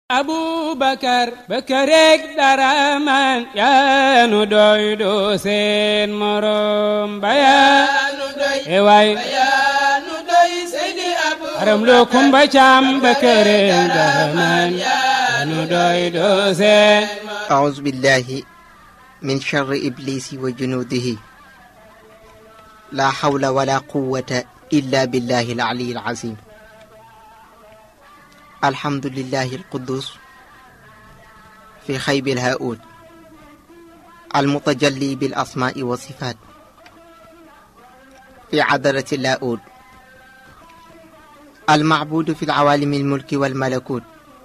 abubakar bakareeg dara man yaanu doy do seen morom bayaanu doy e waay bayaanu doy seydi abu aram loo kumba caam bakareeg dara man yaanu doy do seen أعوذ بالله من شر إبليس وجنوده لا حول ولا قوة إلا بالله العلي العظيم الحمد لله القدوس في خيب الهاؤد المتجلي بالأسماء والصفات في عذرة اللاؤد المعبود في العوالم الملك والملكوت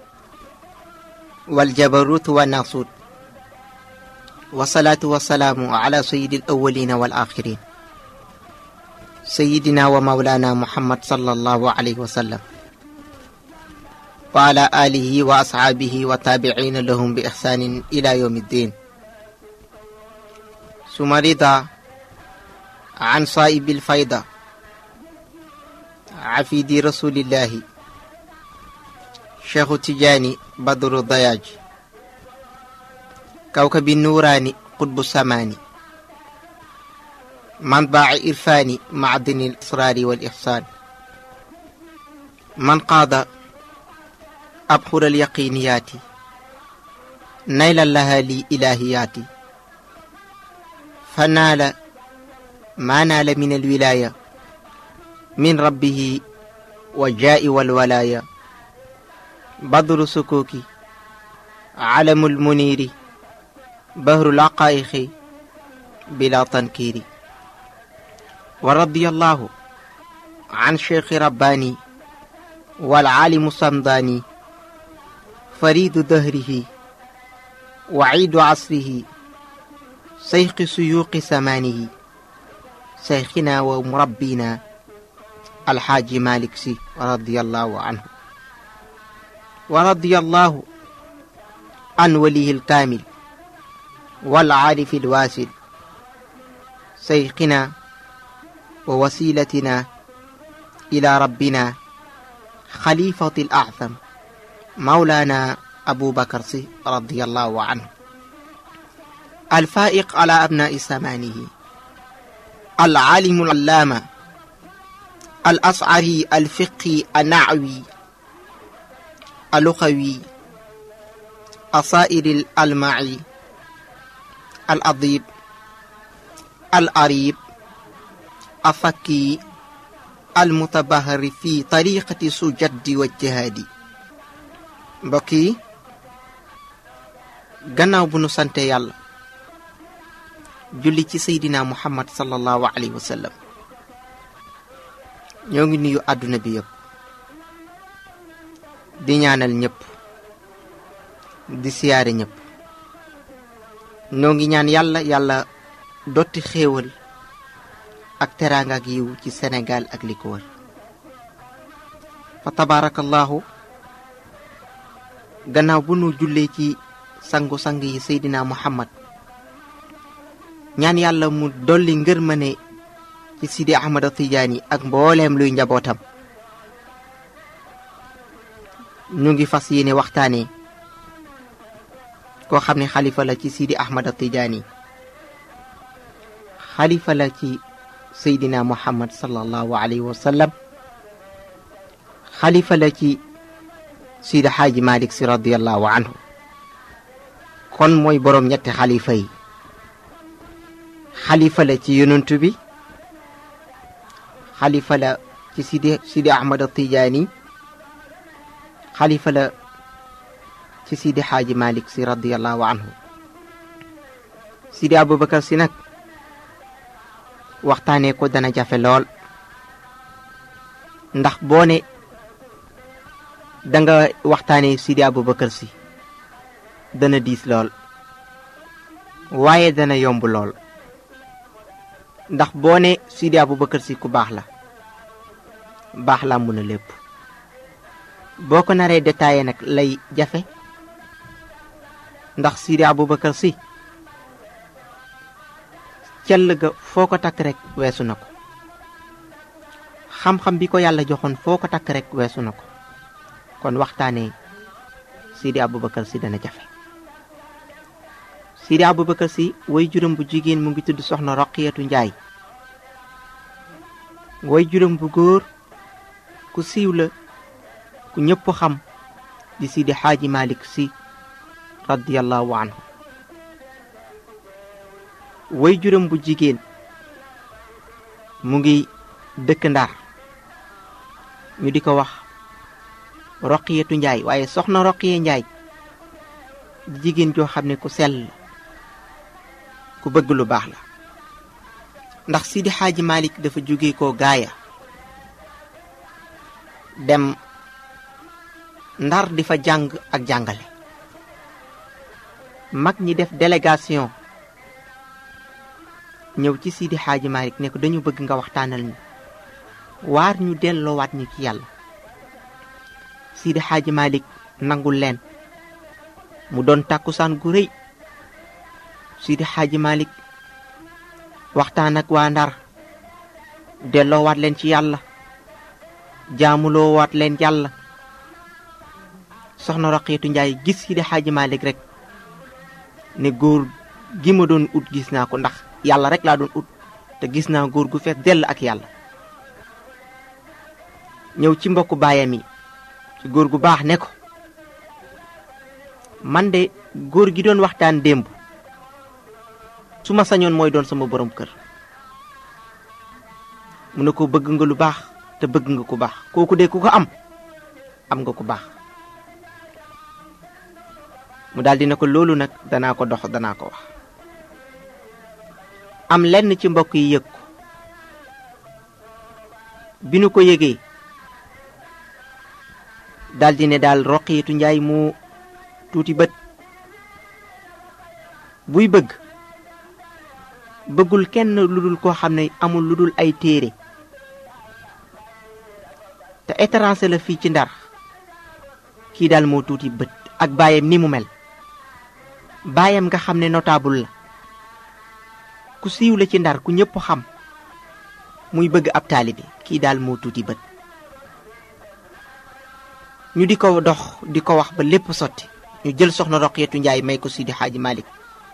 والجبروت والناصوت والصلاة والسلام على سيد الأولين والآخرين سيدنا ومولانا محمد صلى الله عليه وسلم وعلى آله وأصحابه وتابعين لهم بإحسان إلى يوم الدين ثم رضا عن صائب الفيضة عفيد رسول الله شيخ تجاني بدر الضياج كوكب النوراني قطب السماني منبع إرفاني معدن الإصرار والإحسان من قاد أبحر اليقينيات نيلا لها لي إلهيات فنال ما نال من الولاية من ربه والجاء والولاية بدر سكوكي علم المنير بهر العقائق بلا تنكير ورضي الله عن شيخ رباني والعالم الصمداني فريد دهره وعيد عصره شيخ سيوق زمانه شيخنا ومربينا الحاج مالك سي رضي الله عنه ورضي الله عن وليه الكامل والعارف الواسل شيخنا ووسيلتنا إلى ربنا خليفة الأعظم مولانا أبو بكر سي رضي الله عنه الفائق على أبناء زمانه العالم العلامة الأصعري الفقهي النعوي اللغوي أصائر الألمعي الأضيب الأريب الفكي المتبهر في طريقة سجد والجهاد mbokk yi gannaaw bu nu sante yàlla julli ci seydina muhammad sallallahu alayhi wa sallam ñoo ngi nuyu àdduna bi yëpp di ñaanal ñëpp di siyaare ñëpp ñoo ngi ñaan yàlla yàlla dotti xéewal ak teraanga ak yiw ci Sénégal ak li ko wër fa tabarakallahu gannaaw bu nu jullee ci sangu-sang yi seydina muhammad ñaan yàlla mu dolli ngërmane ci sidi ahmada tijaani ak mbooleem luy njabootam ñu ngi fas yéene waxtaane koo xam ne xalifa la ci sidi ahmada tijaani xalifa la ci seydina muhammad sallallahu alayhi wa sallam xalifa la ci sidi xaaji malik si radiallahu anhu kon mooy boroom ñetti xalifa yi xalifa la ci yonantu bi xalifa la ci sidi sidi ahmad tijaani xalifa la ci sidi xaaji malik si radiallahu anhu sidi abubakar si nag waxtaanee ko dana jafe lool ndax boo ne danga waxtaanee sidi abubakar si dana diis lool waaye dana yomb lool ndax boo ne sidi abubakar si ku baax la baax la mun a lépp boo ko naree détaillé nag lay jafe ndax sidi abubakar si cell ga foo ko takk rek weesu na ko xam-xam bi ko yàlla joxoon foo ko takk rek weesu na ko kon waxtaanee Sidi Aboubacar si dana jafe Sidi Aboubacar si way juróom bu jigéen mu ngi tudd soxna Roqiyatu Njaay way juróom bu góor ku siiw la ku ñëpp xam di Sidi Xaaji Malik si radiyallahu anhu way juróom bu jigéen mu ngi dëkk Ndar ñu di ko wax Roqiyatu Njaay waaye soxna Roqiya Njaay di jigéen joo xam ne ku sell ku bëgg lu baax la ndax Sidi Xaaji Malik dafa jóge ko gaaya dem Ndar di fa jàng ak jàngale mag ñi def délégation ñëw ci Sidi Xaaji Malik ne ko dañu bëgg nga waxtaanal ñu waar ñu delloowaat ñu ci yàlla Sidi Xaaji Malik nangul leen mu doon tàkkusaan gu rëy Sidi Xaaji Malik waxtaan ak waa Ndar delloowaat leen ci yàlla jaamuloowaat leen yàlla soxna Roqiyatu Njaay gis Sidi Xaaji Malik rek ne góor gi ma doon ut gis naa ko ndax yàlla rek laa doon ut te gis naa góor gu fees dell ak yàlla ñëw ci mbokku baayam yi ci góor gu baax ne ko man de góor gi doon waxtaan démb su ma sañoon mooy doon sama borom kër mu ne ko bëgg nga lu baax te bëgg nga ku baax kooku de ku ko am am nga ku baax mu daldi ne ko loolu nag danaa ko dox danaa ko wax am lenn ci mbokk yi yëg ko bi nu ko yëgee daldi ne daal Roqiyatu Njaay mu tuuti bët buy bëgg bëggul kenn lu dul koo xam ne amul lu dul ay téere te étranger la fii ci Ndar kii daal moo tuuti bët ak baayam ni mu mel baayam nga xam ne notable la ku siiw la ci Ndar ku ñëpp xam muy bëgg ab taalibe kii daal moo tuuti bët ñu di ko dox di ko wax ba lépp sotti ñu jël soxna Roqiyatu Njaay may ko Sidi Xaaji Malik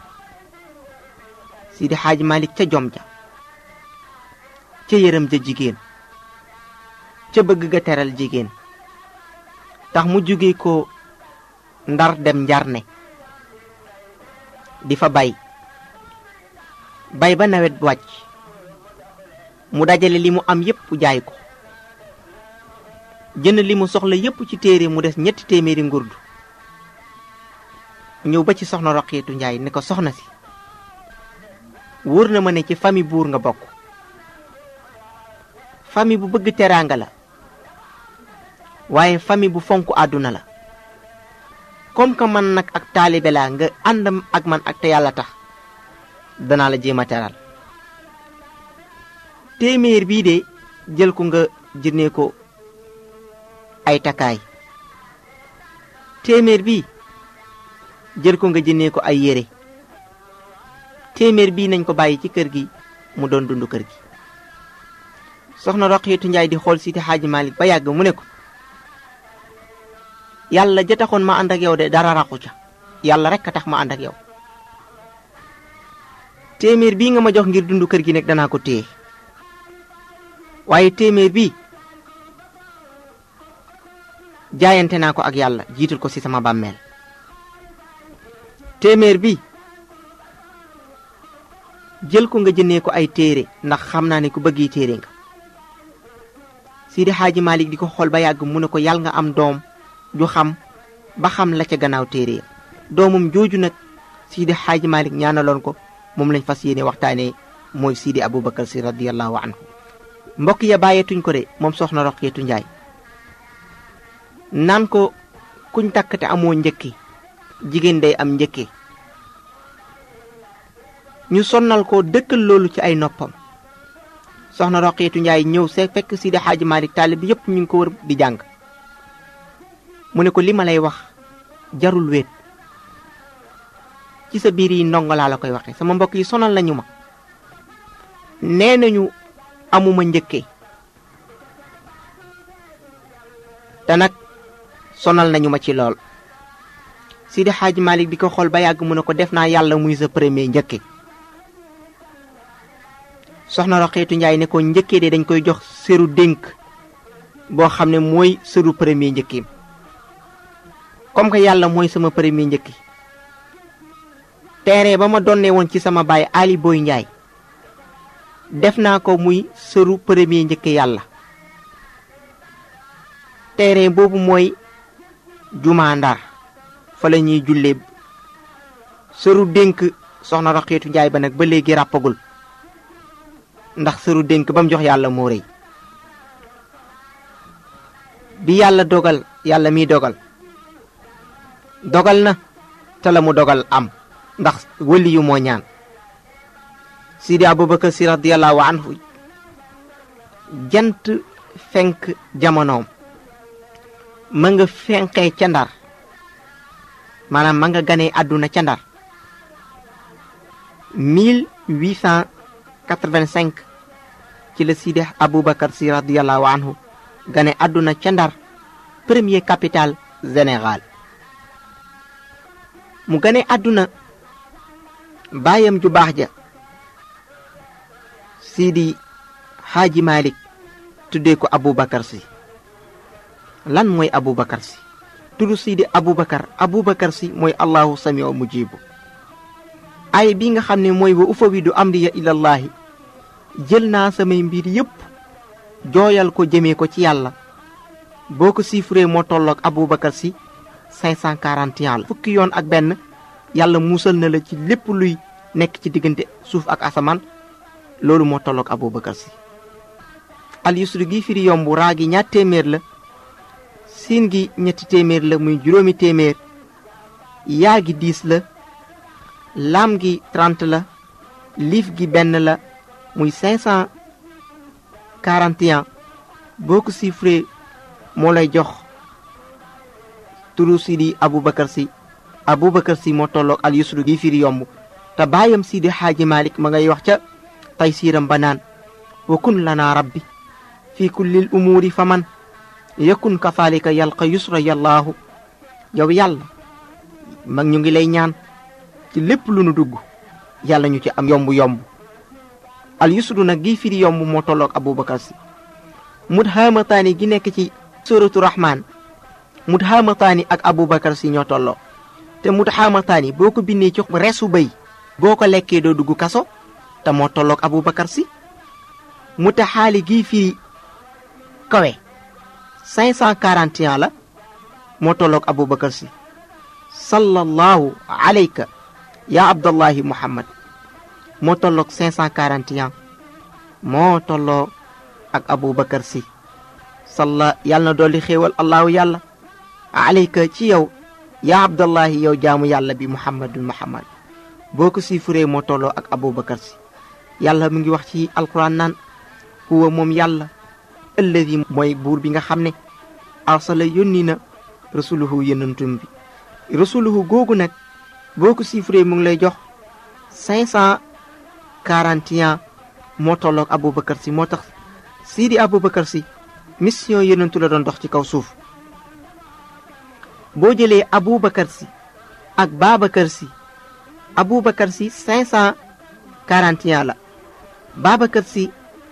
Sidi Xaaji Malik ca jom ja ca yërëm ja jigéen ca bëgg ga teral jigéen tax mu jóge ko Ndar dem Njarne di fa bay bay ba nawet wàcc mu dajale li mu am yépp jaay ko jënd li mu soxla yépp ci téere mu des ñetti téeméeri ngurdu ñëw ba ci soxna Roqiyatu Njaay ne ko soxna si wóor na ma ne ci famille buur nga bokk famille bu bëgg teraanga la waaye famille bu fonk àdduna la comme que man nag ak taalibe laa nga àndam ak man ak te yàlla tax danaa la jéem a teral téeméer bii de jël ko nga jëndee ko ay takkaay téeméer bii jël ko nga jëndee ko ay yére téeméer bii nañ ko bàyyi ci kër gi mu doon dund kër gi soxna Roqiyatu Njaay di xool Sidi Xaaji Malik ba yàgg mu ne ko yàlla ja taxoon ma ànd ak yow de dara raxu ca yàlla rek a tax ma ànd ak yow téeméer bii nga ma jox ngir dund kër gi nag danaa ko téye waaye téeméer bii jaayante naa ko ak yàlla jiital ko ci sama bàmmeel téeméer bi jël ko nga jëndee ko ay téere ndax xam naa ne ku bëgg yi téere nga Sidi Xaaji Malik di ko xool ba yàgg mu ne ko yàlla nga am doom ju xam ba xam la ca gannaaw téere ya doomum jooju nag Sidi Xaaji Malik ñaanaloon ko moom lañ fas yéene waxtaanee mooy Sidi Aboubacar si radiyallahu anhu mbokk ya bàyyeetuñ ko de moom soxna Roqiyatu Njaay naan ko kuñ takk te amoo njëkki jigéen day am njëkke ñu sonnal ko dëkkal loolu ci ay noppam soxna Roqiyatu Njaay ñëw see fekk Sidi Xaaji Malik taalib bi yépp ñu ngi ko wër di jàng mu ne ko li ma lay wax jarul wéet ci sa biir yi ndongo laa la koy waxe sama mbokk yi sonal nañu ma nee nañu amuma njëkke te nag sonal nañu ma ci lool Sidi Xaaji Malik di ko xool ba yàgg mu ne ko def naa yàlla muy sa premier njëkke soxna Roqeetu Njaay ne ko njëkkee de dañ koy jox sëru dénk boo xam ne mooy sëru premier njëkkeem comme que yàlla mooy sama premier njëkki terrain ba ma donnee woon ci sama baay Ali Boy Njaay def naa ko muy sëru premier njëkke yàlla terrain boobu mooy jumaa Ndar fa la ñuy jullee sëru dénk soxna Roqeetu Njaay ba nag ba léegi ràppagul ndax sëru dénk ba mu jox yàlla moo rëy bi yàlla dogal yàlla miy dogal dogal na te la mu dogal am ndax wëli yu moo ñaan Sidi Abubakar si radiyallahu anhu jant fenk jamonoom ma nga fenkee ca ndar maanaam ma nga ganee àdduna ca ndar 1885 ci la Sidi Abubakar si radiyallahu anhu gane àdduna ca ndar premier capitale général mu gane àdduna baayam ju baax ja Sidi Xaaji Malik tuddee ko Abubakar si lan mooy Abubakar si tudd Sidi Abubakar Abubakar si mooy allahu samiu mujibu ay bi nga xam ne mooy wa ufawidu amriya ilallahi jël naa samay mbir yépp jooyal ko jëmee ko ci yàlla boo ko chiffré moo tolloog Aboubacar si 541 la fukki yoon ak benn yàlla muusal na la ci lépp luy nekk ci diggante suuf ak asamaan loolu moo tolloog Aboubacar si al yusru gi firi yomb raa gi ñaar téeméer la siin gi ñetti téeméer la muy juróomi téeméer yaa gi diis la laam gi 30 la liif gi benn la muy 541 boo ko chiffré moo lay jox turu Sidi Aboubacar si Aboubacar si moo tolloog al yusru gi firi yomb te baayam Sidi Xaaji Malik ma ngay wax ca tay siiram ba naan wa kun lana rabbi fi kullil umuuri fa man yakun kafalika yalqa yusra yallaahu yow yàlla mag ñu ngi lay ñaan ci lépp lu nu dugg yàlla ñu ci am yomb yomb al yusru nag gi firi yomb moo tolloog abubakar si mut haamataani gi nekk ci suratu rahman mut haamataani ak abubakar si ñoo tolloo te mut haamataani boo ko bindee ci resu bëy boo ko lekkee doo dugg kaso te moo tolloog abubakar si muta xaali gi firi kawe 541 la moo tolloog abubakar si sallallahu alayka ya abdallahi muhammad moo tolloog 541 moo tolloo ak abubakar si salla yàlla na dolli xéewal allahu yàlla alayka ci yow ya abdallahi yow jaamu yàlla bi muhammadul muhammad boo ko siifuree moo tolloo ak abubakar si yàlla mu ngi wax ci alquran naan huwa moom yàlla alladi mooy buur bi nga xam ne arsala yónni na rasuluhu yonantum bi rasuluhu googu nag boo ko chiffré mu ngi lay jox 541 moo tolloog Aboubacar si moo tax Sidi Aboubacar si mission yonantu la doon dox ci kaw suuf boo jëlee Aboubacar si ak Babacar si Aboubacar si 541 la Babacar si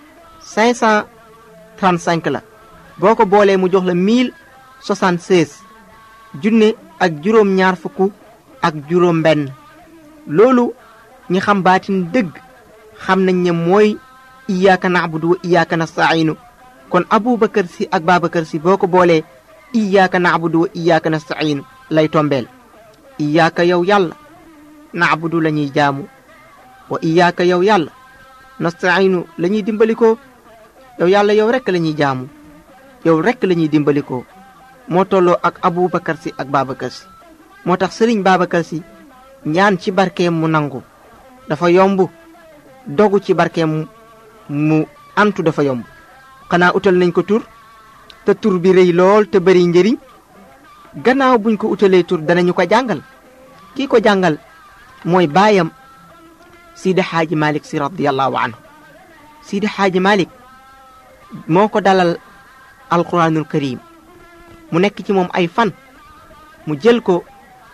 535 la boo ko boolee mu jox la 1076 junne ak juróom ñaar fukk ak juróom benn loolu ñi xam baatin dëgg xam nañ ne mooy iyaaka naabudu wa iyaaka nastainu kon abubakar si ak babacar si boo ko boolee iyaaka naabudu wa iyaaka nastainu lay tombeel iyaaka yow yàlla naabudu la ñuy jaamu wa iyaaka yow yàlla nastainu la ñuy dimbalikoo yow yàlla yow rekk la ñuy jaamu yow rekk la ñuy dimbalikoo moo tolloo ak abubakar si ak babacar si moo tax sëriñ babacar si ñaan ci barkeem mu nangu dafa yomb dogu ci barkeem mu antu dafa yomb xanaa utal nañ ko tur te tur bi rëy lool te bari njëriñ gannaaw buñ ko utalee tur danañu ko jàngal kii ko jàngal mooy baayam sidi xaaji malik si radiallahu anhu sidi xaaji malik moo ko dalal alquranul karim mu nekk ci moom ay fan mu jël ko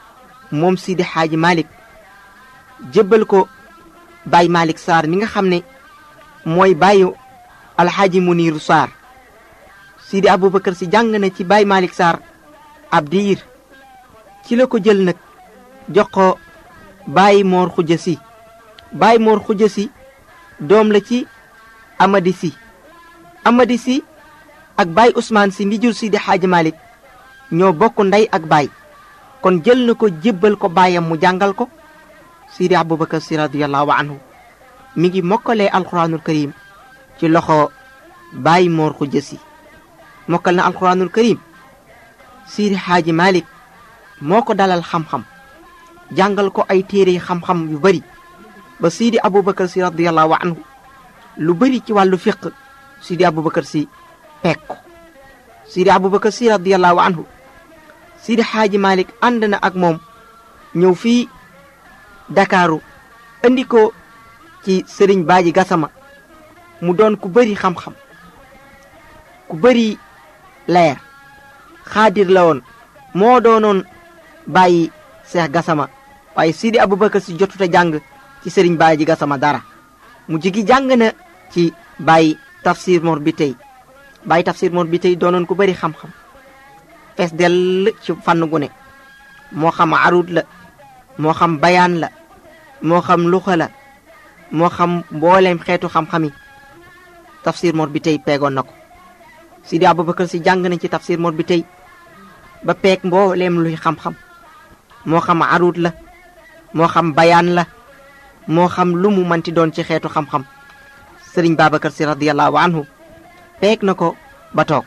moom Sidi Xaaji Malick jébbal ko Baye Malick Sarr mi nga xam ne mooy bàyyu alxaaji Muniiru Sarr Sidi Aboubacar si jàng na ci Baye Malick Sarr ab diir ci la ko jël nag jox ko Baye Mor Xuja si Baye Mor Xuja si doom la ci Amady si Amady si ak Baye Ousmane si mi jur Sidi Xaaji Malick ñoo bokk ndey ak baay kon jël na ko jébbal ko baayam mu jàngal ko Sidi Aboubacar si radiyallahu anhu mi ngi mokkalee alquranul karim ci loxo Baye Mor Xuja si mokkal na alquranul karim Sidi Xaaji Malick moo ko dalal xam-xam jàngal ko ay téere xam-xam yu bari ba Sidi Aboubacar si radiyallahu anhu lu bari ci wàllu fiq Sidi Aboubacar si peek ko Sidi Aboubacar si radiyallahu anhu Sidi Xaaji Malick ànd na ak moom ñëw fii Dakaaru andi ko ci Sëriñ Baaji Gasama mu doon ku bari xam-xam ku bari leer xaadir la woon moo doonoon bàyyi Seex Gasama waaye Sidi Aboubacar si jotuta jàng ci Sëriñ Baaji Gasama dara mu jigi jàng na ci bàyyi tafsir mor bi tey bàyyi tafsir mor bi tey doonoon ku bari xam-xam fees dell ci fànn gu ne moo xam arut la moo xam bayaan la moo xam luxa la moo xam mbooleem xeetu xam-xam yi tafsir mor bi tey peegoon na ko Sidi Aboubacar si jàng nañ ci tafsir mor bi tey ba peeg mbooleem luy xam-xam moo xam arut la moo xam bayaan la moo xam lu mu manti doon ci xeetu xam-xam sëriñ Babacar si radiyallahu anhu peeg na ko ba toog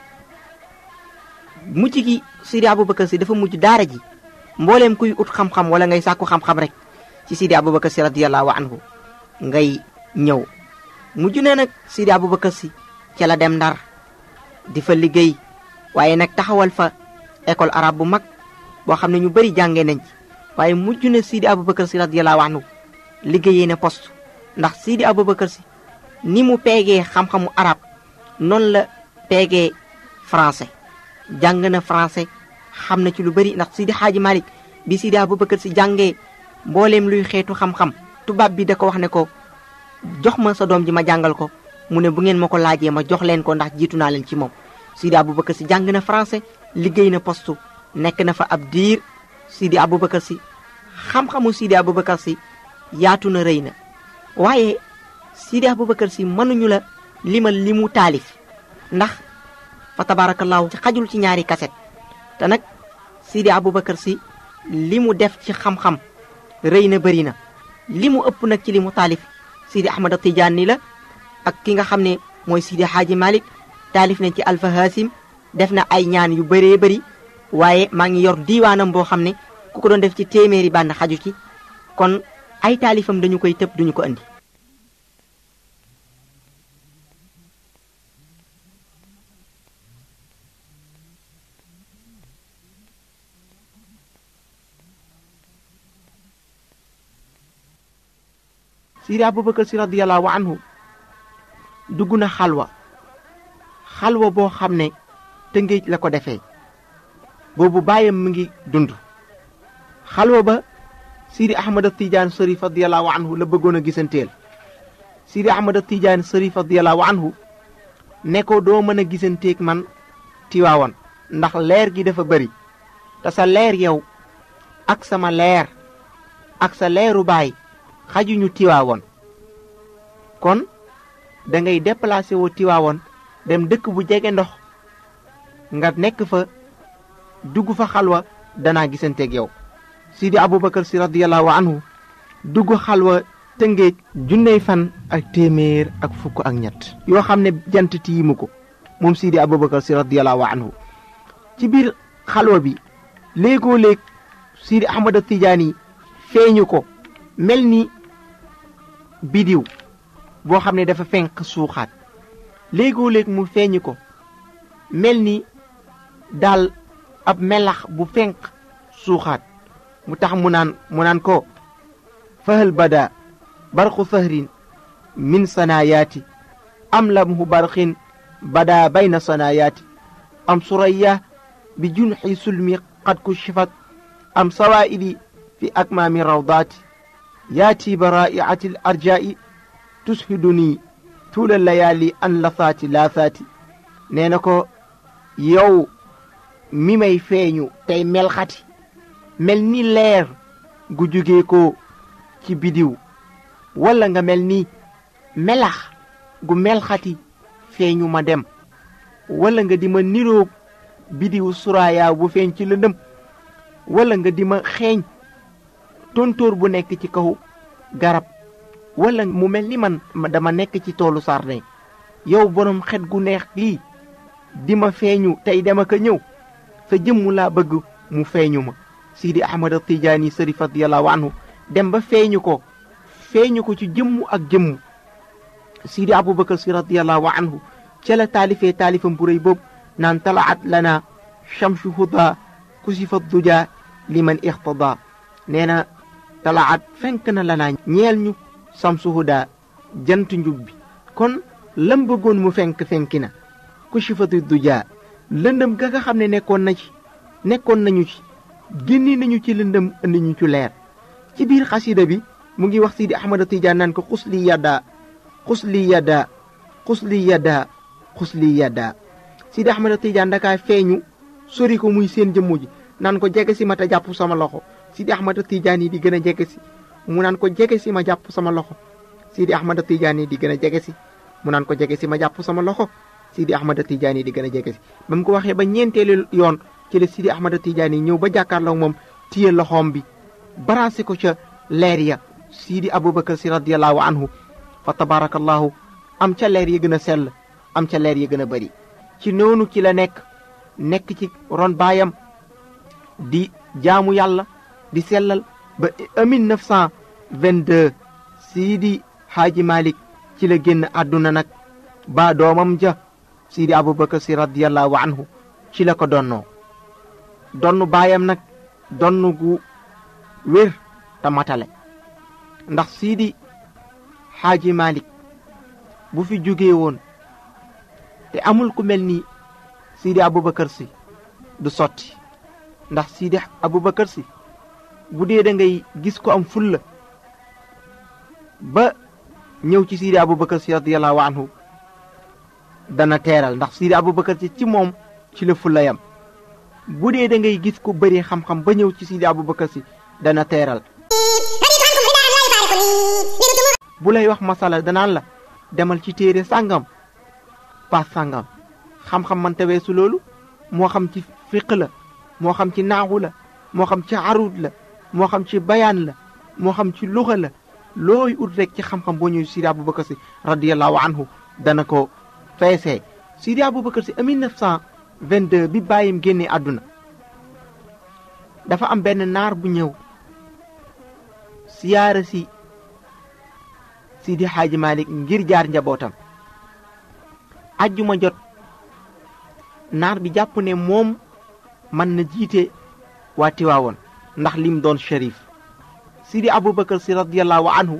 mujj gi Sidi Aboubacar si dafa mujj daara ji mbooleem kuy ut xam-xam wala ngay sàkku xam-xam rek ci Sidi Aboubacar si radiyallahu anhu ngay ñëw mujj na nag Sidi Aboubacar si ca la dem ndar di fa liggéey waaye nag taxawal fa école arabe bu mag boo xam ne ñu bari jàngee nañ ci waaye mujj na Sidi Aboubacar si radiyallahu anhu liggéeyee na poste ndax Sidi Aboubacar si ni mu peegee xam-xamu arab noonu la peegee français jàng na français xam na ci lu bari ndax Sidi Xaaji Malick bi Sidi Aboubacar si jàngee mbooleem luy xeetu xam-xam tubaab bi da ko wax ne ko jox ma sa doom ji ma jàngal ko mu ne bu ngeen ma ko laajee ma jox leen ko ndax jiitu naa leen ci moom Sidi Aboubacar si jàng na français liggéey na poste nekk na fa ab diir Sidi Aboubacar si xam-xamu Sidi Aboubacar si yaatu na rëy na waaye Sidi Aboubacar si mënuñu la limal li mu taalif ndax fa tabaarakallaahu ci xajul ci ñaari kaset te nag Sidi Aboubacar si li mu def ci xam-xam rëy na bëri na li mu ëpp nag ci li mu taalif Sidi Ahmad Tijaani la ak ki nga xam ne mooy Sidi Xaaji Malick taalif nañ ci Alfa Hasim def na ay ñaan yu bëree bëri waaye maa ngi yor diiwaanam boo xam ne ku ko doon def ci téeméeri bànn xaju ci kon ay taalifam dañu koy tëb duñu ko andi Sidi Aboubacar si radiyallahu anhu dugg na xalwa xalwa boo xam ne tëngéej la ko defee boobu bàyyam mi ngi dund xalwa ba Sidi Ahmad Tidiane Sërif radiyallahu anhu la bëggoon a gisanteel Sidi Ahmad Tidiane Sërif radiyallahu anhu ne ko doo mën a gisanteeg man tiwaawoon ndax leer gi dafa bëri te sa leer yow ak sama leer ak sa leeru baay xajuñu tiwaawoon kon da ngay déplacé woo tiwaawoon dem dëkk bu jege ndox nga nekk fa dugg fa xalwa danaa gisanteeg yow Sidi Aboubacar si radiyallahu anhu dugg xalwa tëngéej junney fan ak téeméer ak fukk ak ñett yoo xam ne jant tiimu ko moom Sidi Aboubacar si radiyallahu anhu ci biir xalwa bi léegoo léeg Sidi Ahmad Tijaani feeñu ko mel ni bidiw boo xam ne dafa fenk suuxaat léegoo léeg mu feeñu ko mel ni daal ab melax bu fenk suuxaat mu tax mu naan mu naan ko fahal bada barqu fahrin min sanaayaati am lamhu barqin bada bayna sanaayaati am suraya bi junxi sulmi qad kushifat am sawaa'idi fi akmaami rawdaati yaati baraa'iati al arjaa'i tushiduni tuula layaali an lasaati laasaati nee na ko yow mi may feeñu tey melxati mel ni leer gu jóge ko ci bidiw walla nga mel ni melax gu melxati feeñu ma dem walla nga di ma niroog bidiw suraaya bu feeñ ci lëndëm walla nga di ma xeeñ tontóor bu nekk ci kaw garab walla mu mel ni man dama nekk ci toolu sardin yow borom xet gu neex lii di ma feeñu tey dama ko ñëw sa jëmm laa bëgg mu feeñu ma sidi ahmad tijaani sërif radiallahu anhu dem ba feeñu ko feeñu ko ci jëmm ak jëmm sidi abubakar si radiallahu anhu ca la taalifee taalifam bu rëy boobu naan talaat lana chamsu huda kusifa duja liman ixtada nee na talaat fenk na lanaa ñeel ñu samsu huda jant njub bi kon lam bëggoon mu fenk fenki na kusifatu duja lëndëm ga nga xam ne nekkoon na ci nekkoon nañu ci génni nañu ci lëndëm indi ñu ci leer ci biir xasida bi mu ngi wax sidi ahmada tijaan naan ko xusli yadda xusli yadda xusli yadda xusli yadda sidi ahmada tijaan dakaa feeñu sori ko muy seen jëmmu ji naan ko jege si ma te jàpp sama loxo sidi ahmada tijaan yi di gën a jege si mu naan ko jege si ma jàpp sama loxo sidi ahmada tijaan yi di gën a jege si mu naan ko jege si ma jàpp sama loxo sidi ahmada tijaan yi di gën a jege si ba mu ko waxee ba ñeenteelu yoon ci la sidi ahmada tijaan yi ñëw ba jàkkaarloo moom téye loxoom bi barancé ko ca leer ya sidi abubakar si radiallahu anhu fa tabarakallahu am ca leer ya gën a sell am ca leer ya gën a bëri ci noonu ci la nekk nekk ci ron baayam di jaamu yàlla di sellal ba 1922 sidi haaji malik ci la génn àdduna nag ba doomam ja sidi abubakar si radiallahu anhu ci la ko donnoo donnu baayam nag donnu gu wér te matale ndax sidi haaji malik bu fi jógee woon te amul ku mel ni sidi abubakar si du sotti ndax sidi abubakar si bu dee da ngay gis ko am fulla ba ñëw ci sidi abubakar si radiallahu anhu dana teeral ndax sidi abubakar si ci moom ci la fulla yam bu dee da ngay gis ko bëri xam-xam ba ñëw ci sidi abubakar si dana teeral bu lay wax masala danaan la demal ci téere sàngam paas sàngam xam-xam man weesu loolu moo xam ci fiq la moo xam ci naaxu la moo xam ci arud la moo xam ci bayaan la moo xam ci luxa la looy ut rek ci xam-xam boo ñëw sidi abubakar si radiallahu anhu dana ko feesee sidi abubakar si 1922 bi bàyyim génnee àdduna dafa am benn naar bu ñëw siyaara si sidi xaaji malik ngir jaar njabootam ajjuma jot naar bi jàpp ne moom mën na jiite waa tiwaawoon ndax lim doon shérif sidi abubakar si radiallahu anhu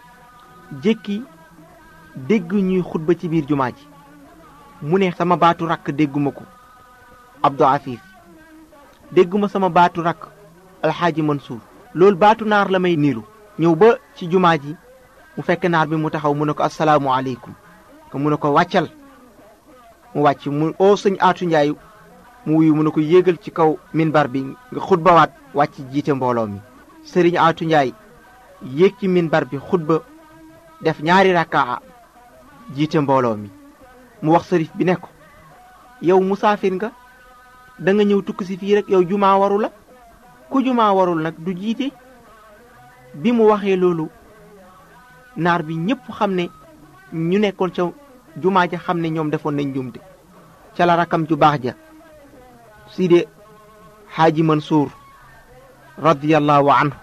jékki dégg ñuy xutba ci biir jumaa ji mu ne sama baatu rakk dégguma ko abdou afif dégguma sama baatu rakk alxaaji mansuur loolu baatu naar la may niiru ñëw ba ci jumaa ji mu fekk naar bi mu taxaw mu ne ko asalaamu aleykum ko mu ne ko wàccal mu wàcc mu oo sëñ aatu njaay mu wuyu mu ne ko yéegal ci kaw minbar bi nga xutbawaat wàcc jiite mbooloo mi sëriñ aatu njaay yéeg ci minbar bi xutba def ñaari rakkaa jiite mbooloo mi mu wax sërif bi ne ko yow musaafir nga da nga ñëw tukki si fii rek yow jumaa waru la ku jumaa warul nag du jiite bi mu waxee loolu naar bi ñëpp xam ne ñu nekkoon ca jumaa ja xam ne ñoom defoon nañ njumte ca la rakam ju baax ja side xaaji mansuur radiyallahu anhu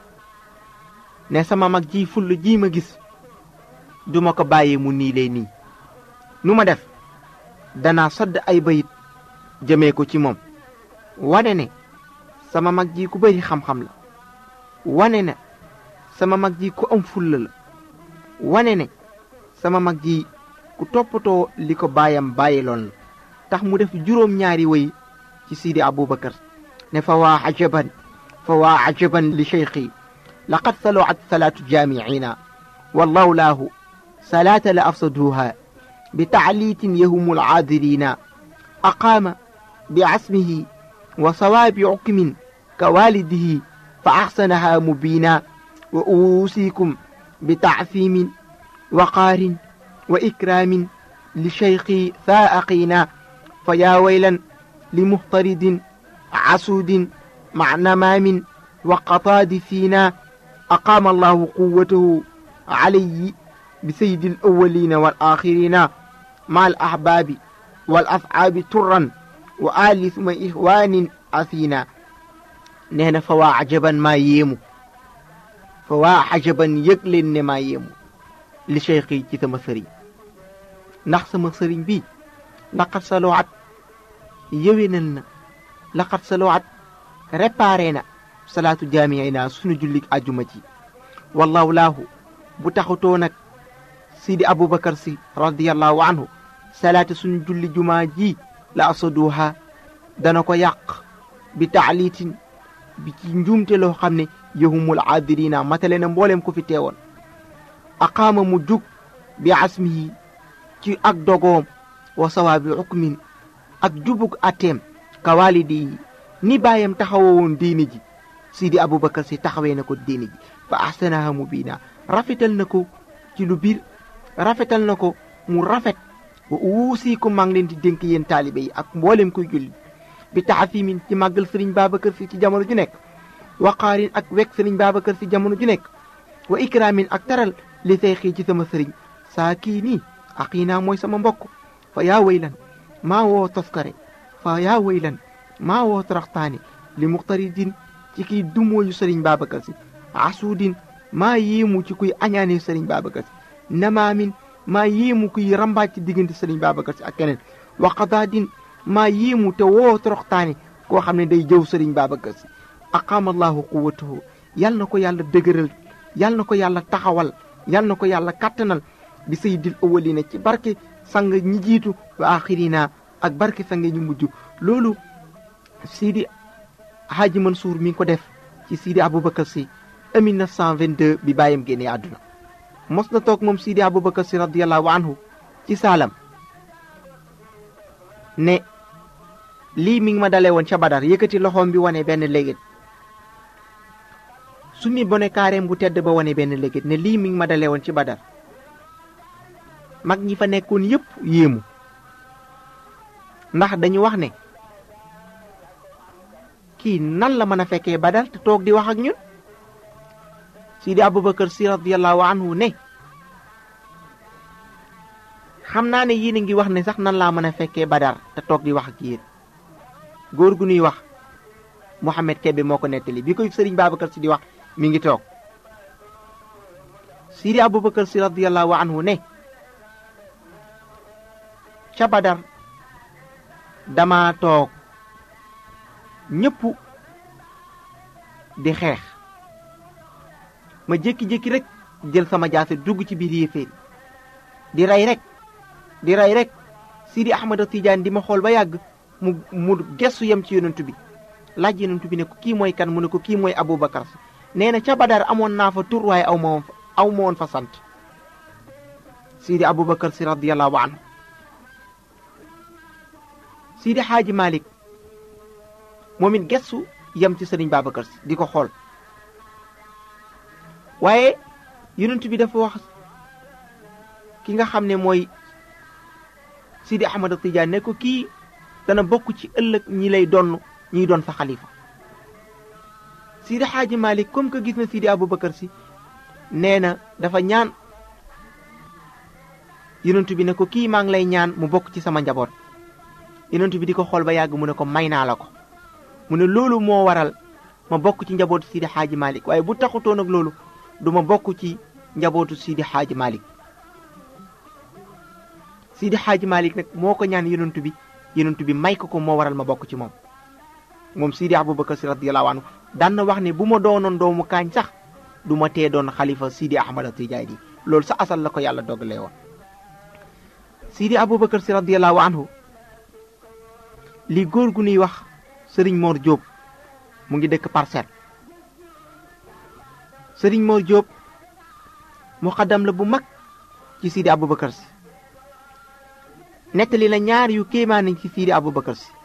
ne sama mag ji full ji ma gis duma ko bàyyee mu nii lay nii nu ma def danaa sodd ay bayit jëmee ko ci moom wane ne sama mag ji ku bëri xam-xam la wane ne sama mag ji ku am fulla la wane ne sama mag ji ku toppatoo li ko baayam bàyyiloon la tax mu def juróom ñaari way ci sidi abubakar ne fa waa ajaban فوا عجبا لشيخي لقد صلعت صلاة جامعنا والله له صلاة لأفسدوها بتعليت يهم العاذرين أقام بعصمه وصواب عكم كوالده فأحسنها مبينا وأوصيكم بتعثيم وقار وإكرام لشيخي ثائقينا فيا ويلا لمهترد عسود مع نمام وقطاد فينا أقام الله قوته علي بسيد الأولين والآخرين مع الأحباب والأصحاب ترا وآل ثم إخوان أثينا نهنا فوا عجبا ما ييمو فوا عجبا يقلن ما ييمو لشيخي ci sama sëriñ ndax sama sëriñ bi laqad saloat yëwénal na laqad saloat réparé na salaatu jaami'i naa sunu jullik àjjuma ji wallahu laahu bu taxutoo nag sidi aboubacar si radiallahu anhu salaata sunu julli jumaa ji la asaduha dana ko yàq bi taalitin bi ci njuumte loo xam ne yahumul aadirina matale na mbooleem ko fi teewoon aqaama mu jug bi asmihi ci ak dogoom wa sawaabi ukmin ak jubug ateem ka walidi yi ni baayam taxawoon diine ji sidi aboubacar si taxawee na ko diine ji fa ahsanaha mubina rafetal na ko ci lu biir rafetal na ko mu rafet wa uusikum maa ngi leen di dénk yéen taalibe yi ak mboolem kuy julli bi taxafimin ci màggal sëriñ babacar si ci jamono ju nekk waqaarin ak wekk sëriñ babacar si jamono ju nekk wa ikramin ak taral li say xii ci sama sëriñ saa kii nii aqiinaa mooy sama mbokk fa yaa waylan maa woo toskare fa yaa waylan maa woo taraxtaane li muxtaridin ci kiy dumooyu sëriñ babacar si asuudin maa yéemu ci kuy añaane sëriñ babacar si namaamin maa yéemu kuy rambaaj ci diggante sëriñ babacar si ak keneen waqadaadin maa yéemu te woo toroxtaane koo xam ne day jëw sëriñ babacar si aqaama allahu quwatahu yal na ko yàlla dëgëral yal na ko yàlla taxawal yal na ko yàlla kattanal bi sayyidil awwalina ci barke sang ñi jiitu wa axirina ak barke sang ñu mujj loolu Sidi Hadji Mansour mi ngi ko def ci Sidi Aboubacar si 1922 bi bàyyam génnee àdduna mos na toog moom Sidi Aboubacar si radiallahu anhu ci saalam ne lii mi ngi ma dalee woon ca Badar yëkkati loxoom bi wane benn léegét su mi bone kaareem bu tedd ba wane benn léegét ne lii mi ngi ma dalee woon ci Badar mag ñi fa nekkoon yépp yéemu ndax dañu wax ne kii nan la mën a fekkee Badar te toog di wax ak ñun Sidi Aboubacar si radiallahu anhu ne xam naa ne yéen a ngi wax ne sax nan laa mën a fekkee Badar te toog di wax ak yéen góor gu ñuy wax Mouhamed Kébé moo ko nettali bi koy sëriñ Babacar si di wax mi ngi toog Sidi Aboubacar si radiallahu anhu ne ca Badar dama toog ñëpp di xeex ma jékki-jékki rek jël sama jaase dugg ci biir yéeféer di rey rek di rey rek Sidi Ahmad Tidiane di ma xool ba yàgg mu mu gestu yem ci yonent bi laaj yonent bi ne ko kii mooy kan mu ne ko kii mooy Aboubacar si nee na ca Badar amoon naa fa tur waaye aw ma woon fa aw ma woon fa sant Sidi Aboubacar si radiyallahu anhu Sidi Xaaji Malik moom it gestu yem ci sëriñ Babacar si di ko xool waaye yonent bi dafa wax ki nga xam ne mooy Sidi Ahmad Tidiane ne ko kii dana bokk ci ëllëg ñi lay donn ñiy doon sa xalifa Sidi Xaaji Malik comme que gis na Sidi Aboubacar si nee na dafa ñaan yonent bi ne ko kii maa ngi lay ñaan mu bokk ci sama njaboot yonent bi di ko xool ba yàgg mu ne ko may naa la ko mu ne loolu moo waral ma bokk ci njabootu Sidi Xaaji Malik waaye bu taxutoon ak loolu du ma bokk ci njabootu Sidi Xaaji Malik Sidi Xaaji Malik nag moo ko ñaan yonent bi yonent bi may ko ko moo waral ma bokk ci moom moom Sidi Aboubacar si radiyallahu anhu daan na wax ne bu ma doonoon doomu kaañ sax du ma tee doon xalifa Sidi Ahmad Tijaani yi loolu sa asal la ko yàlla dogalee woon Sidi Aboubacar si radiyallahu anhu li góor gu nuy wax Sëriñ Mor Diop mu ngi dëkk parcelle sëriñ Mor Diop muqaddam la bu mag ci Sidi Aboubacar si nettali na ñaar yu kéemaane ci Sidi Aboubacar si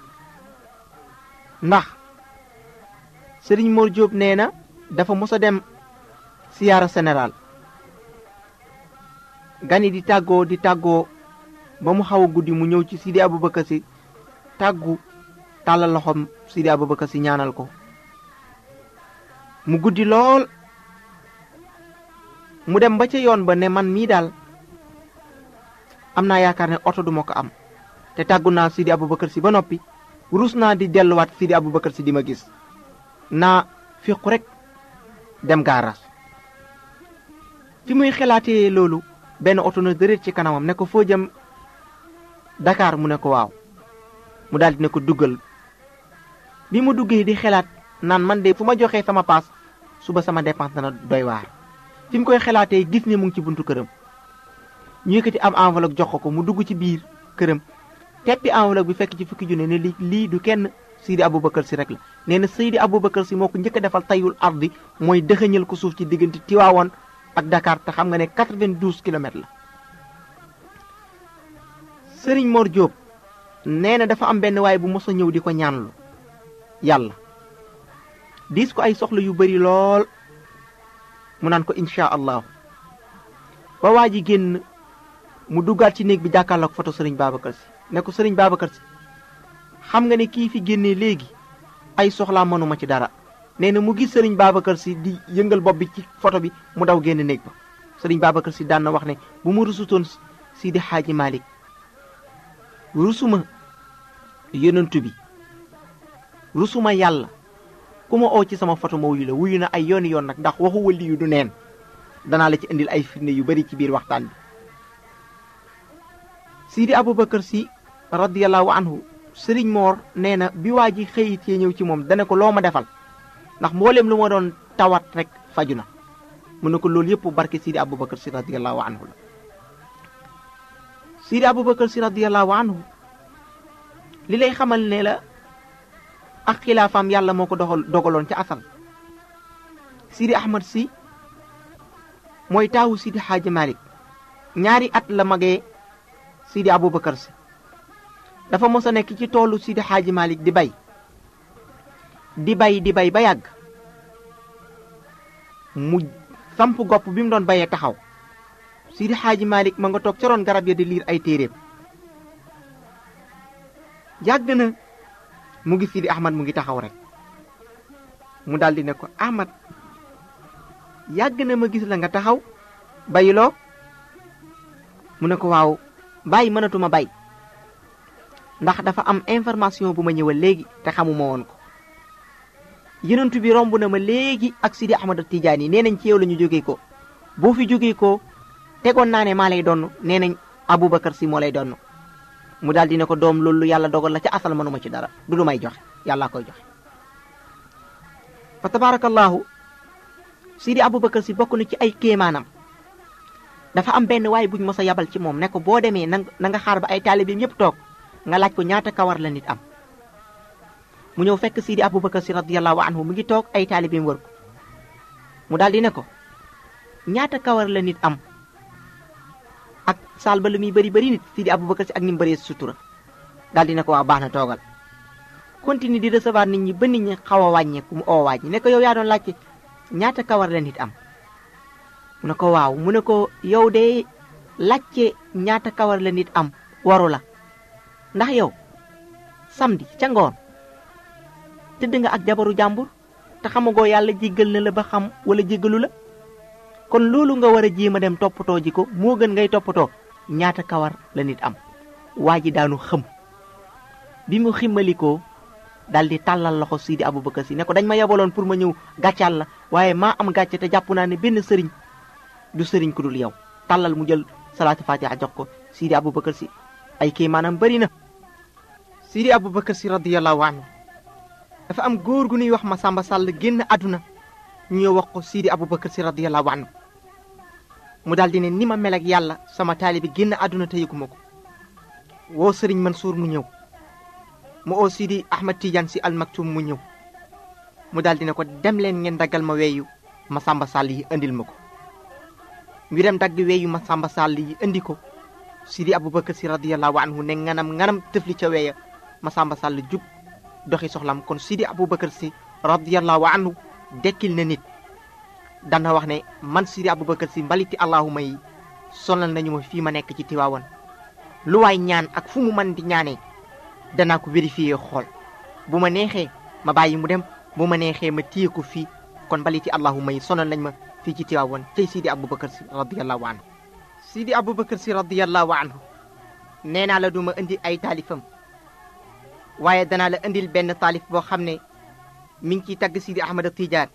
ndax sëriñ Mor Diop nee na dafa mos a dem siyaara général gani di tàggoo di tàggoo ba mu xaw a guddi mu ñëw ci Sidi Aboubacar si tàggu tàllal loxoom Sidi Aboubacar si ñaanal ko mu guddi lool mu dem ba ca yoon ba ne man mii daal am naa yaakaar ne oto duma ko am te tàggu naa Sidi Aboubacar si ba noppi rus naa di delluwaat Sidi Aboubacar si di ma gis naa fiqu rek dem gaaraas fi muy xalaatee loolu benn oto na dërët ci kanamam ne ko foo jëm Dakar mu ne ko waaw mu daal di ne ko duggal bi mu duggee di xalaat naan man de fu ma joxee sama paas suba sama dépense dana doy waar fi mu koy xalaatee gis ne mu ngi ci buntu këram ñu yëkkati am enveloppe jox ko ko mu dugg ci biir këram teppi enveloppe bi fekk ci fukki junne ne li lii du kenn Seydi Aboubacar si rek la nee na Seydi Aboubacar si moo ko njëkk a defal tayul ardi mooy dëxëñal ko suuf ci diggante Tiwaawoon ak Dakar te xam nga ne 92 kilomètres la Sëriñ Mor Diop nee na dafa am benn waay bu mos a ñëw di ko ñaanlu yàlla diis ko ay soxla yu bari lool mu naan ko incha allahu ba waa ji génn mu duggaat ci néeg bi jàkkaarloog photo sëriñ Babacar si ne ko sëriñ Babacar si xam nga ne kii fi génnee léegi ay soxlaa mënuma ci dara nee na mu gis sëriñ Babacar si di yëngal bopp bi ci photo bi mu daw génn néeg ba sëriñ Babacar si daan na wax ne bu ma rusutoon Sidi Xaaji Malick rusuma yonentu bi rusuma yàlla ku ma oo ci sama photo ma wuyu la wuyu na ay yooni yoon nag ndax waxu wëlli yu du neen danaa la ci indil ay firnde yu bari ci biir waxtaan bi Sidi Aboubacar si radiyallahu anhu sëriñ Moor nee na bi waa ji xëyit yee ñëw ci moom dana ko loo ma defal ndax mboolem lu ma doon tawat rek faju na mu ne ko loolu yëpp barke Sidi Aboubacar si radiyallahu anhu la Sidi Aboubacar si radiyallahu anhu li lay xamal ne la ak xilaafaam yàlla moo ko doxal dogaloon ca asal Sidi Ahmad si mooy taawu Sidi Xaaji Malik ñaari at la magee Sidi Aboubacar si dafa mos a nekk ci toolu Sidi Xaaji Malik di bay di bay di bay ba yàgg mu samp gopp bi mu doon bayee taxaw Sidi Xaaji Malik ma nga toog ca roon garab ya di liir ay téeréem yàgg na mu gis Sidi Ahmad mu ngi taxaw rek mu daldi ne ko Ahmad yàgg na ma gis la nga taxaw bayiloo mu ne ko waaw bàyyi mënatuma bay ndax dafa am information bu ma ñëwal léegi te xamuma woon ko yenentu bi romb na ma léegi ak Sidi Ahmad Tidiane yi nee nañ ci yow la ñu jógee ko boo fi jógee ko tegoon naa ne maa lay donn nee nañ Aboubacar si moo lay donn mu daal di ne ko doom loolu yàlla dogal la ca asal mënuma ci dara du lu may joxe yàllaa koy joxe fa tabarakallahu Sidi Aboubacar si bokk na ci ay kéemaanam dafa am benn waay buñ mos a yabal ci moom ne ko boo demee na nga xaar ba ay taalibeem yëpp toog nga laaj ko ñaata kawar la nit am mu ñëw fekk Sidi Aboubacar si radiyallahu anhu mu ngi toog ay taalibeem wër ko mu daal di ne ko ñaata kawar la nit am ak saal ba lu muy bëri bëri nit Sidi Aboubacar si ak ni mu bëree sutura daal di ne ko waa baax na toogal continue di recevoir nit ñi ba nit ñi xaw a wàññeeku mu oo waaj ne ko yow yaa doon laajte ñaata kawar la nit am mu ne ko waaw mu ne ko yow de laajte ñaata kawar la nit am waru la ndax yow samedi ca ngoon tëdd nga ak jabaru jàmbur te xamagoo yàlla jéggal na la ba xam wala jéggalu la kon loolu nga war a jéem a dem toppatoo ji ko moo gën ngay toppatoo ñaata kawar la nit am waa ji daanu xëm bi mu ximmalikoo dal di tàllal loxo Sidi Aboubacar si ne ko dañ ma yebaloon pour ma ñëw gàccaal la waaye maa am gàcce te jàpp naa ne benn sëriñ du sëriñ ku dul yow tàllal mu jël salaatu fatiha jox ko Sidi Aboubacar si ay kii maanaam bëri na Sidi Aboubacar si radiyallahu anhu dafa am góor gu ñuy wax ma Samba Sall génn àdduna ñu ñëw wax ko Sidi Aboubacar si radiyallahu anhu mu daal di ne ni ma mel ak yàlla sama taalibi génn àdduna te yëguma ko woo sëriñ Mansour mu ñëw mu oo Sidi Ahmad Tidiane si almaktum mu ñëw mu daal di ne ko dem leen ngeen daggal ma weeyu Masamba Sall yi indil ma ko ñu dem dagg weeyu Masamba Sall yi indi ko Sidi Aboubacar si radiyallahu anhu ne nganam nganam tëfli ca weeya Masamba Sall jug doxi soxlam kon Sidi Aboubacar si radiyallahu anhu dekkil na nit dana wax ne man Sidi Aboubacar si mbaliti allahuma yi sonal nañu ma fii ma nekk ci Tiwaawan lu waay ñaan ak fu mu mën di ñaanee danaa ko vérifier xool bu ma neexee ma bàyyi mu dem bu ma neexee ma téye ko fii kon mbaliti allahuma yi sonal nañ ma fii ci Tiwaawan tey Sidi Aboubacar si radiyallahu anhu Sidi Aboubacar si radiyallahu anhu nee naa la duma indi ay taalifam waaye danaa la indil benn taalif boo xam ne mi ngi ciy tagg Sidi Ahmad Tidiane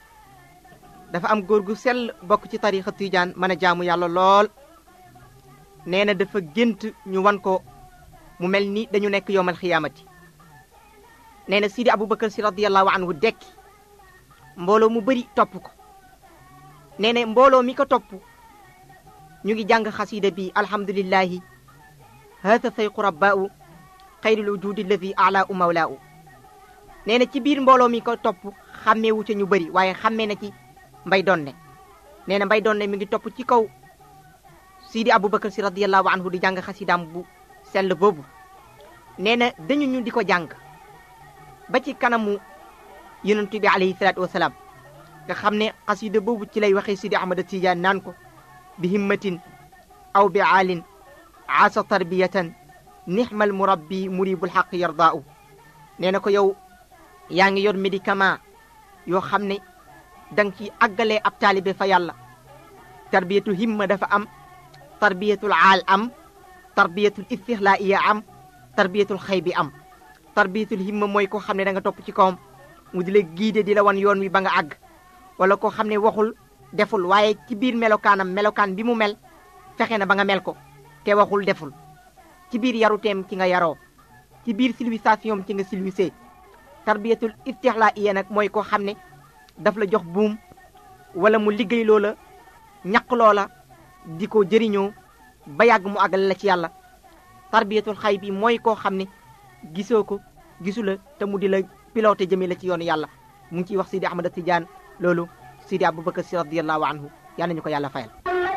dafa am góor gu sell bokk ci tarixa Tidiane mën a jaamu yàlla lool nee na dafa gént ñu wan ko mu mel ni dañu nekk yowmal xiyaamati nee na Sidi Aboubacar si radiyallahu anhu dekki mbooloo mu bëri topp ko nee na mbooloo mi ko topp ñu ngi jàng xasida bi alhamdulillahi haata sayqu rabbaa'u xayril wujudi alladi ala u mawlaa'u nee na ci biir mbooloo mi ko topp xàmmeewu ca ñu bëri waaye xàmmee na ci mbay donne nee na mbay donne mi ngi topp ci kaw Sidi Aboubacar si radiyallahu anhu di jàng xasidaam bu sell boobu nee na dañu ñu di ko jàng ba ci kanamu yonentu bi alayhi salaatu wasalaam nga xam ne xasida boobu ci lay waxee Sidi Ahmad Tidiane naan ko bi himmatin aw bi aalin aasa tarbiyatan nixmal murabbi muribul xaq yardaau nee na ko yow yaa ngi yor médicament yoo xam ne danga ci àggalee ab taalibe fa yàlla tarbiyatul himma dafa am tarbiyatul aal am tarbiyatul istixlaiya am tarbiyatul xëy bi am tarbiyatul himma mooy koo xam ne da nga topp ci kawam mu di la giide di la wan yoon wi ba nga àgg wala koo xam ne waxul deful waaye ci biir melokaanam melokaan bi mu mel fexe na ba nga mel ko te waxul deful ci biir yaruteem ci nga yaroo ci biir civilisation ci nga civilisé tarbiyatul istixlaiya nag mooy koo xam ne daf la jox buum wala mu liggéey loola ñaq loola di ko jëriñoo ba yàgg mu àggale la ci yàlla tarbiyatul xay bi mooy koo xam ne gisoo ko gisu la te mu di la piloté jëmee la ci yoonu yàlla mu ngi ciy wax Sidi Ahmad Tidiane loolu Sidi Aboubacar si radiyallahu anhu yal nañu ko yàlla fayal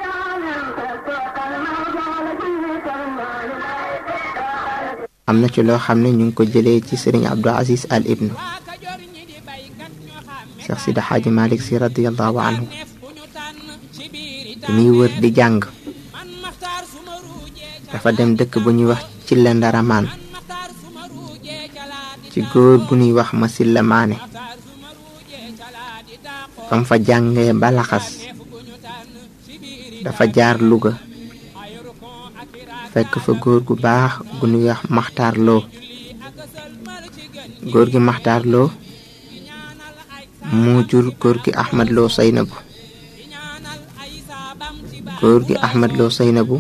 am na ci loo xam ne ñu ngi ko jëlee ci sëriñ Abdou Aziz Al Ibnu Cheikh Sidi Xaaji Malik si radiyallahu anhu bi muy wër di jàng dafa dem dëkk bu ñuy wax ci la ndaramaan ci góor gu ñuy wax Masilla Maane fam fa jàngee ba laxas dafa jaar Louga fekk fa góor gu baax gu ñuy wax Maxtaar Loo góor gi Maxtaar Loo moo jur góor gi Ahmad Loo Saynabu góor gi Ahmad Loo Saynabu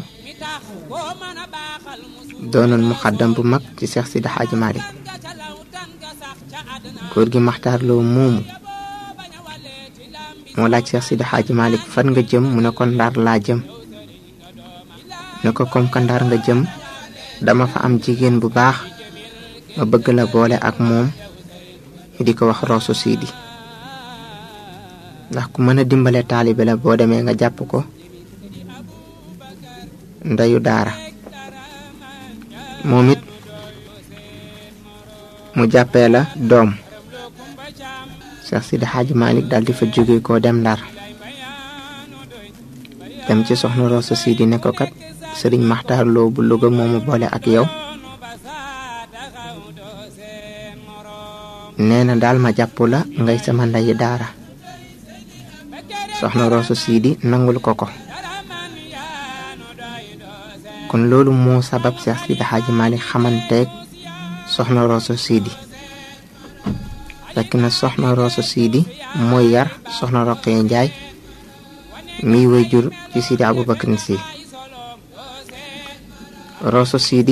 doonoon muxaddam bu mag ci Seex Sidi Xaaji Maalik góor gi Maxtaar Loo moomu moo laaj Seex Sidi Xaaji Maalik fan nga jëm mu ne ko Ndar laa jëm ne ko comme que Ndar nga jëm dama fa am jigéen bu baax ma bëgg la boole ak moom di ko wax Rooso Sidi ndax ku mën a dimbale taalibe la boo demee nga jàpp ko ndeyu daara moom it mu jàppee la doom Seex Sidi Xaaji Malik daal di fa jóge koo dem Ndar dem ci soxna Rooso Sidi ne ko kat sëriñ Maxtaar Loo bu Louga moomu boole ak yow nee na daal ma jàpp la ngay sama ndeyi daara soxna Rooso Sidi nangul ko ko kon loolu moo sabab Seex Sidi Xaaji Malik xamanteeg soxna Rooso Sidi fekk na soxna Rooso Sidi mooy yar soxna Roqee Njaay miy way jur ci Sidi Aboubacar Si Rooso Sidi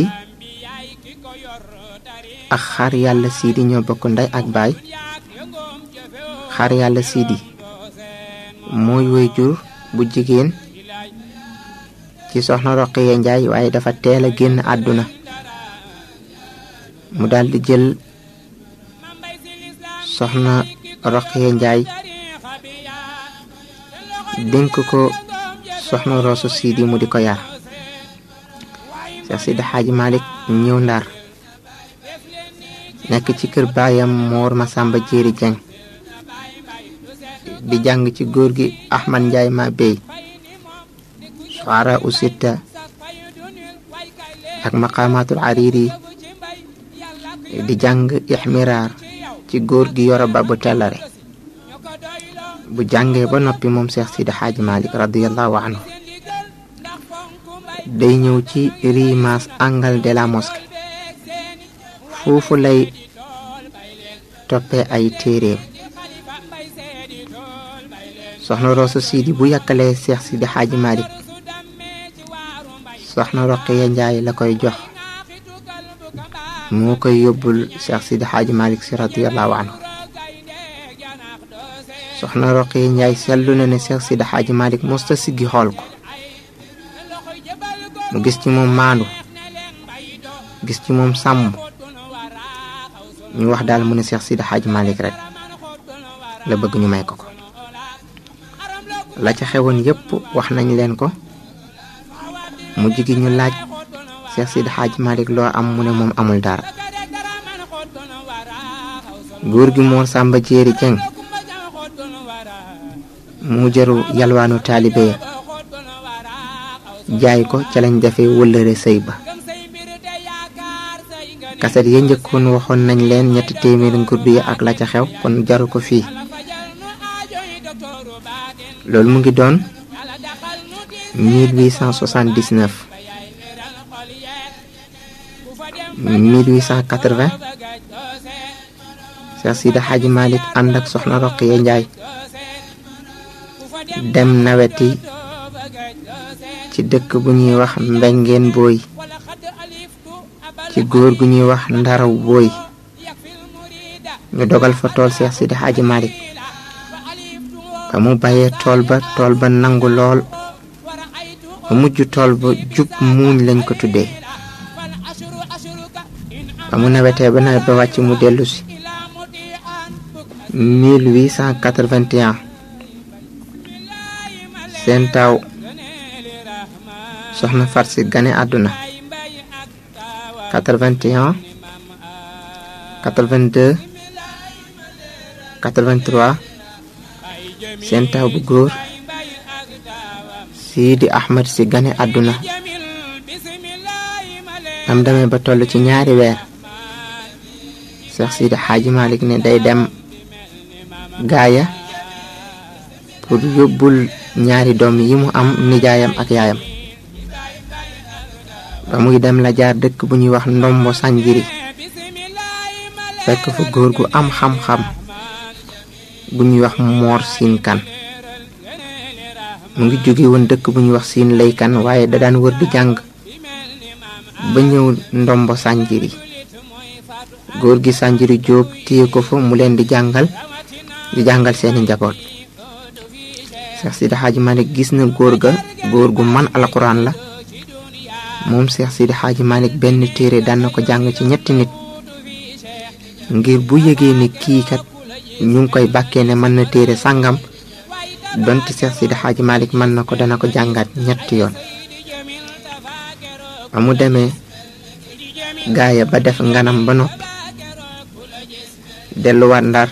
ak xar yàlla Sidi ñoo bokk ndey ak baay xar yàlla Sidi mooy way jur bu jigéen ci soxna Roqiya Njaay waaye dafa teel a génn àdduna mu daldi jël soxna Roqiya Njaay dénk ko soxna Roosu Siidi mu di ko yar Seex Sidi Xaaji Malik ñëw ndar nekk ci kër baayam Moor Masamba Jéeri Jeng di jàng ci góor gi Ahmad Njaay ma bey suara usitta ak maqamatul ariri di jàng ixmiraar ci góor gi yoro ba bu tellare bu jàngee ba noppi moom Seex Sidi Xaaji Malik radiallahu anhu day ñëw ci rimas angle de la mosquée foofu lay toppee ay téeréem soxna Roosa Sidi bu yàkkalee Seex Sidi Xaaji Malik soxna Roqiya Njaay la koy jox moo koy yóbbul Seex Sidi Xaaji Malik si radiyallahu anhu soxna Roqiya Njaay seetlu na ne Seex Sidi Xaaji Malik mosta siggi xool ko mu gis ci moom maandu gis ci moom sàmm ñu wax daal mu ne Seex Sidi Xaaji Malik rek la bëgg ñu may ko ko la ca xewoon yépp wax nañ leen ko mu jigi ñu laaj Seex Sidi Xaaji Malik loo am mu ne moom amul dara góor gi Moor Sàmba Jéeri Jeng mu jëru yalwaanu taalibe ya jaay ko ca lañ defee wëllëre sëy ba kaset ya njëkkoon waxoon nañ leen ñetti téeméeri ngurdu yi ak la ca xew kon jaru ko fii loolu mu ngi doon 1879 1880 Seex Sidi Xaaji Malik ànd ak soxna Roqiya Njaay dem naweti ci dëkk bu ñuy wax mbengeen booy ci góor gu ñuy wax ndaraw booy ñu dogal fa tool Seex Sidi Xaaji Malik ba mu bayee tool ba tool ba nangu lool ba mujj tool ba jub muuñ lañ ko tuddee ba mu nawetee ba nawet ba wàcc mu dellu si 1881 seen taaw soxna farsi gane àdduna 81 82 83 seen taaw bu góor Sidi Ahmed si gane àdduna am demee ba toll ci ñaari weer Seex Sidi Xaaji Malik ne day dem gaaya pour yóbbul ñaari doom yi mu am nijaayam ak yaayam ba muy dem la jaar dëkk bu ñuy wax ndombo sànjiri fekk fa góor gu am xam-xam bu ñuy wax moor siin kan mu ngi jóge woon dëkk bu ñuy wax siin lay kan waaye da daan wër di jàng ba ñëw ndombo sànjiri góor gi sànjiri jóob téye ko fa mu leen di jàngal di jàngal seeni njaboot Seex Sidi Xaaji Malik gis na góor ga góor gu man alxuraan la moom Seex Sidi Xaaji Malik benn téere daan na ko jàng ci ñetti nit ngir bu yëgee ne kii kat ñu ngi koy bàkkee ne mën na téere sàngam donte Seex Sidi Xaaji Malik mën na ko dana ko jàngaat ñetti yoon ba mu demee gaaya ba def nganam ba noppi delluwaat ndar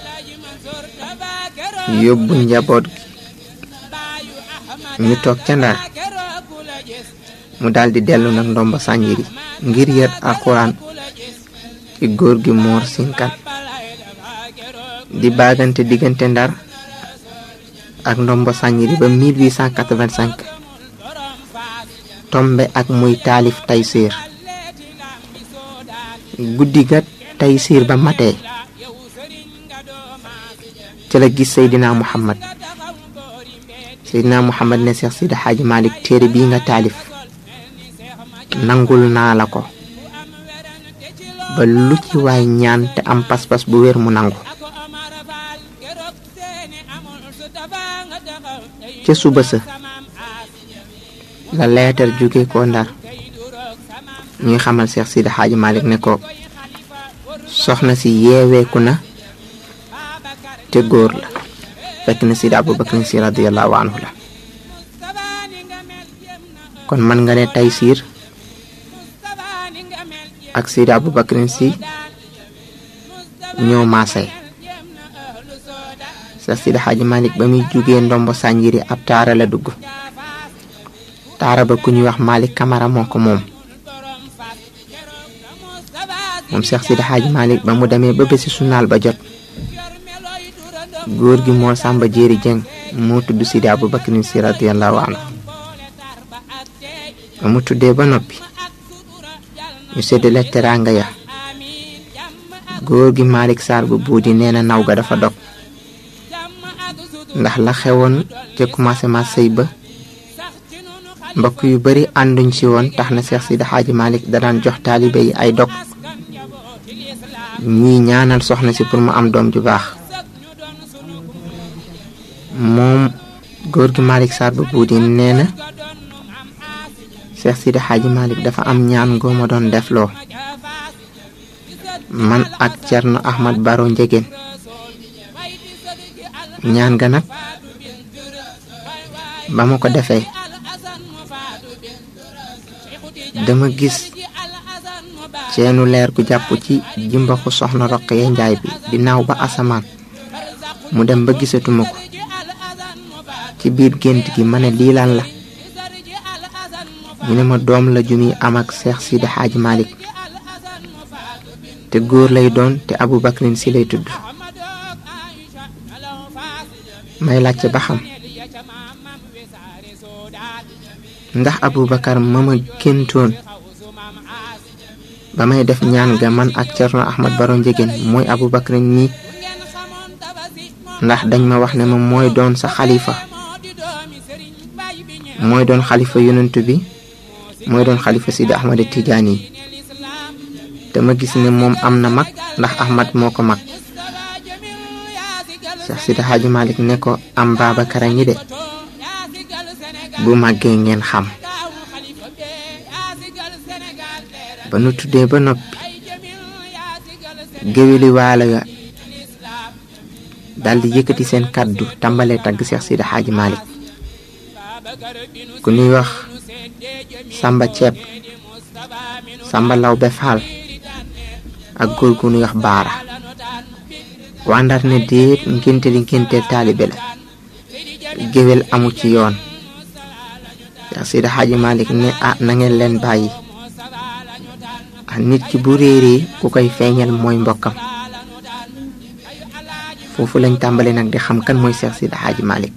yóbbu njaboot gi ñu toog ca ndar mu daldi dellu nag ndomba sànjiri ngir yër alxuraan ci góor gi moor sinkan di baagante diggante ndar ak ndomba sànjiri ba 1885 tombe ak muy taalif taysiir guddi ga taysiir ba matee ci la gis Seydina Muhammad Seydina Muhammad ne Seex Sidi Xaaji Malik téere bii nga taalif nangul naa la ko ba lu ci waay ñaan te am pas-pas bu wér mu nangu ca suba sa la leetar jóge ko ndar ñuy xamal Seex Sidi Xaaji Malik ne ko soxna si yeeweeku na te góor la fekk na Sidi Abubakar si radiyallahu anhu la kon mën nga ne Taysiir ak Sidi Abubakar si ñoo maasay sa Sidi Xaaji Malik ba muy jugee ndombo sànjiri ab taara la dugg taara ba ku ñuy wax Malik Kamara moo ko moom moom Cheikh Sidi Xaaji Malik ba mu demee ba bési sunaal ba jot góor gi moo sàmba jéeri jëng moo tudd Sidi Abubakar si radiyallahu anhu ba mu tuddee ba noppi ñu séddale teraanga ya góor gi Malick Sarr bu buudi nee na naw ga dafa dog ndax la xewoon ca commencement sëy ba mbokk yu bari ànduñ si woon tax na Cheikh Sidi Xaaji Malick da daan jox taalibe yi ay dog ñuy ñaanal soxna si pour mu am doom ju baax moom góor gi Malick Sarr bu buudi nee na Cheikh Sidi Xaaji Malick dafa am ñaan ngoo ma doon defloo man ak Cerno Ahmad Baro Njegéen ñaan ga nag ba ma ko defee dama gis ceenu leer gu jàpp ci jimbaxu soxna Roqaya Njaay bi di naaw ba asamaan mu dem ba gisatuma ko ci biir gént gi ma ne lii lan la ñu ne ma doom la ju muy am ak Seex Sidi Xaaji Malick te góor lay doon te Abubakrin si lay tudd may laajte ba xam ndax Abubakar ma ma géntoon ba may def ñaan ga man ak Cerno Ahmad Baro Njegéen mooy Abubakrin nii ndax dañ ma wax ne ma mooy doon sa xalifa mooy doon xalifa yonent bi mooy doon xalifa Sidi Ahmad Tijaani yi te ma gis ne moom am na mag ndax Ahmad moo ko mag Cheikh Sidi Hadji Malick ne ko am Babacar a ngi de bu màggee ngeen xam ba nu tuddee ba noppi géwéli waalo ya daldi yëkkati seen kàddu tàmbalee tagg Cheikh Sidi Hadji Malick ku ñuy wax Samba Ceeb Samba Lawbe Faal ak góor gu ñuy wax Baara waa Ndar ne déet ngénte li ngénteel taalibe la géwél amu ci yoon Cheikh Sidi Hadji Malick ne ah na ngeen leen bàyyi ah nit ki bu réeree ku koy feeñal mooy mbokkam foofu lañ tàmbali nag di xam kan mooy Cheikh Sidi Hadji Malick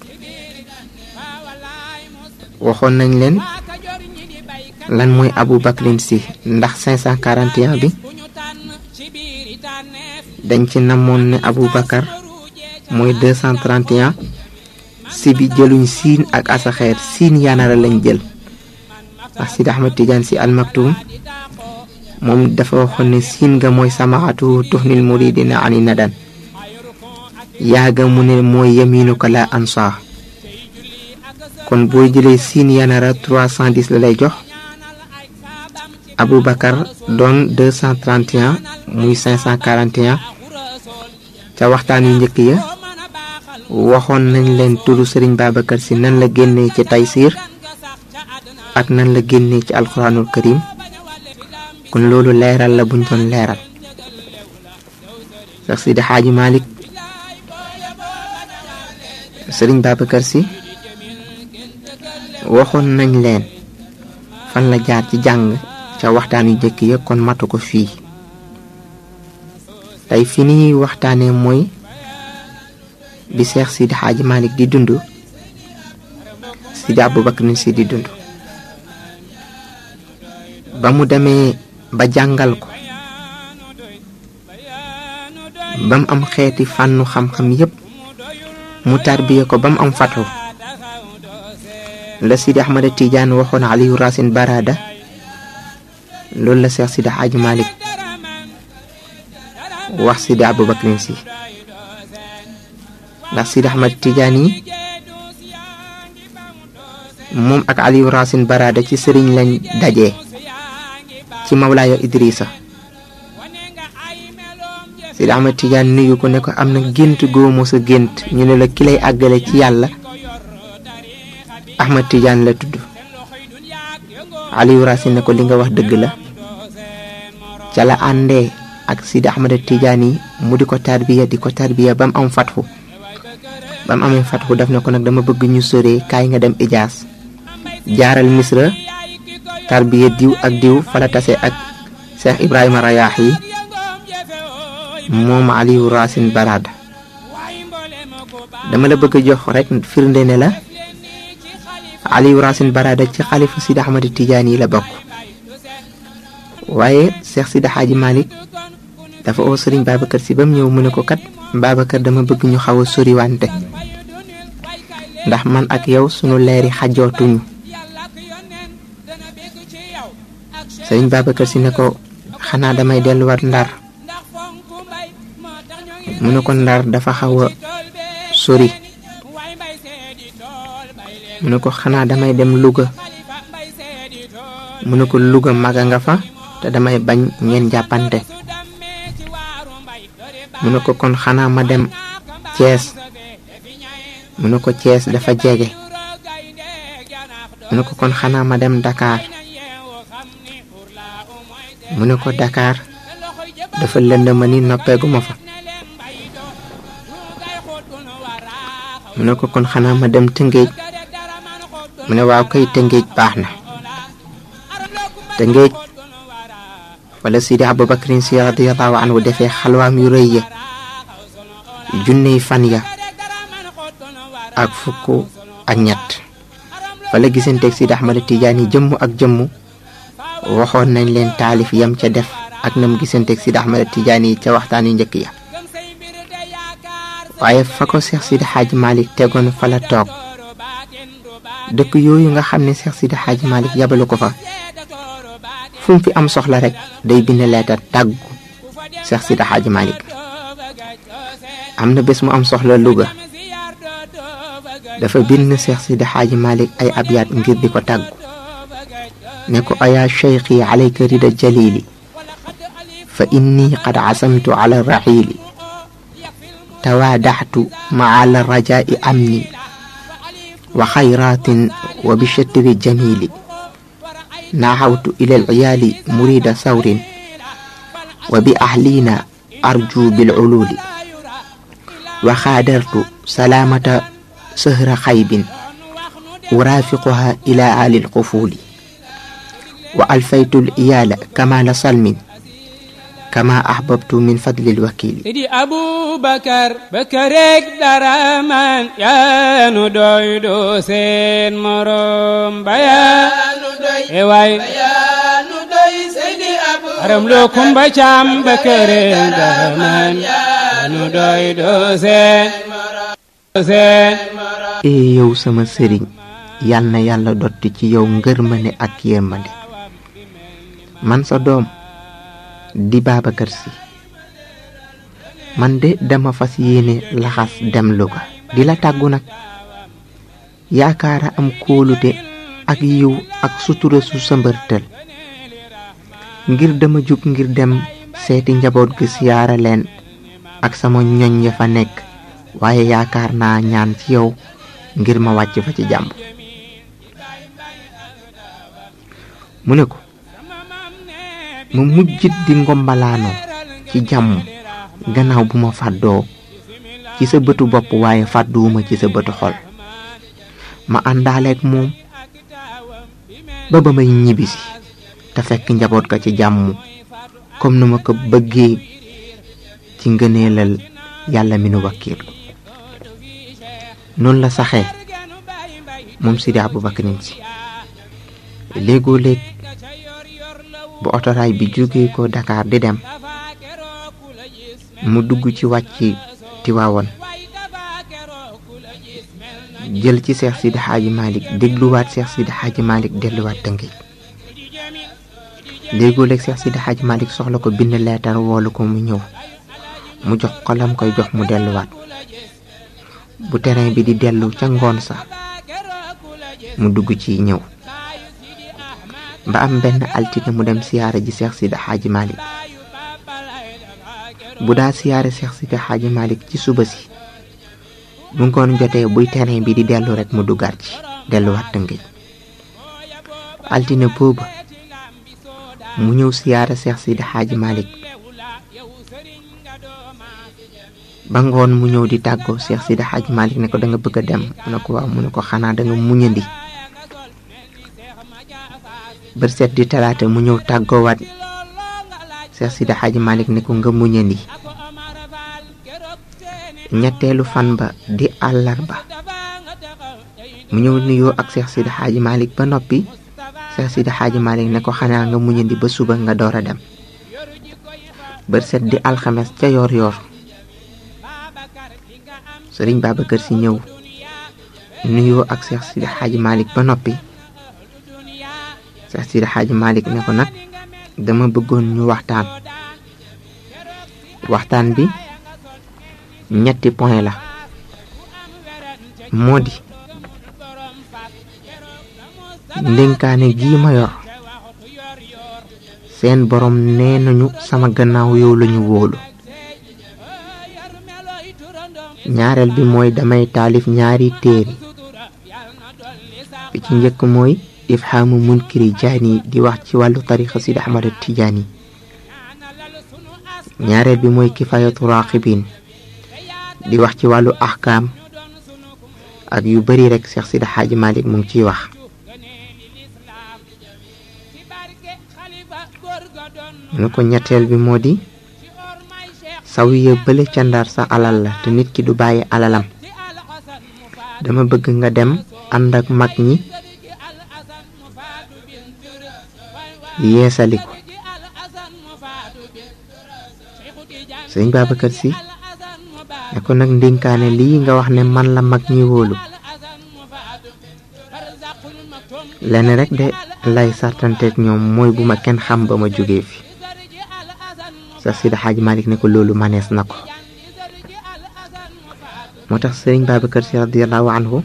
waxoon nañ leen lan mooy Abu Bakrin si ndax 541 bi dañ ci namoon ne Abu Bakar mooy 231 si bi jëluñ siin ak asaxeer siin yanara lañ jël ndax Sidi Ahmad Tidiane si almaktum moom dafa waxoon ne siin nga mooy samaatu tuxnil muridina ani nadan yaaga mu ne mooy yaminu ko la ansa kon boo jëlee siin yanara 310 la lay jox Aboubacar doon 231 muy 541 ca waxtaan yu njëkk ya waxoon nañ leen turu Serigne Babacar si nan la génnee ci Taysiir ak nan la génnee ci alxuraanul karim kon loolu leeral la buñ doon leeral Cheikh Sidi Hadji Malick Serigne Babacar si waxoon nañ leen fan la jaar ci jàng ca waxtaan yu njëkk ya kon matu ko fii tey fi ni waxtaanee mooy bi Cheikh Sidi Hadji Malick di dund Sidi Aboubacar si di dund ba mu demee ba jàngal ko ba mu am xeeti fànnu xam-xam yépp mu tarbiye ko ba mu am fatu la Sidi Ahmada Tidiane waxoon Aliou Racine Barada loolu la Cheikh Sidi Hadji Malick wax Sidi Aboubacar si ndax Sidi Ahmad Tidiane yi moom ak Aliou Racine Barada ci sëriñ lañ dajee ci Mawlaaya Idrissa Sidi Ahmad Tidiane nuyu ko ne ko am na gént góomo sa gént ñu ne la ki lay àggale ci yàlla Ahmad Tidiane la tudd Aliou Racine ne ko li nga wax dëgg la ca la àndee ak Sidi Ahmad Tidiane yi mu di ko tarbiya di ko tarbiya ba mu am fatxu ba mu amee fatxu daf ne ko nag dama bëgg ñu soree kaay nga dem Ijaas jaaral Misra tarbiya diw ak diw fa la tase ak Cheikh Ibrahima Rayaax yi moom Aliou Racine Barada dama la bëgg a jox rek firnde ne la Aliou Racine Barada ci xalifa Sidi Ahmad Tidiane yi la bokk waaye Cheikh Sidi Hadji Malick dafa oo Serigne Babacar si ba mu ñëw mu ne ko kat Babacar dama bëgg ñu xaw a soriwante ndax man ak yow sunu leeri xajootuñu Serigne Babacar si ne ko xanaa damay delluwaat ndar mu ne ko ndar dafa xaw a sori mu ne ko xanaa damay dem Louga mu ne ko Louga maga nga fa te damay bañ ngeen jàppante mu ne ko kon xanaa ma dem Thiès mu ne ko Thiès dafa jege mu ne ko kon xanaa ma dem Dakar mu ne ko Dakar dafa lëndëma ni noppeeguma fa mu ne ko kon xanaa ma dem Tëngéej mu ne waaw kay Tëngéej baax na Tëngéej wala Sidi Abubakrin si radiallahu anhu defee xalwaam yu rëy ya junney fan ya ak fukk ak ñett wala gisanteeg Sidi Ahmad Tidiane yi jëmm ak jëmm waxoon nañ leen taalif yam ca def ak nam gisanteeg Sidi Ahmad Tidiane yi ca waxtaan yu njëkk ya waaye fa ko Cheikh Sidi Hadji Malick tegoon fa la toog dëkk yooyu nga xam ne Cheikh Sidi Hadji Malick yabalu ko fa fu mu fi am soxla rek day bind leetar tàggu Cheikh Sidi Hadji Malick am na bés mu am soxla Louga dafa bind Cheikh Sidi Hadji Malick ay abyaat ngir di ko tàggu ne ko ayaa cheikhi alayka rida jalili fa inni qad asamtu ala raxiili tawaadaxtu maa la rajaa'i amni wa xayraatin wa bishatri jamili naxawtu ila alciyaali murida sawrin wa bi ahliina arju bilculuuli wa xaadartu salaamata sahra xaybin uraafiquha ila aali alqufuuli wa alfaytu aliyaala kamaala salmin kama ahbabtu min fadli alwakili Sidi Abubakar Bakareeg dara man yaa nu doy doo seen morom ba yaa nu doy e waay yaa nu doy Sidi Abubakar aram loo kumba caam Bakareeg dara man yaa nu doy doo seen seen ee yow sama sëriñ yal na yàlla dotti ci yow ngërmande ak yërmande man sa doom di Babacar Si man de dama fas yéene laxas dem Louga di la tàggu nag yaakaara am kóolute ak yiw ak sutura su sëmbërtël ngir dama jug ngir dem seeti njaboot gi siyaara leen ak sama ñoñ ya fa nekk waaye yaakaar naa ñaan ci yow ngir ma wàcc fa ci jàmm mu ne ko ma mujjit di ngombalaanoo ci jàmm gannaaw bu ma fàddoo ci sa bëtu bopp waaye fàdduwuma ci sa bëtu xol ma àndaaleeg moom ba ba may ñibbisi te fekk njaboot ga ci jàmm comme nu ma ko bëggee ci ngëneelal yàlla mi nu wakkiilu noonu la saxee moom Sidi Aboubacrine si léegoo léeg bu otoraay bi jógee ko Dakar di dem mu dugg ci wàcc Tiwaawoon jël ci Seex Sidi Xaaji Malick dégluwaat Seex Sidi Xaaji Malick delluwaat Tëngéej léegoo léeg Seex Sidi Xaaji Malick soxla ko bind leetar woolu ko mu ñëw mu jox ko lam koy jox mu delluwaat bu terrain bi di dellu ca ngoon sa mu dugg ci ñëw ba am benn altine mu dem siyaara ji Seex Sidi Xaaji Malick bu daa siyaare Seex Sidi Xaaji Malik ci suba si bu ngoon jotee buy terrain bi di dellu rek mu duggaat ci delluwaat Tëngéej altine booba mu ñëw siyaare Seex Sidi Xaaji Malik ba ngoon mu ñëw di tàggoo Seex Sidi Xaaji Malik ne ko da nga bëgg a dem mu ne ko waaw mu ne ko xanaa da nga muñandi bër set di talaata mu ñëw tàggoowaat Seex Sidi Xaaji Malik ne ko nga muñandi ñetteelu fan ba di àllarba mu ñëw nuyoo ak Seex Sidi Xaaji Malik ba noppi Seex Sidi Xaaji Malik ne ko xanaa nga muñandi ba suba nga door a dem bër set di alxames ca yoor yoor sëriñ Babacar Si ñëw nuyoo ak Seex Sidi Xaaji Malik ba noppi Seex Sidi Xaaji Malik ne ko nag dama bëggoon ñu waxtaan waxtaan bi ñetti point la moo di ndénkaane gii ma yor seen borom nee nañu sama gannaaw yow lañu wóolu ñaareel bi mooy damay taalif ñaari téere bi ci njëkk mooy ifhaamu munkiri jaani di wax ci wàllu tarixa Sidi Ahmad Tijaani ñaareel bi mooy kifayatu raqibin di wax ci wàllu ahkaam ak yu bari rek Seex Sidi Xaaji Malik mu ngi ciy wax mu ne ko ñetteel bi moo di sawiya bële ca ndar sa alal la te nit ki du bàyyi alalam dama bëgg nga dem ànd ak mag ñi yeesali ko sëñ Babacar Si ne ko nag ndénkaane lii nga wax ne man la mag ñi wóolu lenn rek de lay sartanteeg ñoom mooy bu ma kenn xam ba ma jógee fi Seex Sidi Xaaji Malik ne ko loolu manees na ko moo tax sëriñ Babacar Si radiallahu anhu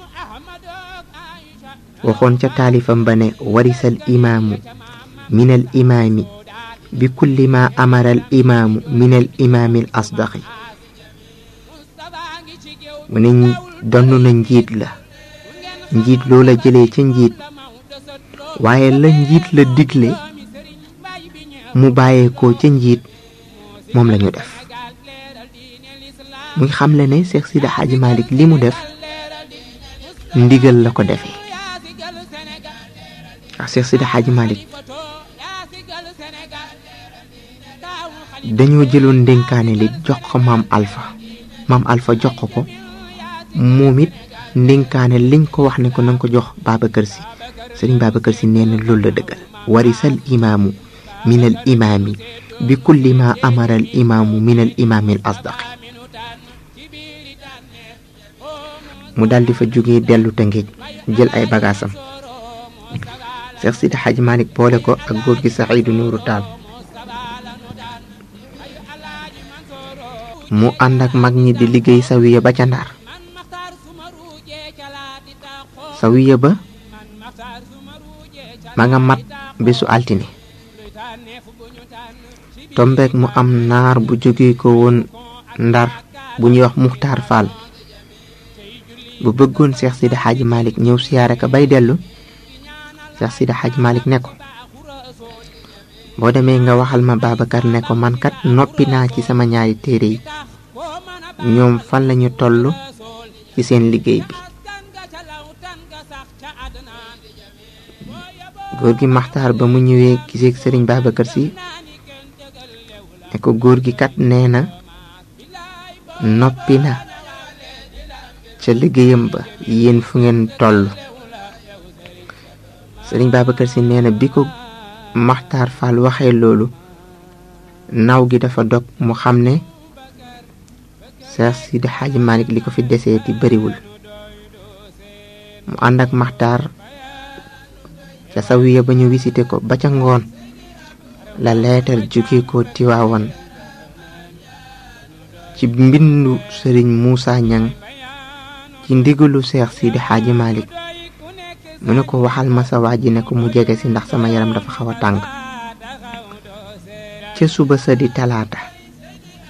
waxoon ca taalifam ba ne warisal imaamu min al imaami bi kulli ma amara al imaamu min al imaami al asdaqi mu ne donn na njiit la njiit loola jëlee ca njiit waaye la njiit la digle mu bàyyeekoo ca njiit moom lañu def muy xamle ne Seex Sidi Xaaji Malik li mu def ndigal la ko defee waaw Seex Sidi Xaaji Malik dañoo jëloon ndénkaane li jox ko maam Alpha maam Alpha jox ko ko moom it ndénkaane liñ ko wax ne ko nanga ko jox Babacar Si sëriñ Babacar Si nee na loolu la dëggal warisal imaamu min al imaami bi kulli ma amara al imaamu min al imaami al asdaqi mu daldi fa jógee dellu Tëngéej jël ay bagaasam Seex Sidi Xaaji Malik boole ko ak góor gi Saxiidu Nuuru Taal mu ànd ak mag ñi di liggéey sawiya ba ca Ndar sawiya ba ma nga mat bésu altine tombeek mu am naar bu jóge ko woon Ndar bu ñuy wax Muxtaar Fall bu bëggoon Seex Sidi Xaaji Malik ñëw siyaare ka bay dellu Seex Sidi Xaaji Malik ne ko boo demee nga waxal ma Babacar ne ko man kat noppi naa ci sama ñaari téere yi ñoom fan lañu toll ci seen liggéey bi góor gi maxtaar ba mu ñëwee giseeg sëriñ Babacar Si ne ko góor gi kat nee na noppi na ca liggéeyam ba yéen fu ngeen toll sëriñ Babacar Si nee na bi ko maxtaar Fall waxee loolu naw gi dafa dog mu xam ne Seex Sidi Xaaji Malik li ko fi deseeti bariwul mu ànd ak maxtaar ca sawiya ba ñu visité ko ba ca ngoon la leetar jóge ko tiwaawan ci mbindu sëriñ Muusa Ñang ci ndigalu Seex Sidi Xaaji Malik mu ne ko waxal ma sa waa ji ne ko mu jege si ndax sama yaram dafa xaw a tàng ca suba sa di talaata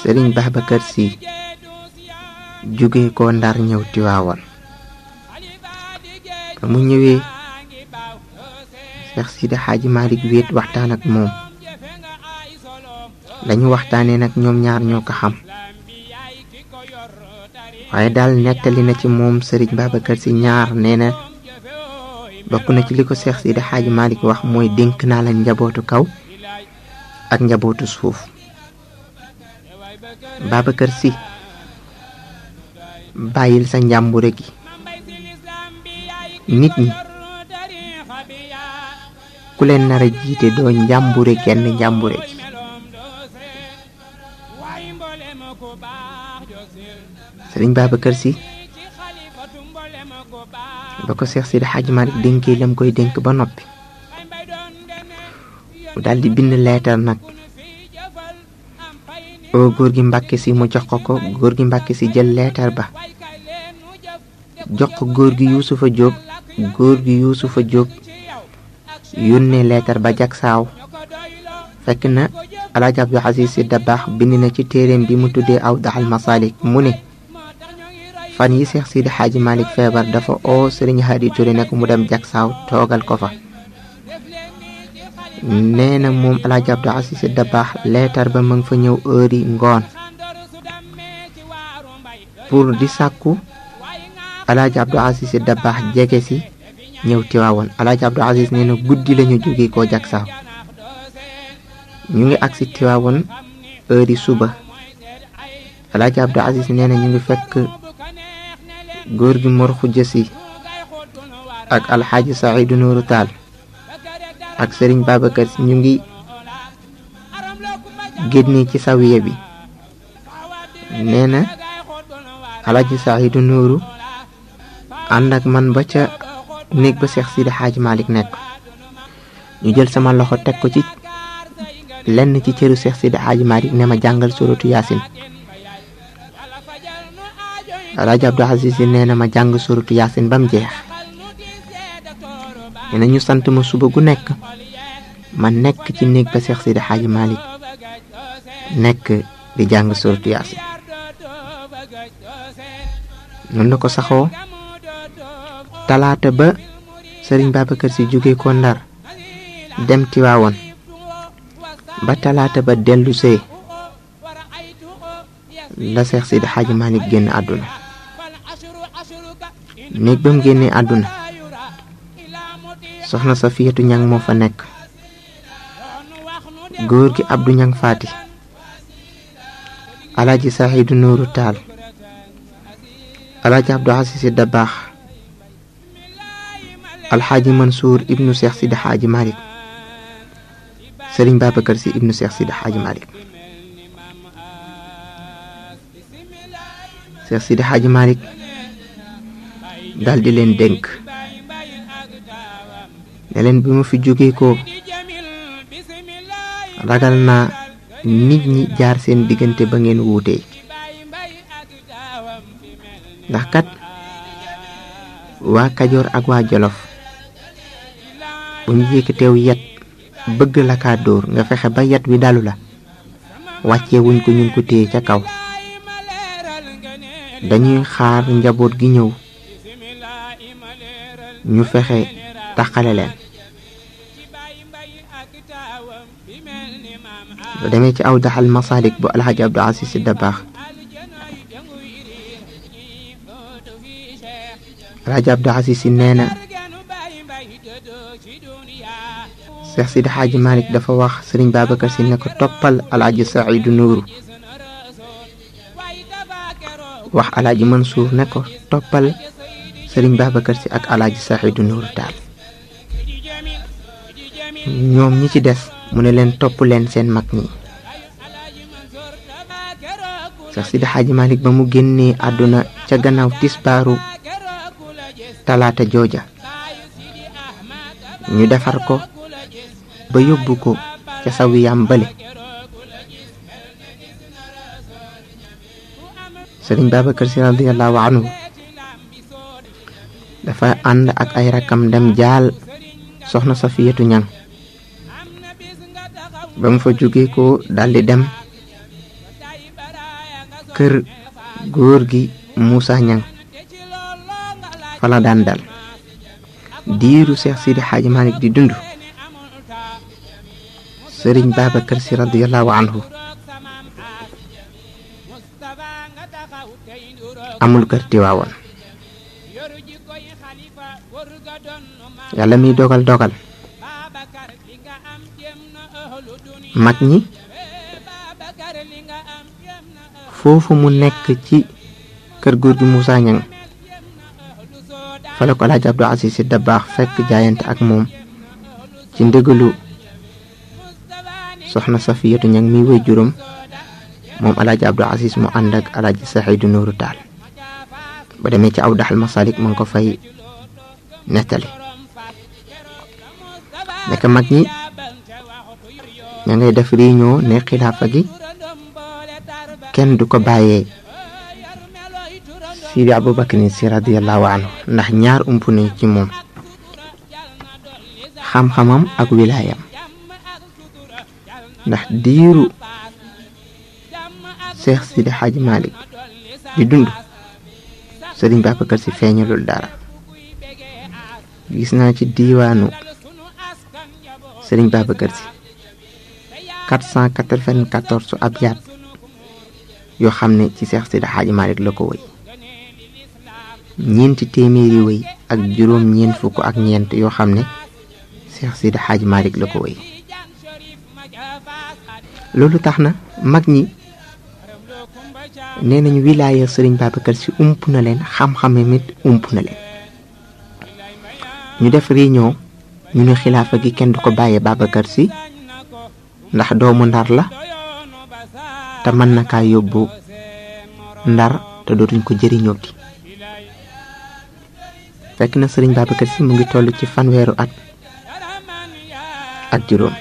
sëriñ Babacar si jóge ko ndar ñëw Tiwaawan ba mu ñëwee Seex Sidi Xaaji Malik wéet waxtaan ak moom lañu waxtaanee nag ñoom ñaar ñoo ko xam waaye daal nettali na ci moom sëriñ Babacar si ñaar nee na bokk na ci li ko Seex Sidi Xaaji Malik wax mooy dénk naa la njabootu kaw ak njabootu suuf Babacar si bàyyil sa njàmbure gi nit ñi ku leen nar a jiite doo njàmbure kenn njàmbure gi sëriñ Babacar si ba ko Seex Sidi Xaaji Malik dénkee lam koy dénk ba noppi mu daldi bind leetar nag oo góor gi Mbàkke si mu jox ko ko góor gi Mbàkke si jël leetar ba jox ko góor gi Yuusufa Jóob góor gi Yuusufa Jóob yónnee leetar ba jak saaw fekk na Alaaji Abdu Asiis Si Dabaax bind na ci téeréem bi mu tuddee aw daxal masaalik mu ne fan yi Seex Sidi Xaaji Malik feebar dafa oo Sëriñ Haadi Ture ne ko mu dem jak saaw toogal ko fa nee na moom Alaaji Abdu Asiis Si Dabaax leetar ba ma nga fa ñëw heure yi ngoon pour di sàkku Alaaji Abdu Asiis Si Dabaax jege si ñëw Tiwaawoon Alaaji Abdu Asiis nee na guddi lañu jóge koo jak saaw ñu ngi agsi Tiwaawoon heure yi suba Alaaji Abdu Asiis nee na ñu ngi fekk góor gi Mor Xujja Si ak Alxaaji Saidu Nuuru Taal ak Sëriñ Babacar Si ñu ngi génne ci sawiya bi nee na Alxaaji Saidu Nuuru ànd ak man ba ca néeg ba Seex Sidi Xaaji Malik nekk ñu jël sama loxo teg ko ci lenn ci cëru Seex Sidi Xaaji Malik ne ma jàngal suratu Yaasin Alaaji Abdu Asiis Si nee na ma jàng suratu Yaasin ba mu jeex nee na ñu sant ma suba gu nekk ma nekk ci néeg ba Seex Sidi Xaaji Malik nekk di jàng suratu Yaasin noonu la ko saxoo talaata ba sëriñ Babacar Si jóge ko Ndar dem Tiwaawoon ba talaata ba dellu see la Seex Sidi Xaaji Malik génn àdduna néeg ba mu génnee àdduna soxna Safiyatu Ñang moo fa nekk góor gi Abdu Ñang Faati Alaaji Saxiidu Nuuru Taal Alaaji Abdu Asiis Si Dabaax Alxaaji Mansuur ibnu Seex Sidi Xaaji Malik Sëriñ Babacar Si ibnu Seex Sidi Xaaji Malik Seex Sidi Xaaji Malik daldi leen dénk ne leen bi ma fi jóge ko ragal naa nit ñi jaar seen diggante ba ngeen wuutee ndax kat waa Kajoor ak waa Jolof bu ñu yëkkateew yet bëgg la kaa dóor nga fexe ba yet wi dalu la wàccee wuñ ko ñu ngi ko téye ca kaw dañuy xaar njaboot gi ñëw ñu fexe taxale leen bu demee ci aw daxal masalik bu alxaji Abdu Asiis Si Dabaax alxaji Abdu Asiis Si nee na Seex Sidi Xaaji Malik dafa wax Sëriñ Babacar Si ne ko toppal alxaji Saidu Nuuru wax alaaji Mansuur ne ko toppal sëriñ Babacar Si ak alaaji Saxiidu Nuuru Taal ñoom ñi ci des mu ne leen topp leen seen mag ñi Seex Sidi Xaaji Malik ba mu génnee àdduna ca gannaaw tisbaaru talaata jooja ñu defar ko ba yóbbu ko ca sawiyam bale sëriñ Babacar Si radiyallahu anhu dafa ànd ak ay rakkam dem jaal soxna Safiyatu Ñang ba mu fa jóge ko daldi dem kër góor gi Moussa Ñang fa la daan dal diiru Seex Sidi Xaaji Malik di dund sëriñ Babacar Si radiyallahu anhu amul kër Tiwaawoon yàlla miy dogal dogal mag ñi foofu mu nekk ci kër góor gi Moussa Ñang fa la ko Alaaji Abdou Aziz Si Dabaax fekk jaayante ak moom ci ndigalu soxna Safiyatu Ñang mi wéy juróom moom Alaaji Abdou Aziz mu ànd ak Alaaji Saxiidu Nuuru Taal ba demee ci aw daxal masalik ma ngi ko fay nettali nekk mag ñi ña ngay def réunion ne xilaafa gi kenn du ko bàyyee Sidi Abubakar Si radiyallahu anhu ndax ñaar ump nañ ci moom xam-xamam ak wilaayam ndax diiru Seex Sidi Xaaji Malik di dund Sëriñ Babacar Si feeñalul dara gis naa ci diiwaanu Sëriñ Babacar Si 494 su ab yaat yoo xam ne ci Seex Sidi Xaaji Malik la ko wëy ñeenti téeméeri wëy ak juróom ñeent fukk ak ñeent yoo xam ne Seex Sidi Xaaji Malik la ko wëy loolu tax na mag ñi nee nañu wilaaya Sëriñ Babacar Si ump na leen xam-xame mit ump na leen ñu def réunion ñu ne xilaafa gi kenn du ko bàyyee Babacar Si ndax doomu ndar la te mën na kaa yóbbu ndar te dootuñ ko jëriñooti fekk na sëriñ Babacar Si mu ngi toll ci fanweeru at ak juróom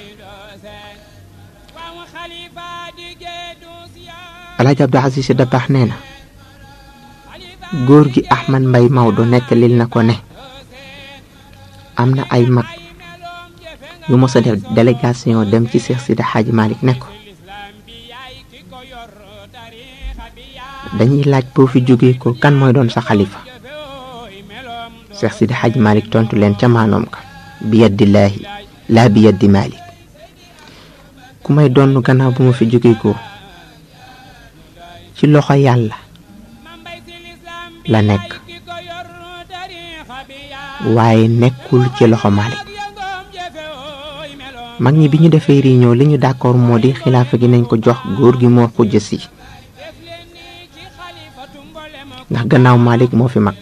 Alaaji Abdou Aziz Si Dabaax nee na góor gi Ahmad Mbay Maodo nettalil na ko ne am na ay mag yu mos a def délégation dem ci Seex Sidi Xaaji Malik ne ko dañuy laaj boo fi jógee ko kan mooy doon sa xalifa Seex Sidi Xaaji Malik tontu leen ca maanoom ka bi yaddillaahi laa bi yaddi Malik ku may doon gannaaw bu ma fi jógee ko ci loxo yàlla la nekk waaye nekkul ci loxo Malik mag ñi bi ñu defee réunion li ñu d'accord moo di xilaafa gi nañ ko jox góor gi moo xujja si ndax gannaaw Malik moo fi mag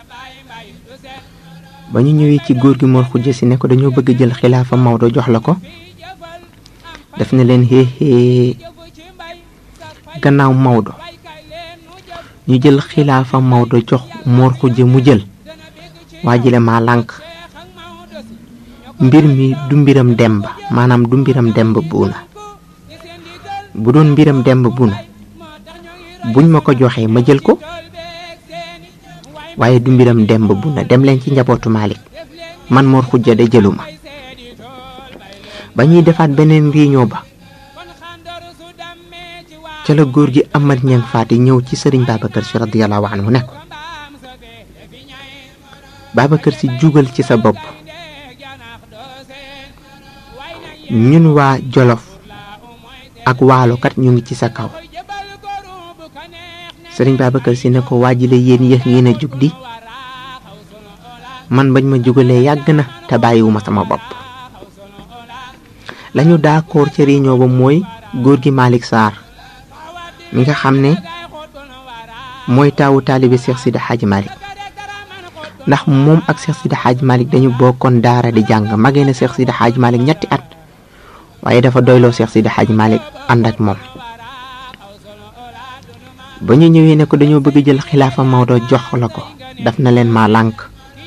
ba ñu ñëwee ci góor gi moo xujja si ne ko dañoo bëgg jël xilaafa Maodo jox la ko def na leen xéexée gannaaw Maodo ñu jël xilaafa Maodo jox Mor Xujja mu jël waa jile maa lànk mbir mi du mbiram demba maanaam du mbiram demba buuna bu doon mbiram demba buuna buñ ma ko joxee ma jël ko waaye du mbiram demba buuna dem leen ci njabootu Malik man Mor Xujja de jëluma ba ñuy defaat beneen réunion ba ca la góor gi Amad Ñang Faati ñëw ci sëriñ Babacar Si radiyallahu anhu ne ko Babacar Si jugal ci sa bopp ñun waa Jolof ak waalokat ñu ngi ci sa kaw sëriñ Babacar Si ne ko waajile yéen yéex ngeen a jug di man bañ ma jugalee yàgg na te bàyyiwuma sama bopp lañu d'accord ca réunion ba mooy góor gi Malick Sarr mi nga xam ne mooy taawu taalibe Cheikh Sidi Hadj Malick ndax moom ak Cheikh Sidi Hadj Malick dañu bokkoon daara di jàng magee na Cheikh Sidi Hadj Malick ñetti at waaye dafa doyloo Cheikh Sidi Hadj Malick ànd ak moom ba ñu ñëwee ne ko dañoo bëgg jël xilaafa Maodo jox la ko daf na leen maa lànk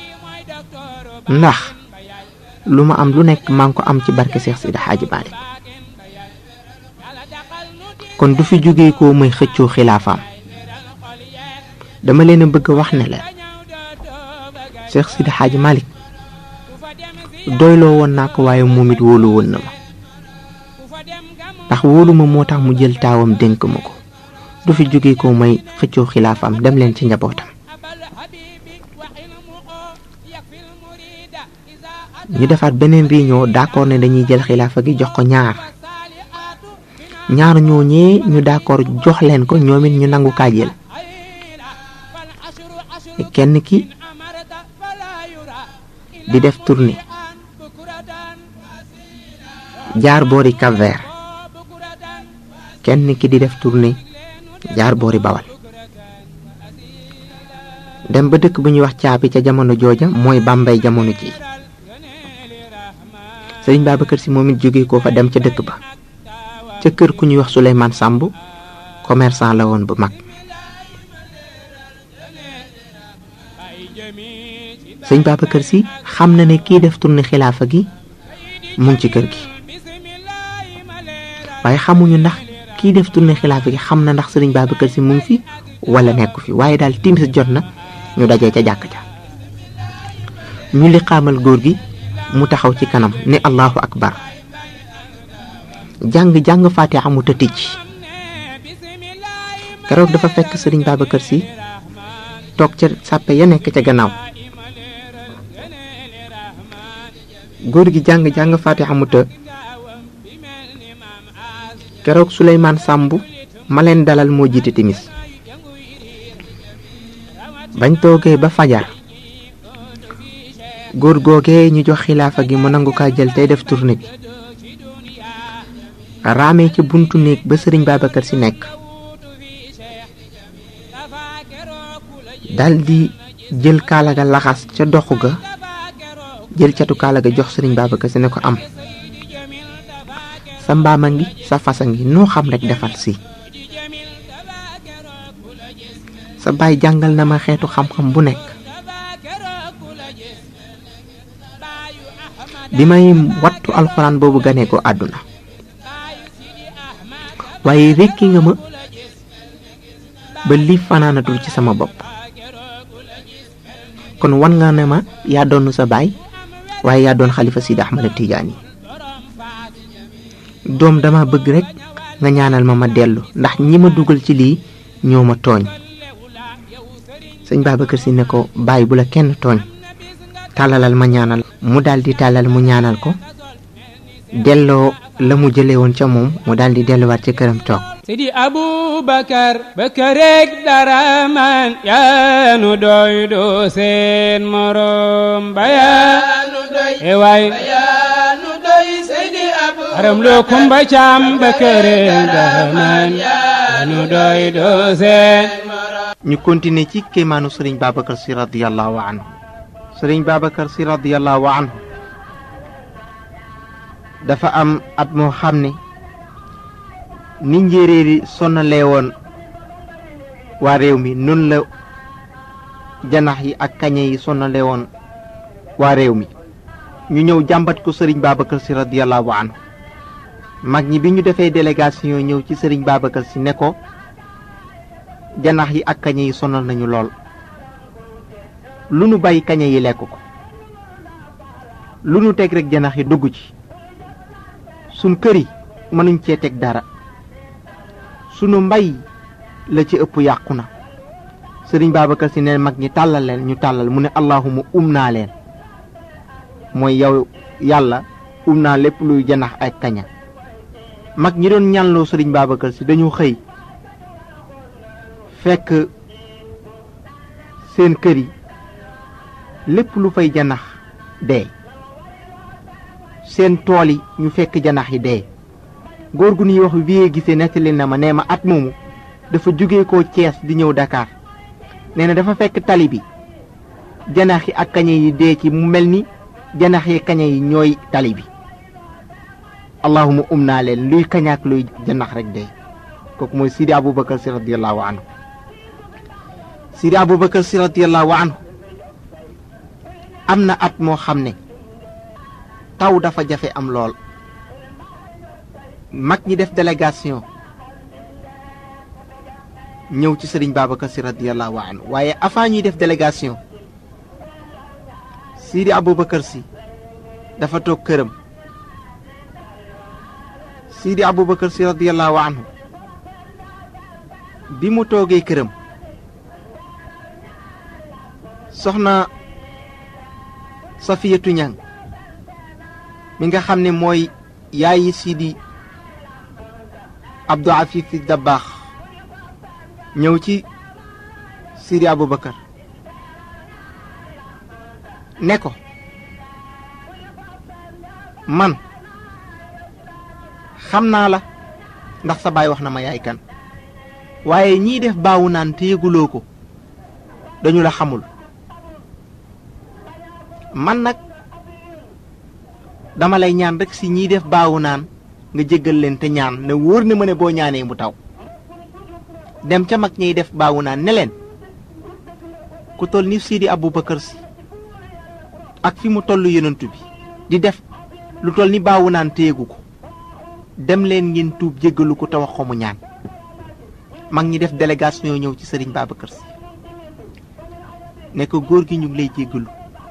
ndax lu ma am lu nekk maa ngi ko am ci barke Cheikh Sidi Hadj Malick kon du fi jógee ko may xëccoo xilaafaam dama leen a bëgg a wax ne leen Cheikh Sidi Hadj Malick doyloo woon naa ko waaye moom it wóolu woon na ma ndax wóolu ma moo tax mu jël taawam dénk ma ko du fi jóge ko may xëccoo xilaafam dem leen ci njabootam ñu defaat beneen réunion d'accord ne dañuy jël xilaafa gi jox ko ñaar ñaar ñooñee ñu d'accord jox leen ko ñoom it ñu nangu kaa jël kenn ki di def tournée jaar boori Cap-Vert kenn ki di def tournée jaar boori Bawal dem ba dëkk bu ñuy wax caabi ca jamono jooja mooy Bambey jamono ji sëriñ Babacar si moom it jóge ko fa dem ca dëkk ba ca kër ku ñuy wax Souleymane Samb commerçant la woon bu mag sëñ Babacar si xam na ne kii def tournée xilaafa gi mu ngi ci kër gi waaye xamuñu ndax kii def tournée xilaafa gi xam na ndax sëriñ Babacar si mu ngi fi wala nekku fi waaye daal timis jot na ñu dajee ca jàkk ja ñu li xaamal góor gi mu taxaw ci kanam ne allahu akbar jàng jàng faatiha mu tëtij keroog dafa fekk sëriñ Babacar si toog ca sàppe ya nekk ca gannaaw góor gi jàng jàng faatiha mu të keroog Suleymaan Sàmb ma leen dalal moo jiite timis bañ toogee ba fajar góor googee ñu jox xilaafa gi mu nangu kaa jël tey def tournée bi raamee ca buntu néeg ba sëriñ Babacar si nekk daldi jël kaala ga laxas ca doxu ga jël catu kaala ga jox sëriñ Babacar si ne ko am sa mbaama ngi sa fasa ngi noo xam rek defal si sa baay jàngal na ma xeetu xam-xam bu nekk bi may wattu alxuraan boobu ganee ko àdduna waaye rekki nga ma ba li fanaanatul ci sama bopp kon wan nga ne ma yaa doon sa baay waaye yaa doon xalifa Sidi Ahmada Tijaani doom dama bëgg rek nga ñaanal ma ma dellu ndax ñi ma dugal ci lii ñoo ma tooñ sëñ Babacar si ne ko bàyyi bu la kenn tooñ tàllalal ma ñaanal mu daldi tàllal mu ñaanal ko delloo la mu jële woon ca moom mu daldi delluwaat ca këram toog Sidi Abubakar Bakareeg Daraman yaa nu doy doo seen morom ba yaa nu doy e waay yaa nu doy Sidi Abubakar aram loo kumba caam Bakareeg Daraman yaa nu doy doo seen ñu continuer ci kéemaanu sëriñ Babacar si radiyallahu anhu sëriñ Babacar si radiyallahu anhu dafa am at moo xam ne ni njéeréer yi sonnalee woon waa réew mi noonu la janax yi ak kañe yi sonnalee woon waa réew mi ñu ñëw jàmbat ko sëriñ Babacar si radiyallahu anhu mag ñi bi ñu defee délégation ñëw ci sëriñ Babacar si ne ko janax yi ak kañe yi sonal nañu lool lu nu bàyyi kañe yi lekk ko lu nu teg rek janax yi dugg ci sun kër yi mënuñ cee teg dara sunu mbay la ci ëpp yàqu na sëriñ Babacar si ne mag ñi tàllal leen ñu tàllal mu ne allahuma um naa leen mooy yow yàlla um naa lépp luy janax ak kaña mag ñi doon ñanloo sëriñ Babacar si dañu xëy fekk seen kër yi lépp lu fay janax dee seen tool yi ñu fekk janax yi dee góor gu ñuy wax vie gisee nettali na ma nee ma at moomu dafa jóge ko Cees di ñëw Dakar nee na dafa fekk tali bi janax yi ak kañe yi dee ci mu mel ni janax yi kañe yi ñooy tali bi allahuma um naa leen luy kañaak luy janax rek dee kooku mooy Sidi Aboubacar si radiyallahu anhu Sidi Aboubacar si radiyallahu anhu am na at moo xam ne taw dafa jafe am lool mag ñi def délégation ñëw ci sëriñ Babacar si radiyallahu anhu waaye avant ñuy def délégation Sidi Aboubacar si dafa toog këram Sidi Aboubacar si radiyallahu anhu bi mu toogee këram soxna safiyatu ñang mi nga xam ne mooy yaayi sidi abdou afif si dabbaax ñëw ci sidi aboubacar ne ko man xam naa la ndax sa baay wax na ma yaay kan waaye ñii def baawu naan te yëguloo ko dañu la xamul man nag dama lay ñaan rek si ñiy def baawu naan nga jéggal leen te ñaan ne wóor na ma ne boo ñaanee mu taw dem ca mag ñiy def baawu naan ne leen ku toll ni Sidi Aboubacar si ak fi mu toll yonent bi di def lu toll ni baawu naan te yëgu ko dem leen ngeen tuub jéggalu ko te wax ko mu ñaan mag ñi def délégation ñëw ci sëriñ Babacar si ne ko góor gi ñu ngi lay jéggalu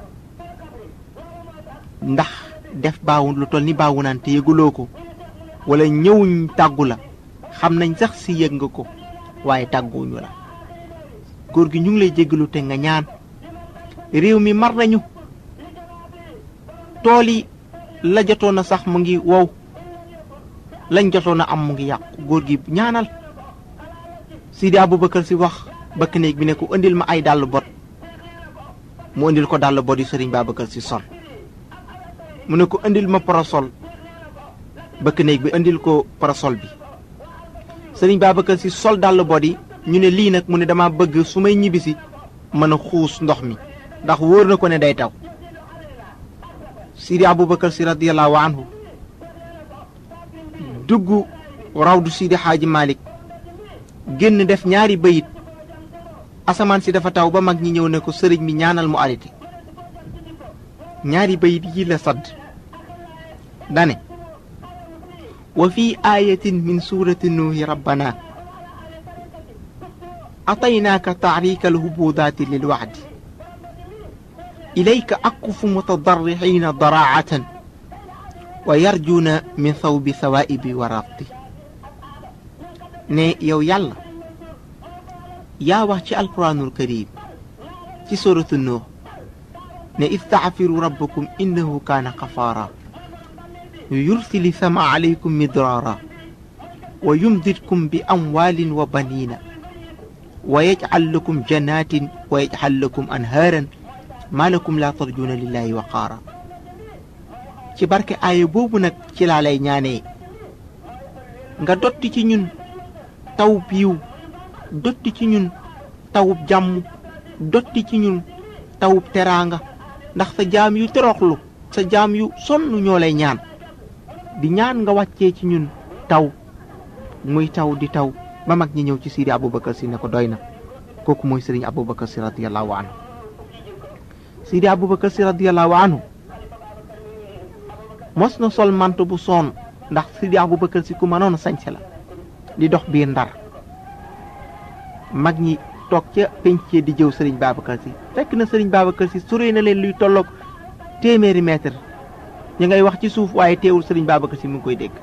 ndax def baawu lu toll ni baawu naan te yëguloo ko wala ñëwuñ tàggu la xam nañ sax si yëg nga ko waaye tàgguwuñu la góor gi ñu ngi lay jéggalu te nga ñaan réew mi mar nañu tool yi la jotoon a sax mu ngi wow lañ jotoon a am mu ngi yàqu góor gi ñaanal Sidi Aboubacar si wax bëkk néeg bi ne ko indil ma ay dàll bot mu indil ko dàll bot yu sëriñ Babacar si sol mu ne ko indil ma parasol bëkk néeg bi indil ko parasol bi sëriñ Babacar si sol dàll bot yi ñu ne lii nag mu ne dama bëgg su may ñibbisi mën a xuus ndox mi ndax wóor na ko ne day taw Sidi Aboubacar si radiyallahu anhu dugg rawdu Sidi Xaaji Malik génn def ñaari bayit asamaan si dafa taw ba mag ñi ñëw ne ko sëriñ bi ñaanal mu arrêté ñaari bayit yi la sadd dane wa fi ayatin min surati nuuhi rabbana ataynaaka taarika alhubudaati lilwacdi ilayka akufu mutadarrixiina daraacatan wa yarjuuna min thawbi thawaa'ibi wa rabti ne yow yàlla yaa wax ci alquraanul karim ci suratu nuux ne istaxfiru rabbakum innahu kaana xafaara yursili sama alaykum midraara wa yumdidkum bi amwaalin wa baniina wa yajcal lakum janaatin wa yajcal lakum anhaaran maa lakum laa tarjuuna lillaahi waqaara ci barke aaya boobu nag ci laa lay ñaanee nga dotti ci ñun taw biiw dotti ci ñun tawub jàmm dotti ci ñun tawub teraanga ndax sa jaam yu toroxlu sa jaam yu sonn ñoo lay ñaan di ñaan nga wàccee ci ñun taw muy taw di taw ba mag ñi ñëw ci Sidi Aboubacar si ne ko doy na kooku mooy sëriñ Aboubacar si radiyallahu anhu Sidi Aboubacar si radiyallahu anhu mos na sol manto bu soon ndax Sidi Aboubacar si ku mënoon a sañse la di dox biir ndar mag ñi toog ca pencee di jëw sëriñ Babacar si fekk na sëriñ Babacar si sore na leen luy tolloog téeméeri mètre ñu ngay wax ci suuf waaye teewul sëriñ Babacar si mu ngi koy dégg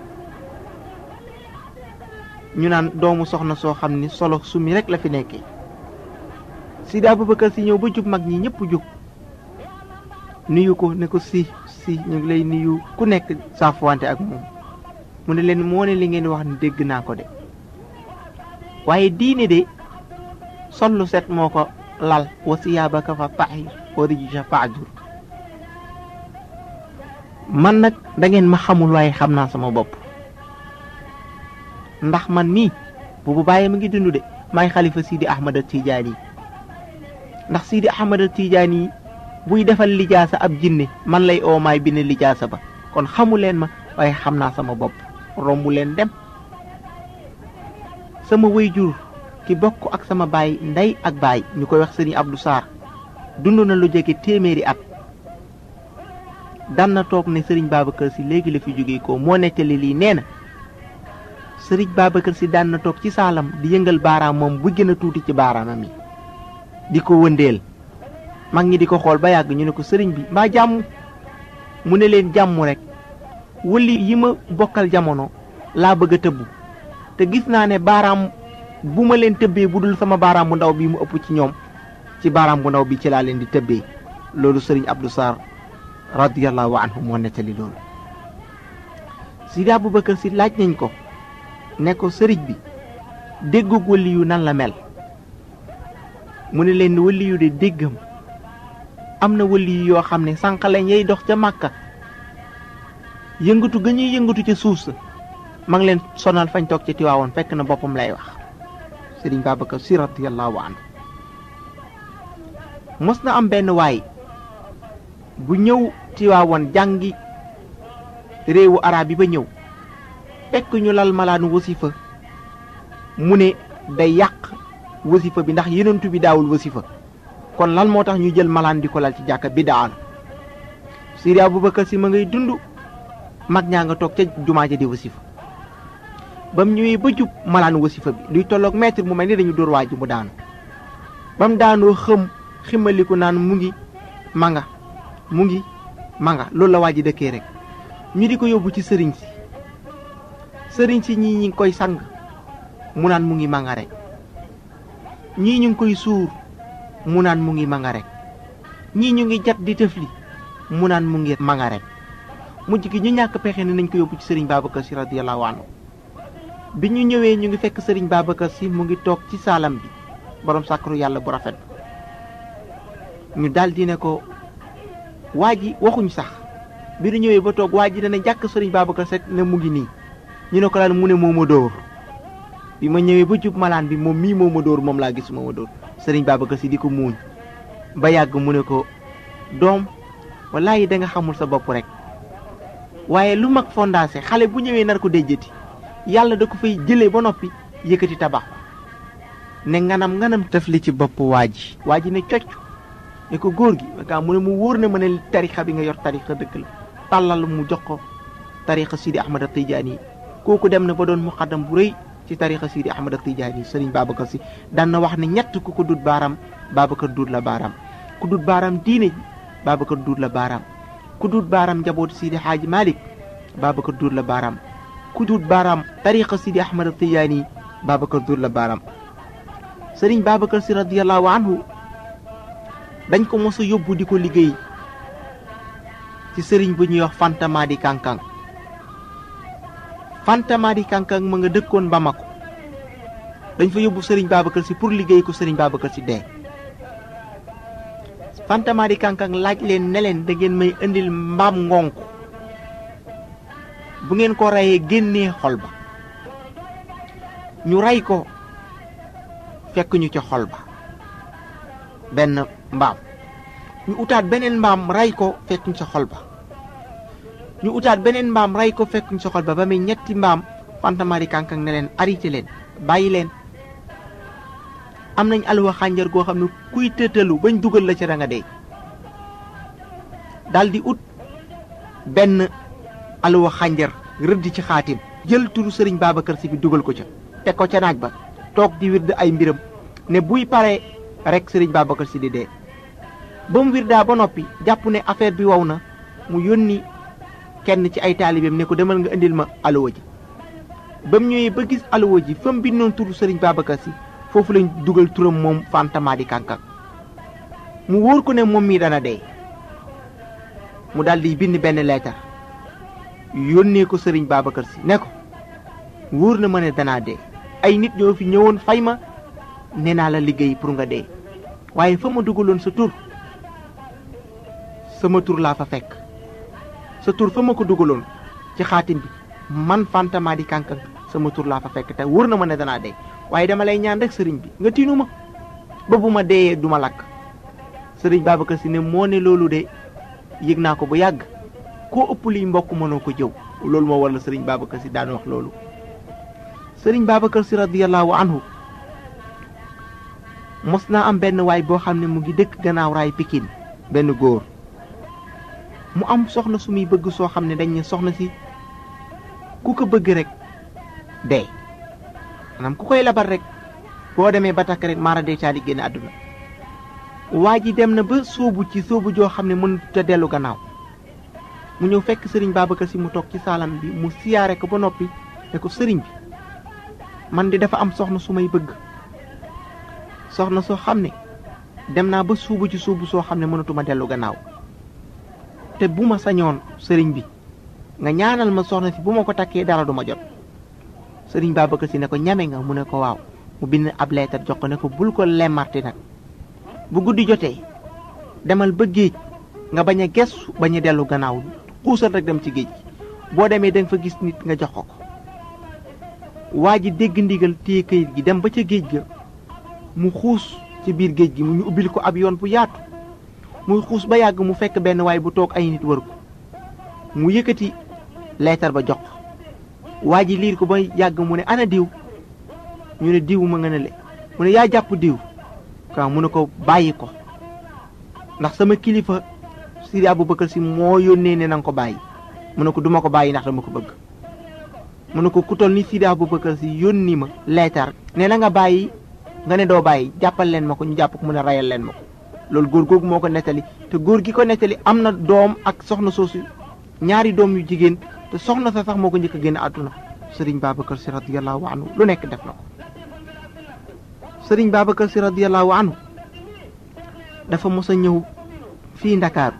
ñu naan doomu soxna soo xam ni solo sumi rek la fi nekkee Sidi Aboubacar si ñëw ba jub mag ñi ñëpp jug nuyu ko ne ko si si ñu ngi lay nuyu ku nekk saafuwante ak moom mu ne leen moo ne li ngeen wax ni dégg naa ko de waaye diine de sollu set moo ko lal wa siyaabaka fa tahir wa rijsa fahjur man nag da ngeen ma xamul waaye xam naa sama bopp ndax man mii boobu bàyyi ma ngi dund de maay xalifa Sidi Ahmad Tijaani ndax Sidi Ahmad Tijaani buy defal lijaasa ab jinne man lay oo maay bind lijaasa ba kon xamu leen ma waaye xam naa sama bopp rombu leen dem sama wayjur ki bokk ak sama baay ndey ak baay ñu koy wax sëriñ Abdou Sarr dund na lu jege téeméeri at daan na toog ne sëriñ Babacar si léegi la fi jóge ko moo nettali lii nee na sëriñ Babacar si daan na toog ci saalam di yëngal baaraam moom bu gën a tuuti ci baaraamam yi di ko wëndeel mag ñi di ko xool ba yàgg ñu ne ko sëriñ bi mbaa jàmm mu ne leen jàmm rek wëli yi ma bokkal jamono laa bëgg a tëbbu te gis naa ne baaraam bu ma leen tëbbee bu dul sama baaraam bu ndaw bi mu ëpp ci ñoom ci baaraam bu ndaw bi ci laa leen di tëbbee loolu sëriñ Abdou Sarr radiyallahu anhu moo nettali loolu Sidi Aboubacar si laaj nañ ko ne ko sëriñ bi déggug wëli yu nan la mel mu ne leen wëli yu de déggam am na wëli yu yoo xam ne sànq lañ yay dox ca màkka yëngatu ga ñuy yëngatu ca suuf sa ma ngi leen sonal fañ toog ca tiwaawoon fekk na boppam lay wax sëriñ Babacar si radiyallahu anhu mos na am benn waay bu ñëw tiwaawoon jàngi réewu arab yi ba ñëw fekk ñu lal malaanu wasifa mu ne day yàq wasifa bi ndax yenentu bi daawul wasifa kon lan moo tax ñu jël malaan di ko lal ci jàkka bi daan Sidi Aboubacar si ma ngay dund mag ñaa nga toog ca jumaa ja di wasifa ba mu ñëwee ba jub malaanu wasifa bi luy tolloog mètre mu mel ni dañu dóor waa ji mu daanu ba mu daanoo xëm ximaliku naan mu ngi manga mu ngi manga loolu la waa ji dëkkee rek ñu di ko yóbbu ci sëriñ si sëriñ si ñii ñi ngi koy sang mu naan mu ngi manga rek ñii ñu ngi koy suur mu naan mu ngi manga rek ñii ñu ngi jat di tëfli mu naan mu ngi manga rek mujj gi ñu ñàkk pexe ne nañ ko yóbbu ci sëriñ Babacar si radiyallahu anhu bi ñu ñëwee ñu ngi fekk sëriñ Babacar si mu ngi toog ci saalam bi borom sàkkaru yàlla bu rafet ñu daldi ne ko waa ji waxuñ sax bi ñu ñëwee ba toog waa ji dana jàkk sëriñ Babacar Seck ne mu ngi nii ñu ne ko lan mu ne moo ma dóor bi ma ñëwee ba jub malaan bi moom mii moo ma dóor moom laa gis moo ma dóor sëriñ Babacar si di ko muuñ ba yàgg mu ne ko doom wallaahi da nga xamul sa bopp rek waaye lu mag fondacé xale bu ñëwee nar ko déjjati yàlla da ko fay jëlee ba noppi yëkkati tabax ne nganam nganam tëf li ci bopp waa ji waa ji ne cocc ne ko góor gi kaa mu ne mu wóor na ma ne tarixa bi nga yor tarixa dëgg la tàllal mu jox ko tarixa Sidi Ahmad a Tijaani yi kooku dem na ba doon muqaddam bu rëy ci tarixa Sidi Ahmad a Tijaani yi sëriñ Babacar si daan na wax ne ñett ku ko dut baaram Babacar duut la baaraam ku dut baaram diine ji Babacar duut la baaraam ku dut baaram njabootu Sidi Xaaji Malik Babacar duut la baaraam ku dut baaraam tarixa Sidi Ahmad a Tijaani yi Babacar duut la baaraam sëriñ Babacar si radiyallahu anhu dañ ko mos a yóbbu di ko liggéey ci sëriñ bu ñuy wax Fantama di Kankang Fantama di Kankang ma nga dëkkoon Bamako dañ fa yóbbu sëriñ Babacar si pour liggéey ko sëriñ Babacar si dee Fantama di Kankang laaj leen ne leen da ngeen may indil mbaam ngonk bu ngeen ko reyee génnee xol ba ñu rey ko fekk ñu ca xol ba benn mbaam ñu utaat beneen mbaam ray ko fekkuñ sa xol ba ñu utaat beneen mbaam ray ko fekkuñ sa xol ba ba muy ñetti mbaam fantamari kankang ne leen arrêté leen bàyyi leen am nañ alwa xànjar goo xam ne kuy tëtalu bañ dugal la ca da nga dee daldi ut benn alwa xànjar rëdd ci xaatim jël turu sëriñ Babacar si bi dugal ko ca teg ko ca naaj ba toog di wird ay mbiram ne buy pare rek sëriñ Babacar si di dee ba mu wirdaa ba noppi jàpp ne affaire bi wow na mu yónni kenn ci ay taalibeem ne ko demal nga indil ma alluwa ji ba mu ñëwee ba gis alluwa ji fa mu bindoon turu sëriñ Babacar si foofu lañ dugal turam moom Fantama di Kankang mu wóor ko ne moom mii dana dee mu daal di bind benn leetar yónnee ko sëriñ Babacar si ne ko wóor na ma ne danaa dee ay nit ñoo fi ñëwoon fay ma nee naa la liggéey pour nga dee waaye fa ma dugaloon sa tur sama tur laa fa fekk sa tur fa ma ko dugaloon ci xaatim bi man Fantama di Kankang sama tur laa fa fekk te wóor na ma ne danaa dee waaye dama lay ñaan rek sëriñ bi nga tiinu ma ba bu ma deeyee du ma lakk sëriñ Babacar si ne moo ne loolu de yëg naa ko bu yàgg koo ëpp liy mbokk mënoo ko jëw loolu moo war la sëriñ Babacar si daan wax loolu sëriñ Babacar si radiyallahu anhu mos naa am benn waay boo xam ne mu ngi dëkk gannaaw raay Pikine benn góor mu am soxna su muy bëgg soo xam ne dañ ne soxna si ku ko bëgg rek dee maanaam ku koy labar rek boo demee ba takk rek maara dee caali génn àdduna waa ji dem na ba sóobu ci sóobu joo xam ne mënut a dellu gannaaw mu ñëw fekk sëriñ Babacar si mu toog ci saalam bi mu siyaare ko ba noppi ne ko sëriñ bi man di dafa am soxna su may bëgg soxna soo xam ne dem naa ba suubu ci suubu soo xam ne mënatuma dellu gannaaw te bu ma sañoon sëriñ bi nga ñaanal ma soxna si bu ma ko takkee dara du ma jot sëriñ Babacar si ne ko ñame nga mu ne ko waaw mu bind ab leetar jox ko ne ko bul ko lemmarti nag bu guddi jotee demal ba géej nga bañ a gestu bañ a dellu gannaaw xuusal rek dem ci géej gi boo demee da nga fa gis nit nga jox ko ko waa ji dégg ndigal téye kayit gi dem ba ca géej ga mu xuus ci biir géej gi mu ñu ubbil ko ab yoon bu yaatu muy xuus ba yàgg mu fekk benn waay bu toog ay nit wër ko mu yëkkati leetar ba jox waa ji liir ko ba yàgg mu ne ana diw ñu ne diw ma nga ne le mu ne yaa jàpp diw waaw mu ne ko bàyyi ko ndax sama kilifa Sidi Aboubacar si moo yónnee ne na nga ko bàyyi mu ne ko duma ko bàyyi ndax dama ko bëgg mu ne ko ku toll ni Sidi Aboubacar si yónni ma leetar ne na nga bàyyi nga ne doo bàyyi jàppal leen ma ko ñu jàpp ko mu ne rayal leen ma ko loolu góor googu moo ko nettali te góor gi ko nettali am na doom ak soxna soosu ñaari doom yu jigéen te soxna sa sax moo ko njëkk a génn àdduna sëriñ Babacar si radiyallahu anhu lu nekk def na ko sëriñ Babacar si radiyallahu anhu dafa mos a ñëw fii Ndakaaru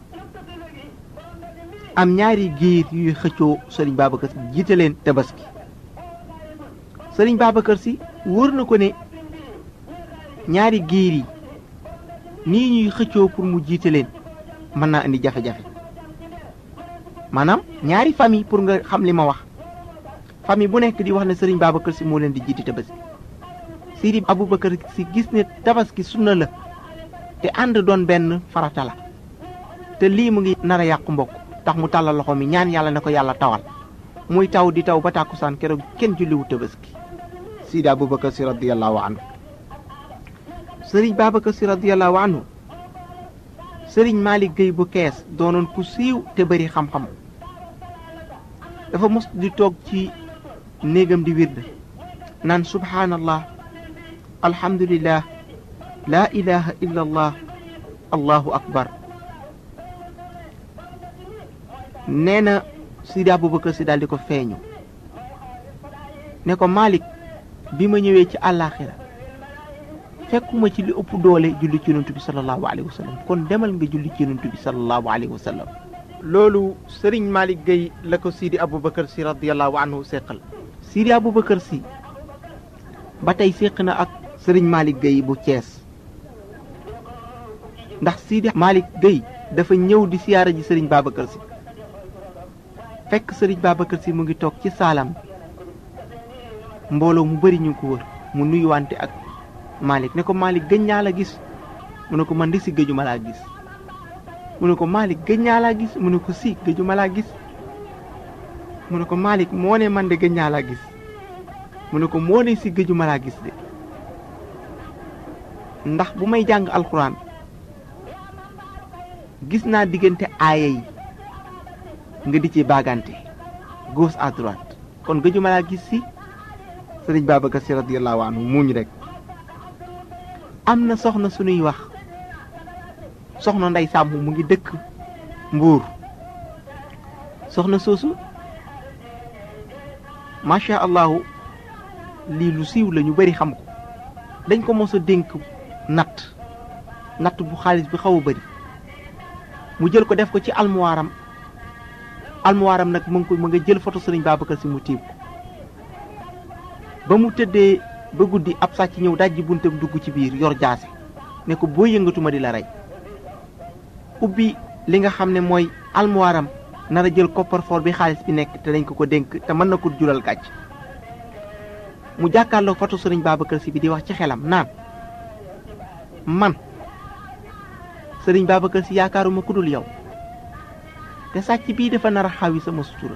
am ñaari giir yuy xëccoo sëriñ Babacar si jiite leen tabaski sëriñ Babacar si wóor na ko ne ñaari giir yi nii ñuy xëccoo pour mu jiite leen mën naa indi jafe-jafe maanaam ñaari famille pour nga xam li ma wax famille bu nekk di wax ne sëriñ Babacar si moo leen di jiite tabaski Sidi Aboubacar si gis ne tabaski sunna la te ànd doon benn farata la te lii mu ngi nar a yàqu mbokk tax mu tàllal loxo mi ñaan yàlla ne ko yàlla tawal muy taw di taw ba tàkkusaan keroog kenn julliwu tabaski Sidi Aboubacar si radiyallahu anhu sëriñ Babacar si radiyallahu anhu sëriñ Malick Gueye bu kees doonoon ku siiw te bari xam-xam dafa mos di toog ci néegam di wird naan subhaanallah alhamdulillah laa ilaha illa allah allahu akbar nee na Sidi Aboubacar si daal di ko feeñu ne ko Malick bi ma ñëwee ci àllaaxira fekkuma ci li ëpp doole julli ci yonent bi sallallahu alayhi wa sallam kon demal nga julli ci yonent bi sallallahu alayhi wa sallam loolu sëriñ Malick Gueye la ko Sidi Aboubacar si radiyallahu anhu séqal Sidi Aboubacar si ba tey séq na ak sëriñ Malick Gueye bu Thiès ndax Sidi Malick Gueye dafa ñëw di siyaara ji sëriñ Babacar si fekk sëriñ Babacar si mu ngi toog ci saalam mbooloo mu bari ñu ko wër mu nuyuwante ak Malick ne ko Malick gëj naa la gis mu ne ko man di si gëju ma laa gis mu ne ko Malick gëj naa laa gis mu ne ko si gëju ma laa gis mu ne ko Malick moo ne man de gëj naa laa gis mu ne ko moo ne si gëju ma laa gis de ndax bu may jàng alxuraan gis naa diggante aaya yi nga di ci baagante gauche à droite kon gëju ma laa gis si sëriñ Babacar si radiyallahu anhu muuñ rek am na soxna suñuy wax soxna nday sàmm mu ngi dëkk mbuur soxna soosu macha allahu lii lu siiw la ñu bari xam ko dañ ko mos a dénk natt natt bu xaalis bi xaw a bari mu jël ko def ko ci almuwaaram almuwaaram nag mu ngi ko mu nga jël photo sëriñ Babacar si mu tiim ko ba mu tëddee ba guddi ab sàcc ñëw dajji buntam dugg ci biir yor jaase ne ko boo yëngatuma di la rey ubbi li nga xam ne mooy almuwaaram nar a jël coffre-fort bi xaalis bi nekk te dañ ko ko dénk te mën na ko jural gàcc mu jàkkaarloo foto sëriñ Babacar si bi di wax ci xelam naan man sëriñ Babacar si yaakaaruma ku dul yow te sàcc bii dafa nar a xawi sama sutura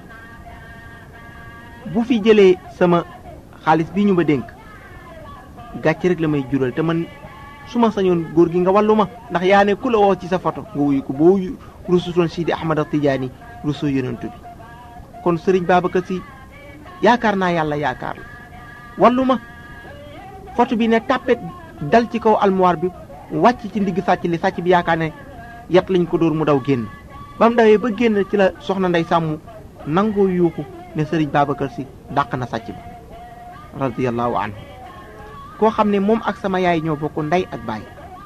bu fi jëlee sama xaalis bi ñu ma dénk gàcc rek la may jural te man su ma sañoon góor gi nga wàllu ma ndax yaa ne ku la woo ci sa photo nga wuyu ko boo rusutoon Sidi Ahmad Tijaani rusoo yonentu bi kon sëriñ Babacar si yaakaar naa yàlla yaakaar la wàllu ma photo bi ne tàppet dal ci kaw almuwaar bi wàcc ci ndigg sàcc li sàcc bi yaakaar ne yat lañ ko dóor mu daw génn ba mu dawee ba génn ci la soxna ndey sàmm nangoo yuuxu ne sëriñ Babacar si dàq na sàcc ba radiyallahu anhu koo xam ne moom ak sama yaay ñoo bokk ndey ak baay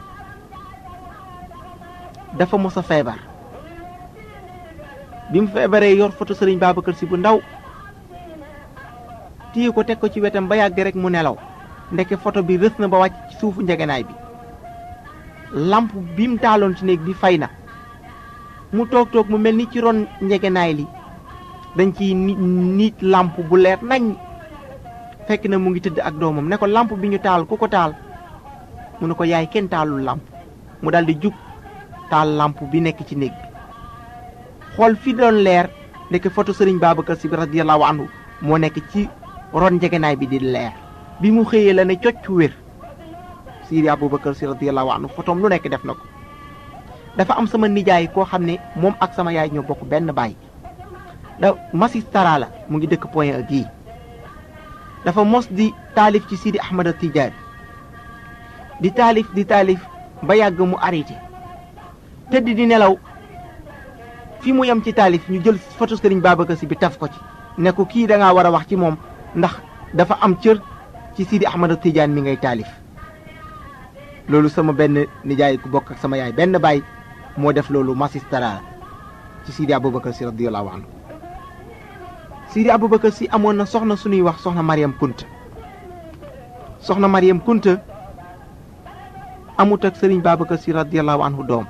dafa mos a feebar bi mu feebaree yor foto sëriñ Babacar si bu ndaw téye ko teg ko ci wetam ba yàgg rek mu nelaw ndeke photo bi rës na ba wàcc ci suufu njegenaay bi lamp bi mu taaloon ci néeg bi fay na mu toog toog mu mel ni ci ron njegenaay li dañ ciy nit nit lamp bu leer nañ fekk na mu ngi tëdd ak doomam ne ko lamp bi ñu taal ku ko taal mu ne ko yaay kenn taalul lamp mu daldi jug taal lamp bi nekk ci néeg bi xool fi doon leer ndeke photo sëriñ Babacar si bi radiyallahu anhu moo nekk ci ron njegenaay bi di leer bi mu xëyee la ne cocc wér Sidi Aboubacar si radiyallahu anhu fotoom lu nekk def na ko dafa am sama nijaay koo xam ne moom ak sama yaay ñoo bokk benn baay da Massis Tara la mu ngi dëkk Point E gii dafa mos di taalif ci Sidi Ahmad Tidiane di taalif di taalif ba yàgg mu arrêté tëdd di nelaw fi mu yem ci taalif ñu jël photo Sëriñ Babacar si bi taf ko ci ne ko kii da ngaa war a wax ci moom ndax dafa am cër ci Sidi Ahmad Tidiane mi ngay taalif loolu sama benn nijaay ku bokk ak sama yaay benn baay moo def loolu Massis Tara ci Sidi Aboubacar si radiyallahu anhu Sidi Aboubacar si amoon na soxna suñuy wax soxna Mariam Kunta soxna Mariam Kunta amut ak Sëriñ Babacar si radiyallahu anhu doom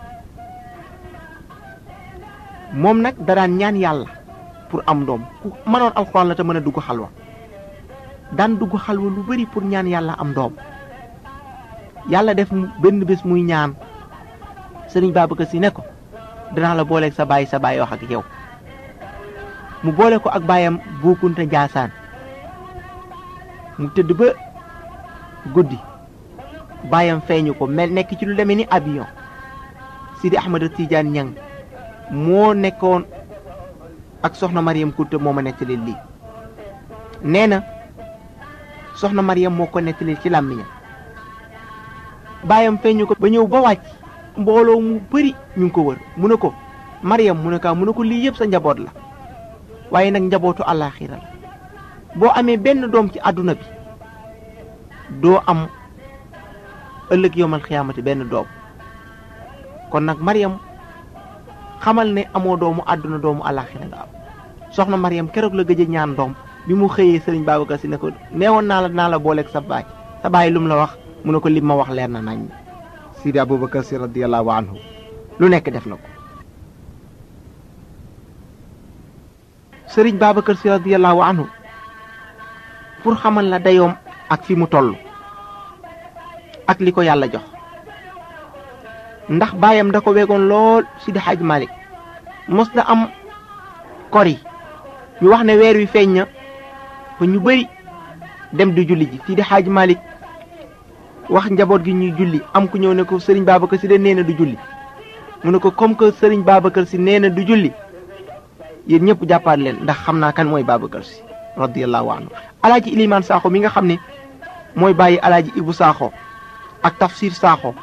moom nag da daan ñaan yàlla pour am doom ku mënoon alxuraan la te mën a dugg xalwa daan dugg xalwa lu bari pour ñaan yàlla am doom yàlla def benn bés muy ñaan sëriñ Babacar si ne ko danaa la booleeg sa baay sa baay wax ak yow mu boole ko ak baayam buukunte njaasaan mu tëdd ba guddi baayam feeñu ko mel nekk ci lu demee ni avion Sidi Ahmad Tidiane Ñang moo nekkoon ak soxna Mariam Kunta moo ma nettali lii nee na soxna Mariam moo ko nettali ci làmmiñam baayam feeñu ko ba ñëw ba wàcc mbooloo mu bëri ñu ngi ko wër mu ne ko Mariam mu ne kaa mu ne ko lii yëpp sa njaboot la waaye nag njabootu àllaaxira la boo amee benn doom ci àdduna bi doo am ëllëg yowmal xiyaamati benn doom kon nag Mariam xamal ne amoo doomu àdduna doomu àllaaxira nga am soxna Mariam keroog la gëj a ñaan doom bi mu xëyee sëriñ Babacar si ne ko neewoon naa la naa la booleeg sa baay sa baay lu mu la wax mu ne ko lim ma wax leer na nañ Sidi Aboubacar si radiyallahu anhu lu nekk def na ko sëriñ Babacar si radiyallahu anhu pour xamal la dayoom ak fi mu toll ak li ko yàlla jox ndax baayam da ko wegoon lool Sidi Hadj Malick mos na am kori ñu wax ne weer wi feeñ na ba ñu bëri dem di julli ji Sidi Hadj Malick wax njaboot gi ñuy julli am ku ñëw ne ko sëriñ Babacar si de nee na du julli mu ne ko comme que sëriñ Babacar si nee na du julli yéen ñëpp jàppaat leen ndax xam naa kan mooy Babacar si radiyallahu anhu alaaji Ilimaan Saaxo mi nga xam ne mooy bàyyi alaaji Ibu Saaxo ak tafsir Saaxo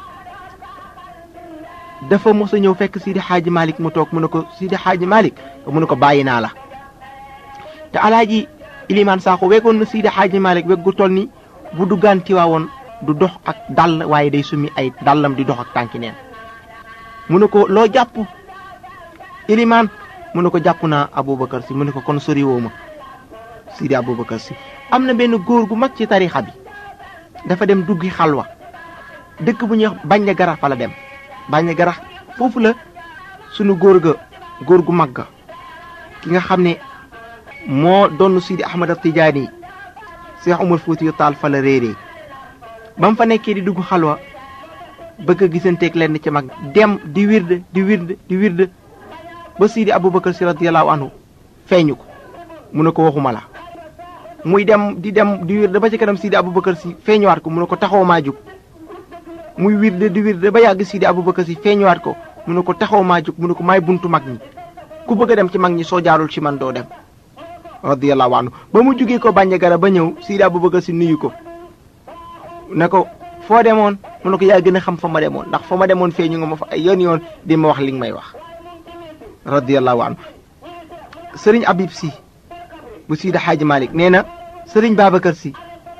dafa mos a ñëw fekk Sidi Xaaji Malick mu toog mu ne ko Sidi Xaaji Malick mu ne ko bàyyi naa la te alaaji Ilimaan Saaxo wegoon na Sidi Xaaji Malick weg gu toll ni bu duggaan Tiwaawoon du dox ak dàll waaye day summi ay dàllam di dox ak tànki neen mu ne ko loo jàpp ilimaan mu ne ko jàpp naa aboubacar si mu ne ko kon sori woo ma sidi aboubacar si am na benn góor gu mag ci tarixa bi dafa dem duggi xalwa dëkk bu ñuy wax bañ garax fa la dem bañ garax foofu la sunu góor ga góor gu mag ga ki nga xam ne moo doon sidi ahmad tijaani cheikh umar fuutiyu taal fa la réeree ba mu fa nekkee di dugg xalwa bëgg a gisanteeg lenn ci mag dem di wirde di wirde di wirde ba Sidi Aboubacar si radiyallahu anhu feeñu ko mu ne ko waxuma la muy dem di dem di wirde ba ci kanam Sidi Aboubacar si feeñuwaat ko mu ne ko taxaw maa jug muy wirde di wirde ba yàgg Sidi Aboubacar si feeñuwaat ko mu ne ko taxaw maa jug mu ne ko maay buntu mag ñi ku bëgg a dem ci mag ñi soo jaarul ci man doo dem radiyallahu anhu ba mu jugee ko bànje gara ba ñëw Sidi Aboubacar si nuyu ko ne ko foo demoon mu ne ko yaa gën a xam fa ma demoon ndax fa ma demoon feeñu nga ma fa ay yoon yoon di ma wax li nga may wax radiyallahu anhu sëriñ Habib si bu Sidi Hadji Malick nee na sëriñ Babacar si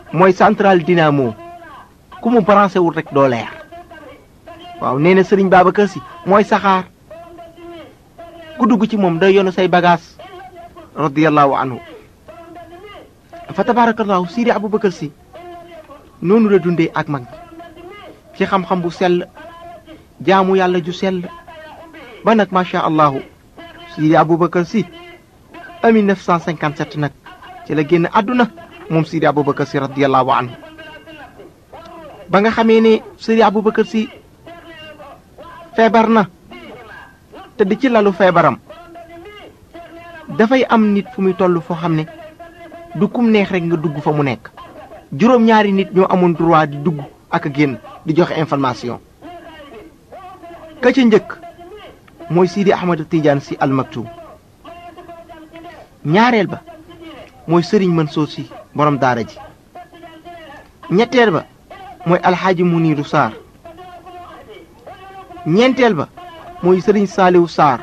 mooy central dynamo ku mu branché wul rek doo leer waaw nee na sëriñ Babacar si mooy saxaar ku dugg ci moom day yonu say bagage radiyallahu anhu fa tabarakallahu Sidi Aboubacar si noonu la dundee ak mag ci xam-xam bu sell jaamu yàlla ju sell ba nag macha allahu Sidi Aboubacar si en 1957 nag ci la génn àdduna moom Sidi Aboubacar si radiyallahu anhu ba nga xamee ne Sidi Aboubacar si feebar na tëdd ci lalu feebaram dafay am nit fu muy toll foo xam ne du kum neex rek nga dugg fa mu nekk juróom-ñaari nit ñoo amoon droit di dugg ak a génn di joxe information ka ca njëkk mooy Sidi Ahmad Tidiane si almaktum ñaareel ba mooy Serigne Mansour si borom daara ji ñetteel ba mooy alxaaji Muniru Saar ñeenteel ba mooy Serigne Saaliwu Saar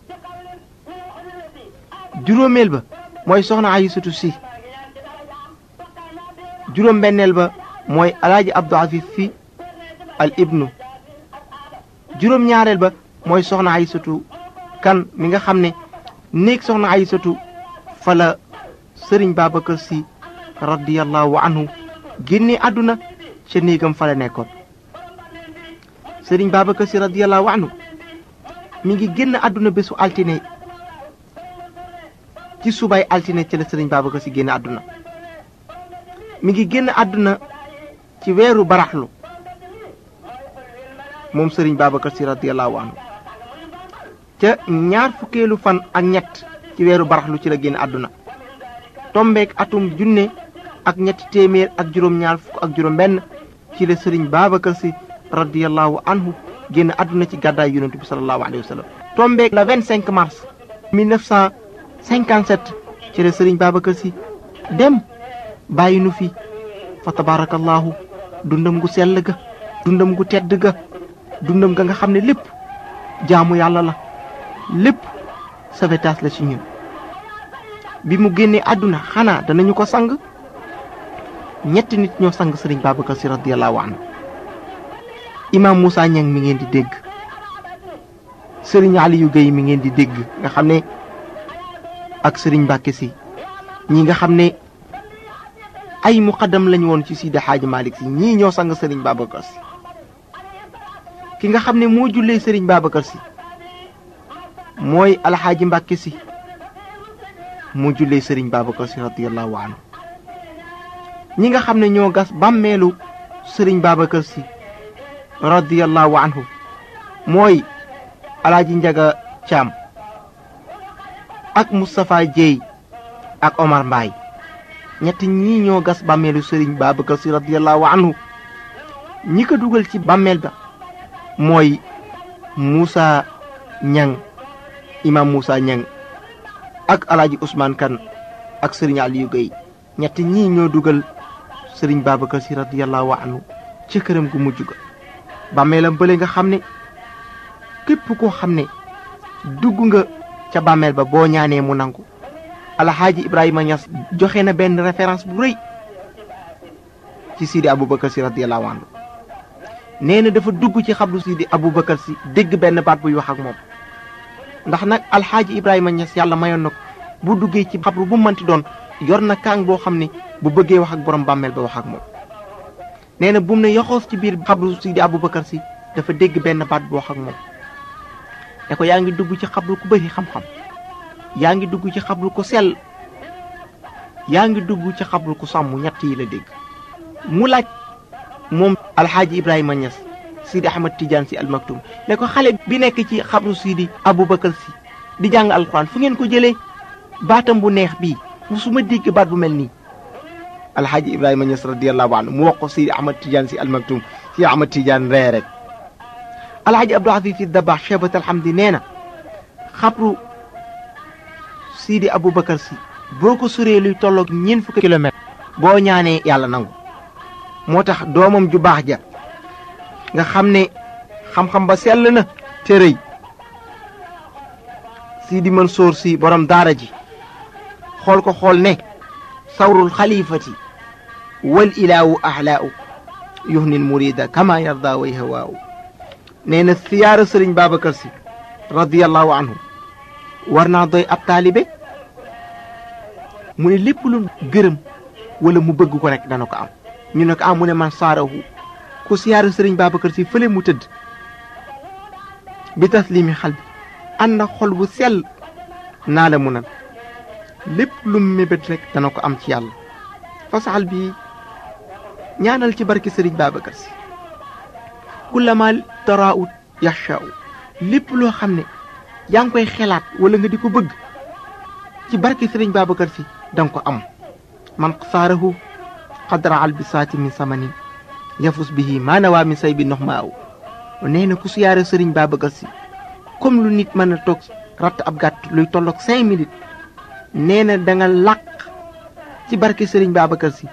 juróomeel ba mooy soxna Aysatu si juróom benneel ba mooy alaaji Abdou Afif fi al ibnu juróom ñaareel ba mooy soxna Aysatu kan mi nga xam ne néeg soxna Aysatu fa la sëriñ Babacar si radiyallahu anhu génne àdduna ca néegam fa la nekkoon sëriñ Babacar si radiyallahu anhu mi ngi génn àdduna bésu altine ci subay altine ci la sëriñ Babacar si génn àdduna mi ngi génn àdduna ci weeru baraxlu moom sëriñ Babacar si radiyallahu anhu ca ñaar fukkeelu fan ak ñett ci weeru baraxlu ci la génn àdduna tombeek atum junne ak ñetti téeméer ak juróom-ñaar fukk ak juróom-benn ci la sëriñ Babacar si radiyallahu anhu génn àdduna ci gàddaay yonent bi sallallahu alayhi wa sallam tombeek le 25 mars 1957 ci la sëriñ Babacar si dem bàyyi nu fi fa tabarakallahu dundam gu sell ga dundam gu tedd ga dundam ga nga xam ne lépp jaamu yàlla la lépp sauvetage la ci ñun bi mu génnee àdduna xanaa danañu ko sang ñetti nit ñoo sang sëriñ Babacar si radiyallahu anhu imam Moussa Niang mi ngeen di dégg sëriñ Aliou Gueye mi ngeen di dégg nga xam ne ak sëriñ Mbàkke si ñi nga xam ne ay muqaddam lañu woon ci Sidi Xaaji Malick si ñii ñoo sang sëriñ Babacar si ki nga xam ne moo jullee sëriñ Babacar si mooy alxaaji Mbàkke si moo jullee sëriñ Babacar si radiyallahu anhu ñi nga xam ne ñoo gas bàmmeelu sëriñ Babacar si radiyallahu anhu mooy alaaji Njaga Caam ak Moustapha Dieye ak Omar Mbaye ñett ñii ñoo gas bàmmeelu sëriñ Babacar si radiyallahu anhu ñi ko dugal ci bàmmeel ba mooy Moussa Ñang imam Moussa Ñang ak alaaji Ousmane Kan ak sëriñ Aliou Gueye ñett ñii ñoo dugal sëriñ Babacar si radiyallahu anhu ci këram gu mujj ga bàmmeelam bële nga xam ne képp koo xam ne dugg nga ca bàmmeel ba boo ñaanee mu nangu alxaaji Ibrahima Niass joxe na benn référence bu rëy ci Sidi Aboubacar si radiyallahu anhu nee na dafa dugg ci xabru Sidi Aboubacar si dégg benn baat buy wax ak moom ndax nag alxaaji Ibrahima Niass yàlla mayoon na ko bu duggee ci xabru bu mënti doon yor na kaang boo xam ne bu bëggee wax ak borom bàmmeel ba wax ak moom nee na bu mu ne yoxoos ci biir xabru Sidi Aboubacar si dafa dégg benn baat bu wax ak moom ne ko yaa ngi dugg ci xabru ku bëri xam-xam yaa ngi dugg ci xabru ku sell yaa ngi dugg ci xabru ku sàmm ñett yi la dégg mu laaj moom alxaaji Ibrahima Niass Sidi Ahmad Tidiane si almaktum ne ko xale bi nekk ci xabru Sidi Aboubacar si di jàng alxuraan fu ngeen ko jëlee baatam bu neex bii musuma dégg baat bu mel nii alxaaji Ibrahima Niass radiyallahu anhu mu wax ko Sidi Ahmad Tidiane si almaktum Sidi Ahmad Tidiane ree rek alxaaji Abdou Aziz si Dabax Chebat alhamdi nee na xabru Sidi Aboubacar si boo ko suree luy tolloog ñeent fukki kilomètre boo ñaanee yàlla nangu moo tax doomam ju baax ja nga xam ne xam-xam ba sell na te rëy Sidi Mansour si borom daara ji xool ko xool ne sawrul xalifati wal ilaawu ahlaau yuhnil murida kama yarda way hawaaw nee na siyaara sëriñ Babacar si radiyallahu anhu war naa doy ab taalibe mu ne lépp lu gërëm wala mu bëgg ko rek dana ko am ñu ne ko am mu ne man saarahu ku siyaara sëriñ Babacar si fële mu tëdd bi taslimi xal bi ànd ak xol bu sell naa la mu nan lépp lu mu mébét rek dana ko am ci yàlla fasaxal bi ñaanal ci barke sëriñ Babacar si kullama taraawut yaxshaaw lépp loo xam ne yaa ngi koy xelaat wala nga di ko bëgg ci barke sëriñ Babacar si danga ko am man saarahu xadra albisaati min samanin yafus bihi maanawaa min say bi nox ma aw nee na ku siyaare sëriñ Babacar si comme lu nit mën a toog ratt ab gàtt luy tolloog cinq minutes nee na da nga làq ci barke sëriñ Babacar si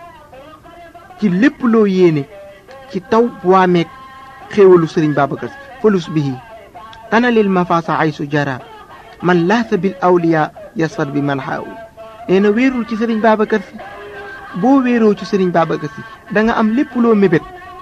ci lépp loo yéene ci taw waameeg xéewalu sëriñ Babacar si falus bihi tanalil mafasa ay su jara man laasa bil awliya yasfar bi man xaaw nee na wéerul ci sëriñ Babacar si boo wéeroo ci sëriñ Babacar si da nga am lépp loo mébét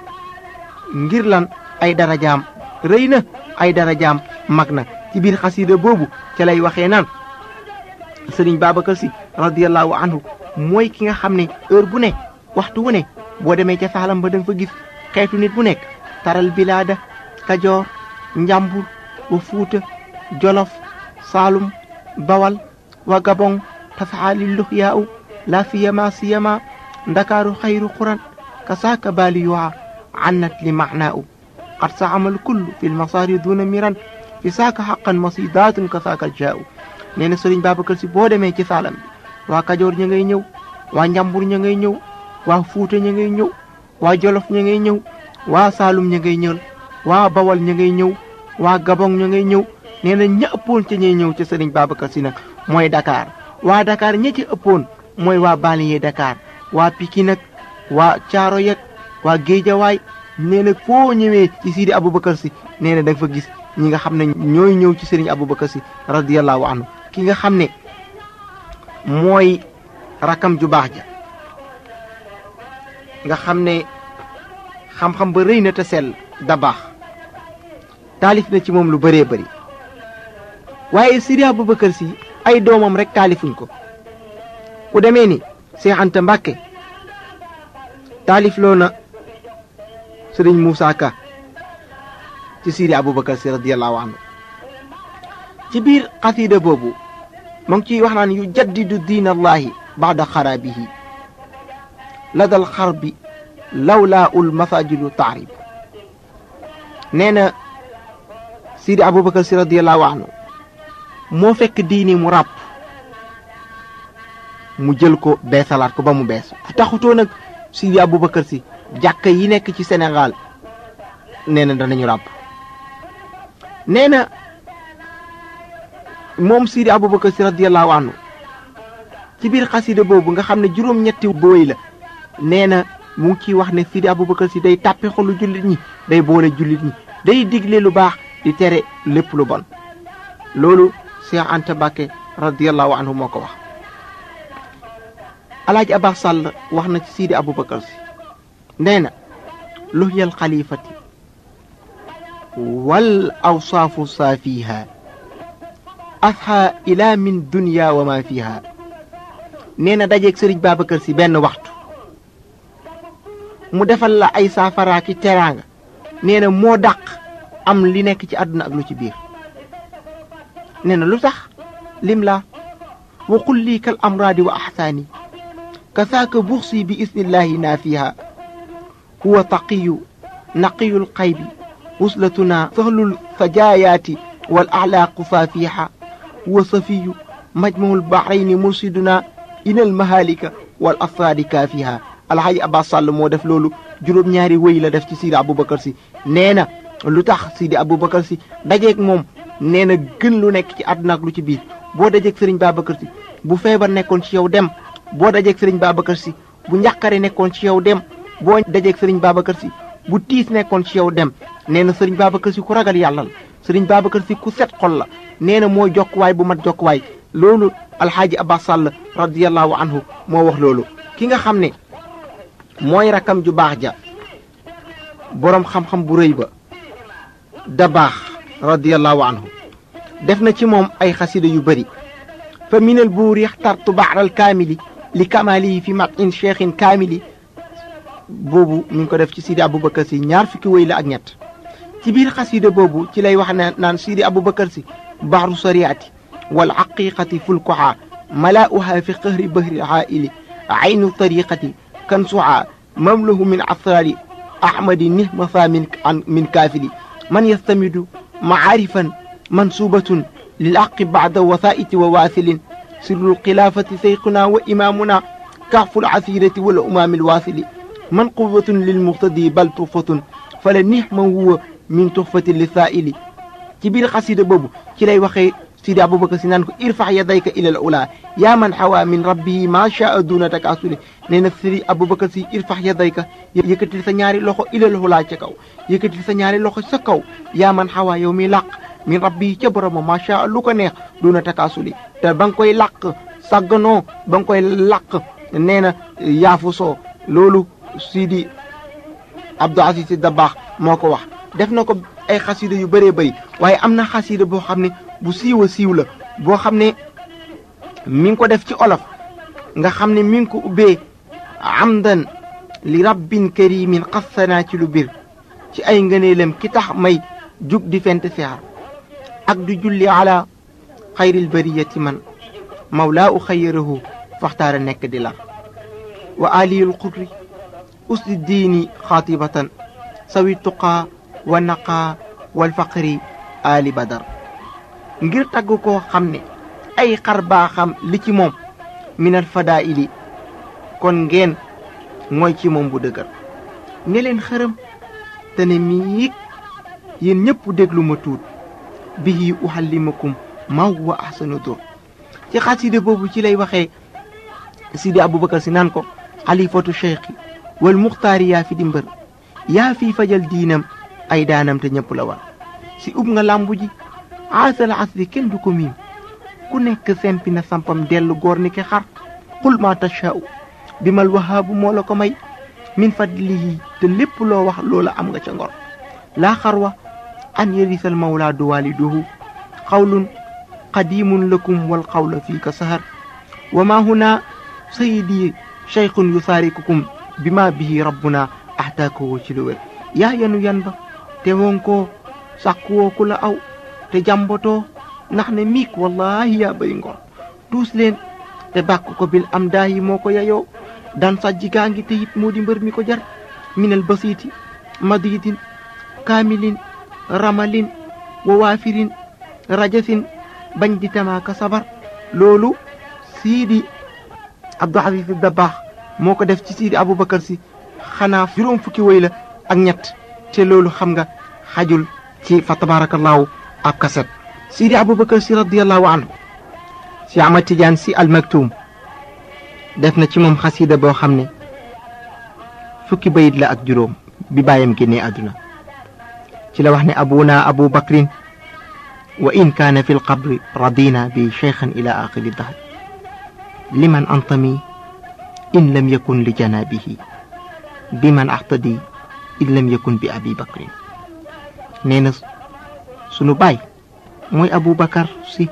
ngir lan ay darajaam rëy na ay darajaam mag na ci biir xasida boobu ca lay waxee naan sëriñ Babacar si radiyallahu anhu mooy ki nga xam ne heure bu ne waxtu wu ne boo demee ca saalam ba da nga fa gis xeetu nit bu nekk taral bilaada kajoor njàmbur wa fuuta jolof saalum bawal wa gabon tasaali luxyaa u la siyama siyama ndakaaru xayru xuran kasaaka baali yuwa annat li macnaa u qad saamal kullu fi lmasaari duna miran fi saaka xaqan masidaatun kasaaka jaa u nee na sëriñ Babacar si boo demee ci saalam bi waa kajoor ña ngay ñëw waa njàmbur ña ngay ñëw waa fuuta ña ngay ñëw waa jolof ña ngay ñëw waa saalum ña ngay ñëw waa bawal ña ngay ñëw waa gabon ña ngay ñëw nee na ña ëppoon ca ñay ñëw ca sëriñ Babacar si nag mooy Dakar waa Dakar ña ci ëppoon mooy waa banlieue Dakar waa Pikine nag waa Caaro yeg waa Géejawaay nee na foo ñëwee ci Sidi Aboubacar si nee na da nga fa gis ñi nga xam ne ñooy ñëw ci sëriñ Aboubacar si radiyallahu anhu ki nga xam ne mooy rakam ju baax ja nga xam ne xam-xam ba rëy na te sell da baax taalif na ci moom lu bëree bëri waaye Sidi Aboubacar si ay doomam rek taalifuñ ko ku demee ni Seex Anta Mbàkke taalif loo na sëriñ Moussa Ka ci Sidi Aboubacar si radiyallahu anhu ci biir xasida boobu mu ngi ciy wax naan yu jaddidu diin allahi baada xaraabihi ladal xarbi lawlaa ul masajidu taarib nee na Sidi Aboubacar si radiyallahu anhu moo fekk diini mu ràpp mu jël ko beesalaat ko ba mu bees taxutoo nag Sidi Aboubacar si jàkka yi nekk ci Sénégal nee na danañu ràpp nee na moom Sidi Aboubacar si radiyallahu anhu ci biir xasida boobu nga xam ne juróom-ñetti booy la nee na mu ngi ciy wax ne Sidi Aboubacar si day tàppe xolu jullit ñi day boole jullit ñi day digle lu baax di tere lépp lu bon loolu Cheikh Anta Mbàkke radiyallahu anhu moo ko wax alaaji Abbas Sall wax na ci Sidi Aboubacar si nee na luhyal xalifati wal awsaafu saafiha asha ila min dunya wa ma fiha nee na dajeeg sëriñ Babacar si benn waxtu mu defal la ay saafaraaki teraanga nee na moo dàq am li nekk ci àdduna ak lu ci biir nee na lu tax lim la wa qul lii kal amraadi wa axsaani kasaaka buxsi bi isnillahi naafiha huwa taqiyu naqiyul qaybi wuslatuna sahlul sajaayaati wal axlaaqu faafiha huwa safiyu majmuul bahrayni mursiduna inal mahalika wal asraadi kaafiha alxaaji abbas sàll moo def loolu juróom-ñaari wëy la def ci Sidi Aboubacar si nee na lu tax Sidi Aboubacar si dajeeg moom nee na gën lu nekk ci àdduna ak lu ci biir boo dajeeg sëriñ Babacar si bu feebar nekkoon ci yow dem boo dajeeg sëriñ Babacar si bu njàqare nekkoon ci yow dem boo dajeeg sëriñ Babacar si bu tiis nekkoon ci yow dem nee na sëriñ Babacar si ku ragal yàlla la sëriñ Babacar si ku set xol la nee na mooy jokkuwaay bu mat jokkuwaay loolu alxaaji Abbas Sall radiyallahu anhu moo wax loolu ki nga xam ne mooy rakam ju baax ja boroom xam-xam bu rëy ba da baax radiallahu anhu def na ci moom ay xasida yu bëri fa minal buur yaxtartu baaral kaamili li kamalihi fi matin cheikhin kaamili boobu mi ngi ko def ci sidi aboubacar si ñaar fukki wéy la ak ñett ci biir xasida boobu ci lay wax ne naan sidi aboubacar si baxru sariati wal aqiqati fulkuha malaa'uha fi qahri bahri haa'ili aynu tariqati kan suha mamlahu min asrari ahmadi nihmasa min min kaafili man yastamidu maarifan mansubatun lil aqi bada wasaiti wa waasilin sirru lxilafati seyquna wa imamuna كهف العسيرة والأمام الواصل من قوة للمقتدي بل تحفة فلا نعم هو من تحفة للسائل ci biir xasida boobu ci lay waxee sidi aboubacar si naan ko irfax yadayka ila al ula yaa man xawa min rabbihi ma shaa duna takasuli nee na sidi aboubacar si irfax yadayka yëkkatil sa ñaari loxo ila al ula ca kaw yëkkatil sa ñaari loxo sa kaw yaa man xawa yow mi làq min rabbihi ca boroma ma shaa lu ko neex duna takasuli te ba nga koy làq sàgganoo ba nga koy làq nee na yaafu soo loolu sidi abdou aziz si dabaax moo ko wax def na ko ay xasida yu bëree bëri waaye am na xasida boo xam ne bu siiw a siiw la boo xam ne mi ngi ko def ci olof nga xam ne mi ngi ko ubbee amdan li rabbin karimin xassanaa ci lu bir ci ay ngëneelam ki tax may jug di fent sixar ak du julli ala xayril bariyati man mawlaa u xayrahu faxtaara nekk di lar wa aliyul qudri usdi diini xaatibatan sawi tuqaa wa naqaa wal faqri ali badar ngir tagg koo xam ne ay xar baaxam li ci moom minal fadaili kon ngeen mooy ci moom bu dëgër ne leen xërëm te ne miig yéen ñëpp déglu ma tuut bihi uhallimakum ma huwa ahsanu dur ci xasida boobu ci lay waxee sidi aboubacar si naan ko xalifatu cheikhi wal muxtaari yaa fi di mbër yaa fi fajal diinam ay daanam te ñëpp la war si ub nga làmbu ji aasal asri kenn du ko miim ku nekk sempi na sampam dellu góor ni ki xar qul ma tashaa'u bi mal wahaabu moo la ko may min fadlihi te lépp loo wax loola am nga ca ngor laa xarwa an yarisal mawlaa du waliduhu xawlun qadimun lakum wal qawla fii ka sahar wa ma huna sayidi cheikhun yusaarikukum bi ma bihi rabbuna ahtaakoo ci lu wér yaa yanu yan ba te won ko sàkkuwoo ku la aw te jàmbatoo ndax ne miik wallahi yaa bëri ngor tuus leen te bàkk ko bil am daayi moo ko yayoo dan sajji gaa ngi te it moo di mbër mi ko jar minal basiiti madidin kaamilin ramalin wa waafirin rajasin bañ di tamaaka sabar loolu siidi abdou aziz dabaax moo ko def ci siidi aboubacar si xanaa juróom fukki woy la ak ñett te loolu xam nga xajul ci fa tabarakallahu ab kaset sidi aboubacar si radiallahu anhu si ahmad tidiane si almaktum def na ci moom xasida boo xam ne fukki bayit la ak juróom bi bàyyam génnee àdduna ci la wax ne abuna abu bakrin wa in kaana fi lqabri radina bi cheikhan ila axiri dahr liman antami in lam yakun li janabihi biman axtadi in lam yakun bi abi bakrin nee na sunu baay mooy abu bakar si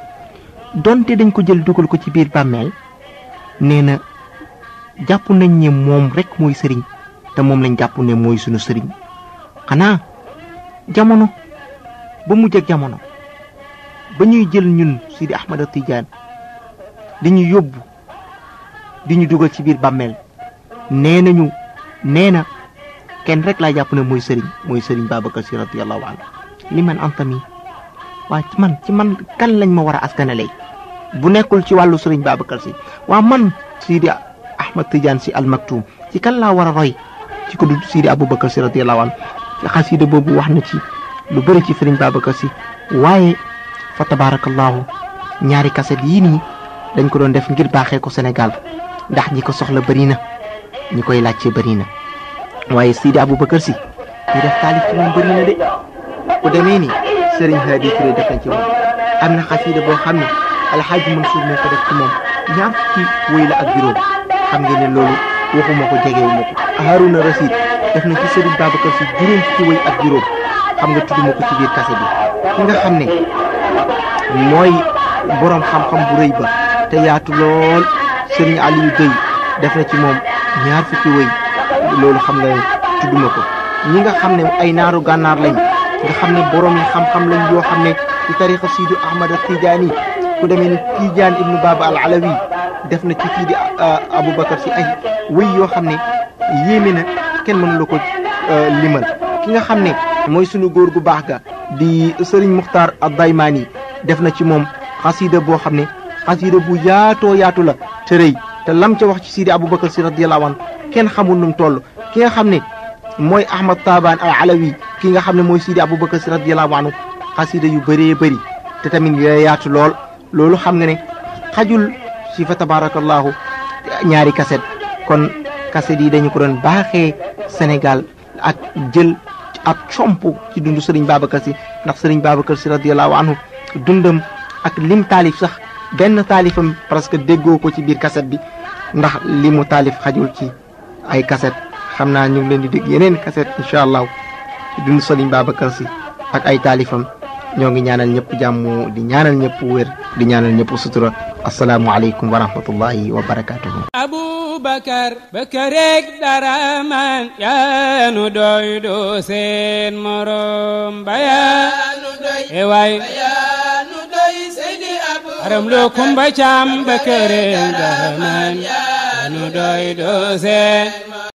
donte dañ ko jël dugal ko ci biir bàmmeel nee na jàpp nañ ne moom rek mooy sëriñ te moom lañ jàpp ne mooy sunu sëriñ xanaa jamono ba mujj ak jamono ba ñuy jël ñun Sidi Ahmad Tidiane di ñu yóbbu di ñu dugal ci biir bàmmeel nee nañu nee na kenn rek laa jàpp ne mooy sëriñ mooy sëriñ Babacar Si radiyallahu anhu li man antami waa ci man ci man kan lañ ma war a askanale bu nekkul ci wàllu sëriñ Babacar Si waa man Sidi Ahmad Tidiane Si almaktum ci kan laa war a roy ci ko du Sidi Aboubacar Si radiyallahu anhu ci xasida boobu wax na ci lu bëri ci sëriñ Babacar Si waaye fa tabarakallahu ñaari kaset yii nii dañ ko doon def ngir baaxee ko Sénégal ndax ñi ko soxla bëri na ñi koy laajte bëri na waaye Sidi Aboubacar Si ñi def taalif ci moom bëri na de ku demee ni Serigne Hadi Touré def nañ ci moom am na xasida boo xam ne alxaaji Mansour moo ko def ci moom ñaar fukki wéy la ak juróom xam ngeen ne loolu waxuma ko jegewuma ko Haruna Rashid def na ci Serigne Babacar Sy juróom fukki wëy ak juróom xam nga tudduma ko ci biir kase bi ki nga xam ne mooy borom xam-xam bu rëy ba te yaatu lool Serigne Aliou Gueye def na ci moom ñaar fukki wëy loolu xam nga tudduma ko ñi nga xam ne ay naaru gànnaar lañ nga xam ne borom yi xam-xam lañ yoo xam ne ci tarixa Sidi Ahmad Tijaani ku demee ni Tijaan ibnu Baba al Alawi def na ci kii di Aboubacar si ay wëy yoo xam ne yéeme na kenn mënu la ko limal ki nga xam ne mooy sunu góor gu baax ga di Serigne Muxtaar ad-Daymaani def na ci moom xasida boo xam ne xasida bu yaatoo yaatu la te rëy te lam ca wax ci Sidi Aboubacar si radiyallahu anhu kenn xamul nu mu toll ki nga xam ne mooy Ahmad Taban al Alawi ki nga xam ne mooy Sidi Aboubacar si radiyallahu anhu xasida yu bëree bëri te tamit yooyu yaatu lool loolu xam nga ne xajul ci fa tabarakallahu ñaari kaset kon kaset yi dañu ko doon baaxee Sénégal ak jël ak comp ci dundu Serigne Babacar Sy ndax Serigne Babacar Sy radiyallahu anhu dundam ak lim taalif sax benn taalifam presque déggoo ko ci biir kaset bi ndax li mu taalif xajul ci ay kaset xam naa ñu ngi leen di dégg yeneen kaset incha allah ci dundu Serigne Babacar Sy ak ay taalifam ñoo ngi ñaanal ñëpp jàmm di ñaanal ñëpp wér di ñaanal ñëpp sutura asalaamu aleykum wa rahmatullahi wa barakatuhu abubakar bakareeg dara man yaanu doy do seen morom bayaanu doy e waay bayaanu doy seydi abu aram lo kumba cam bakareeg dara man yaanu doy do seen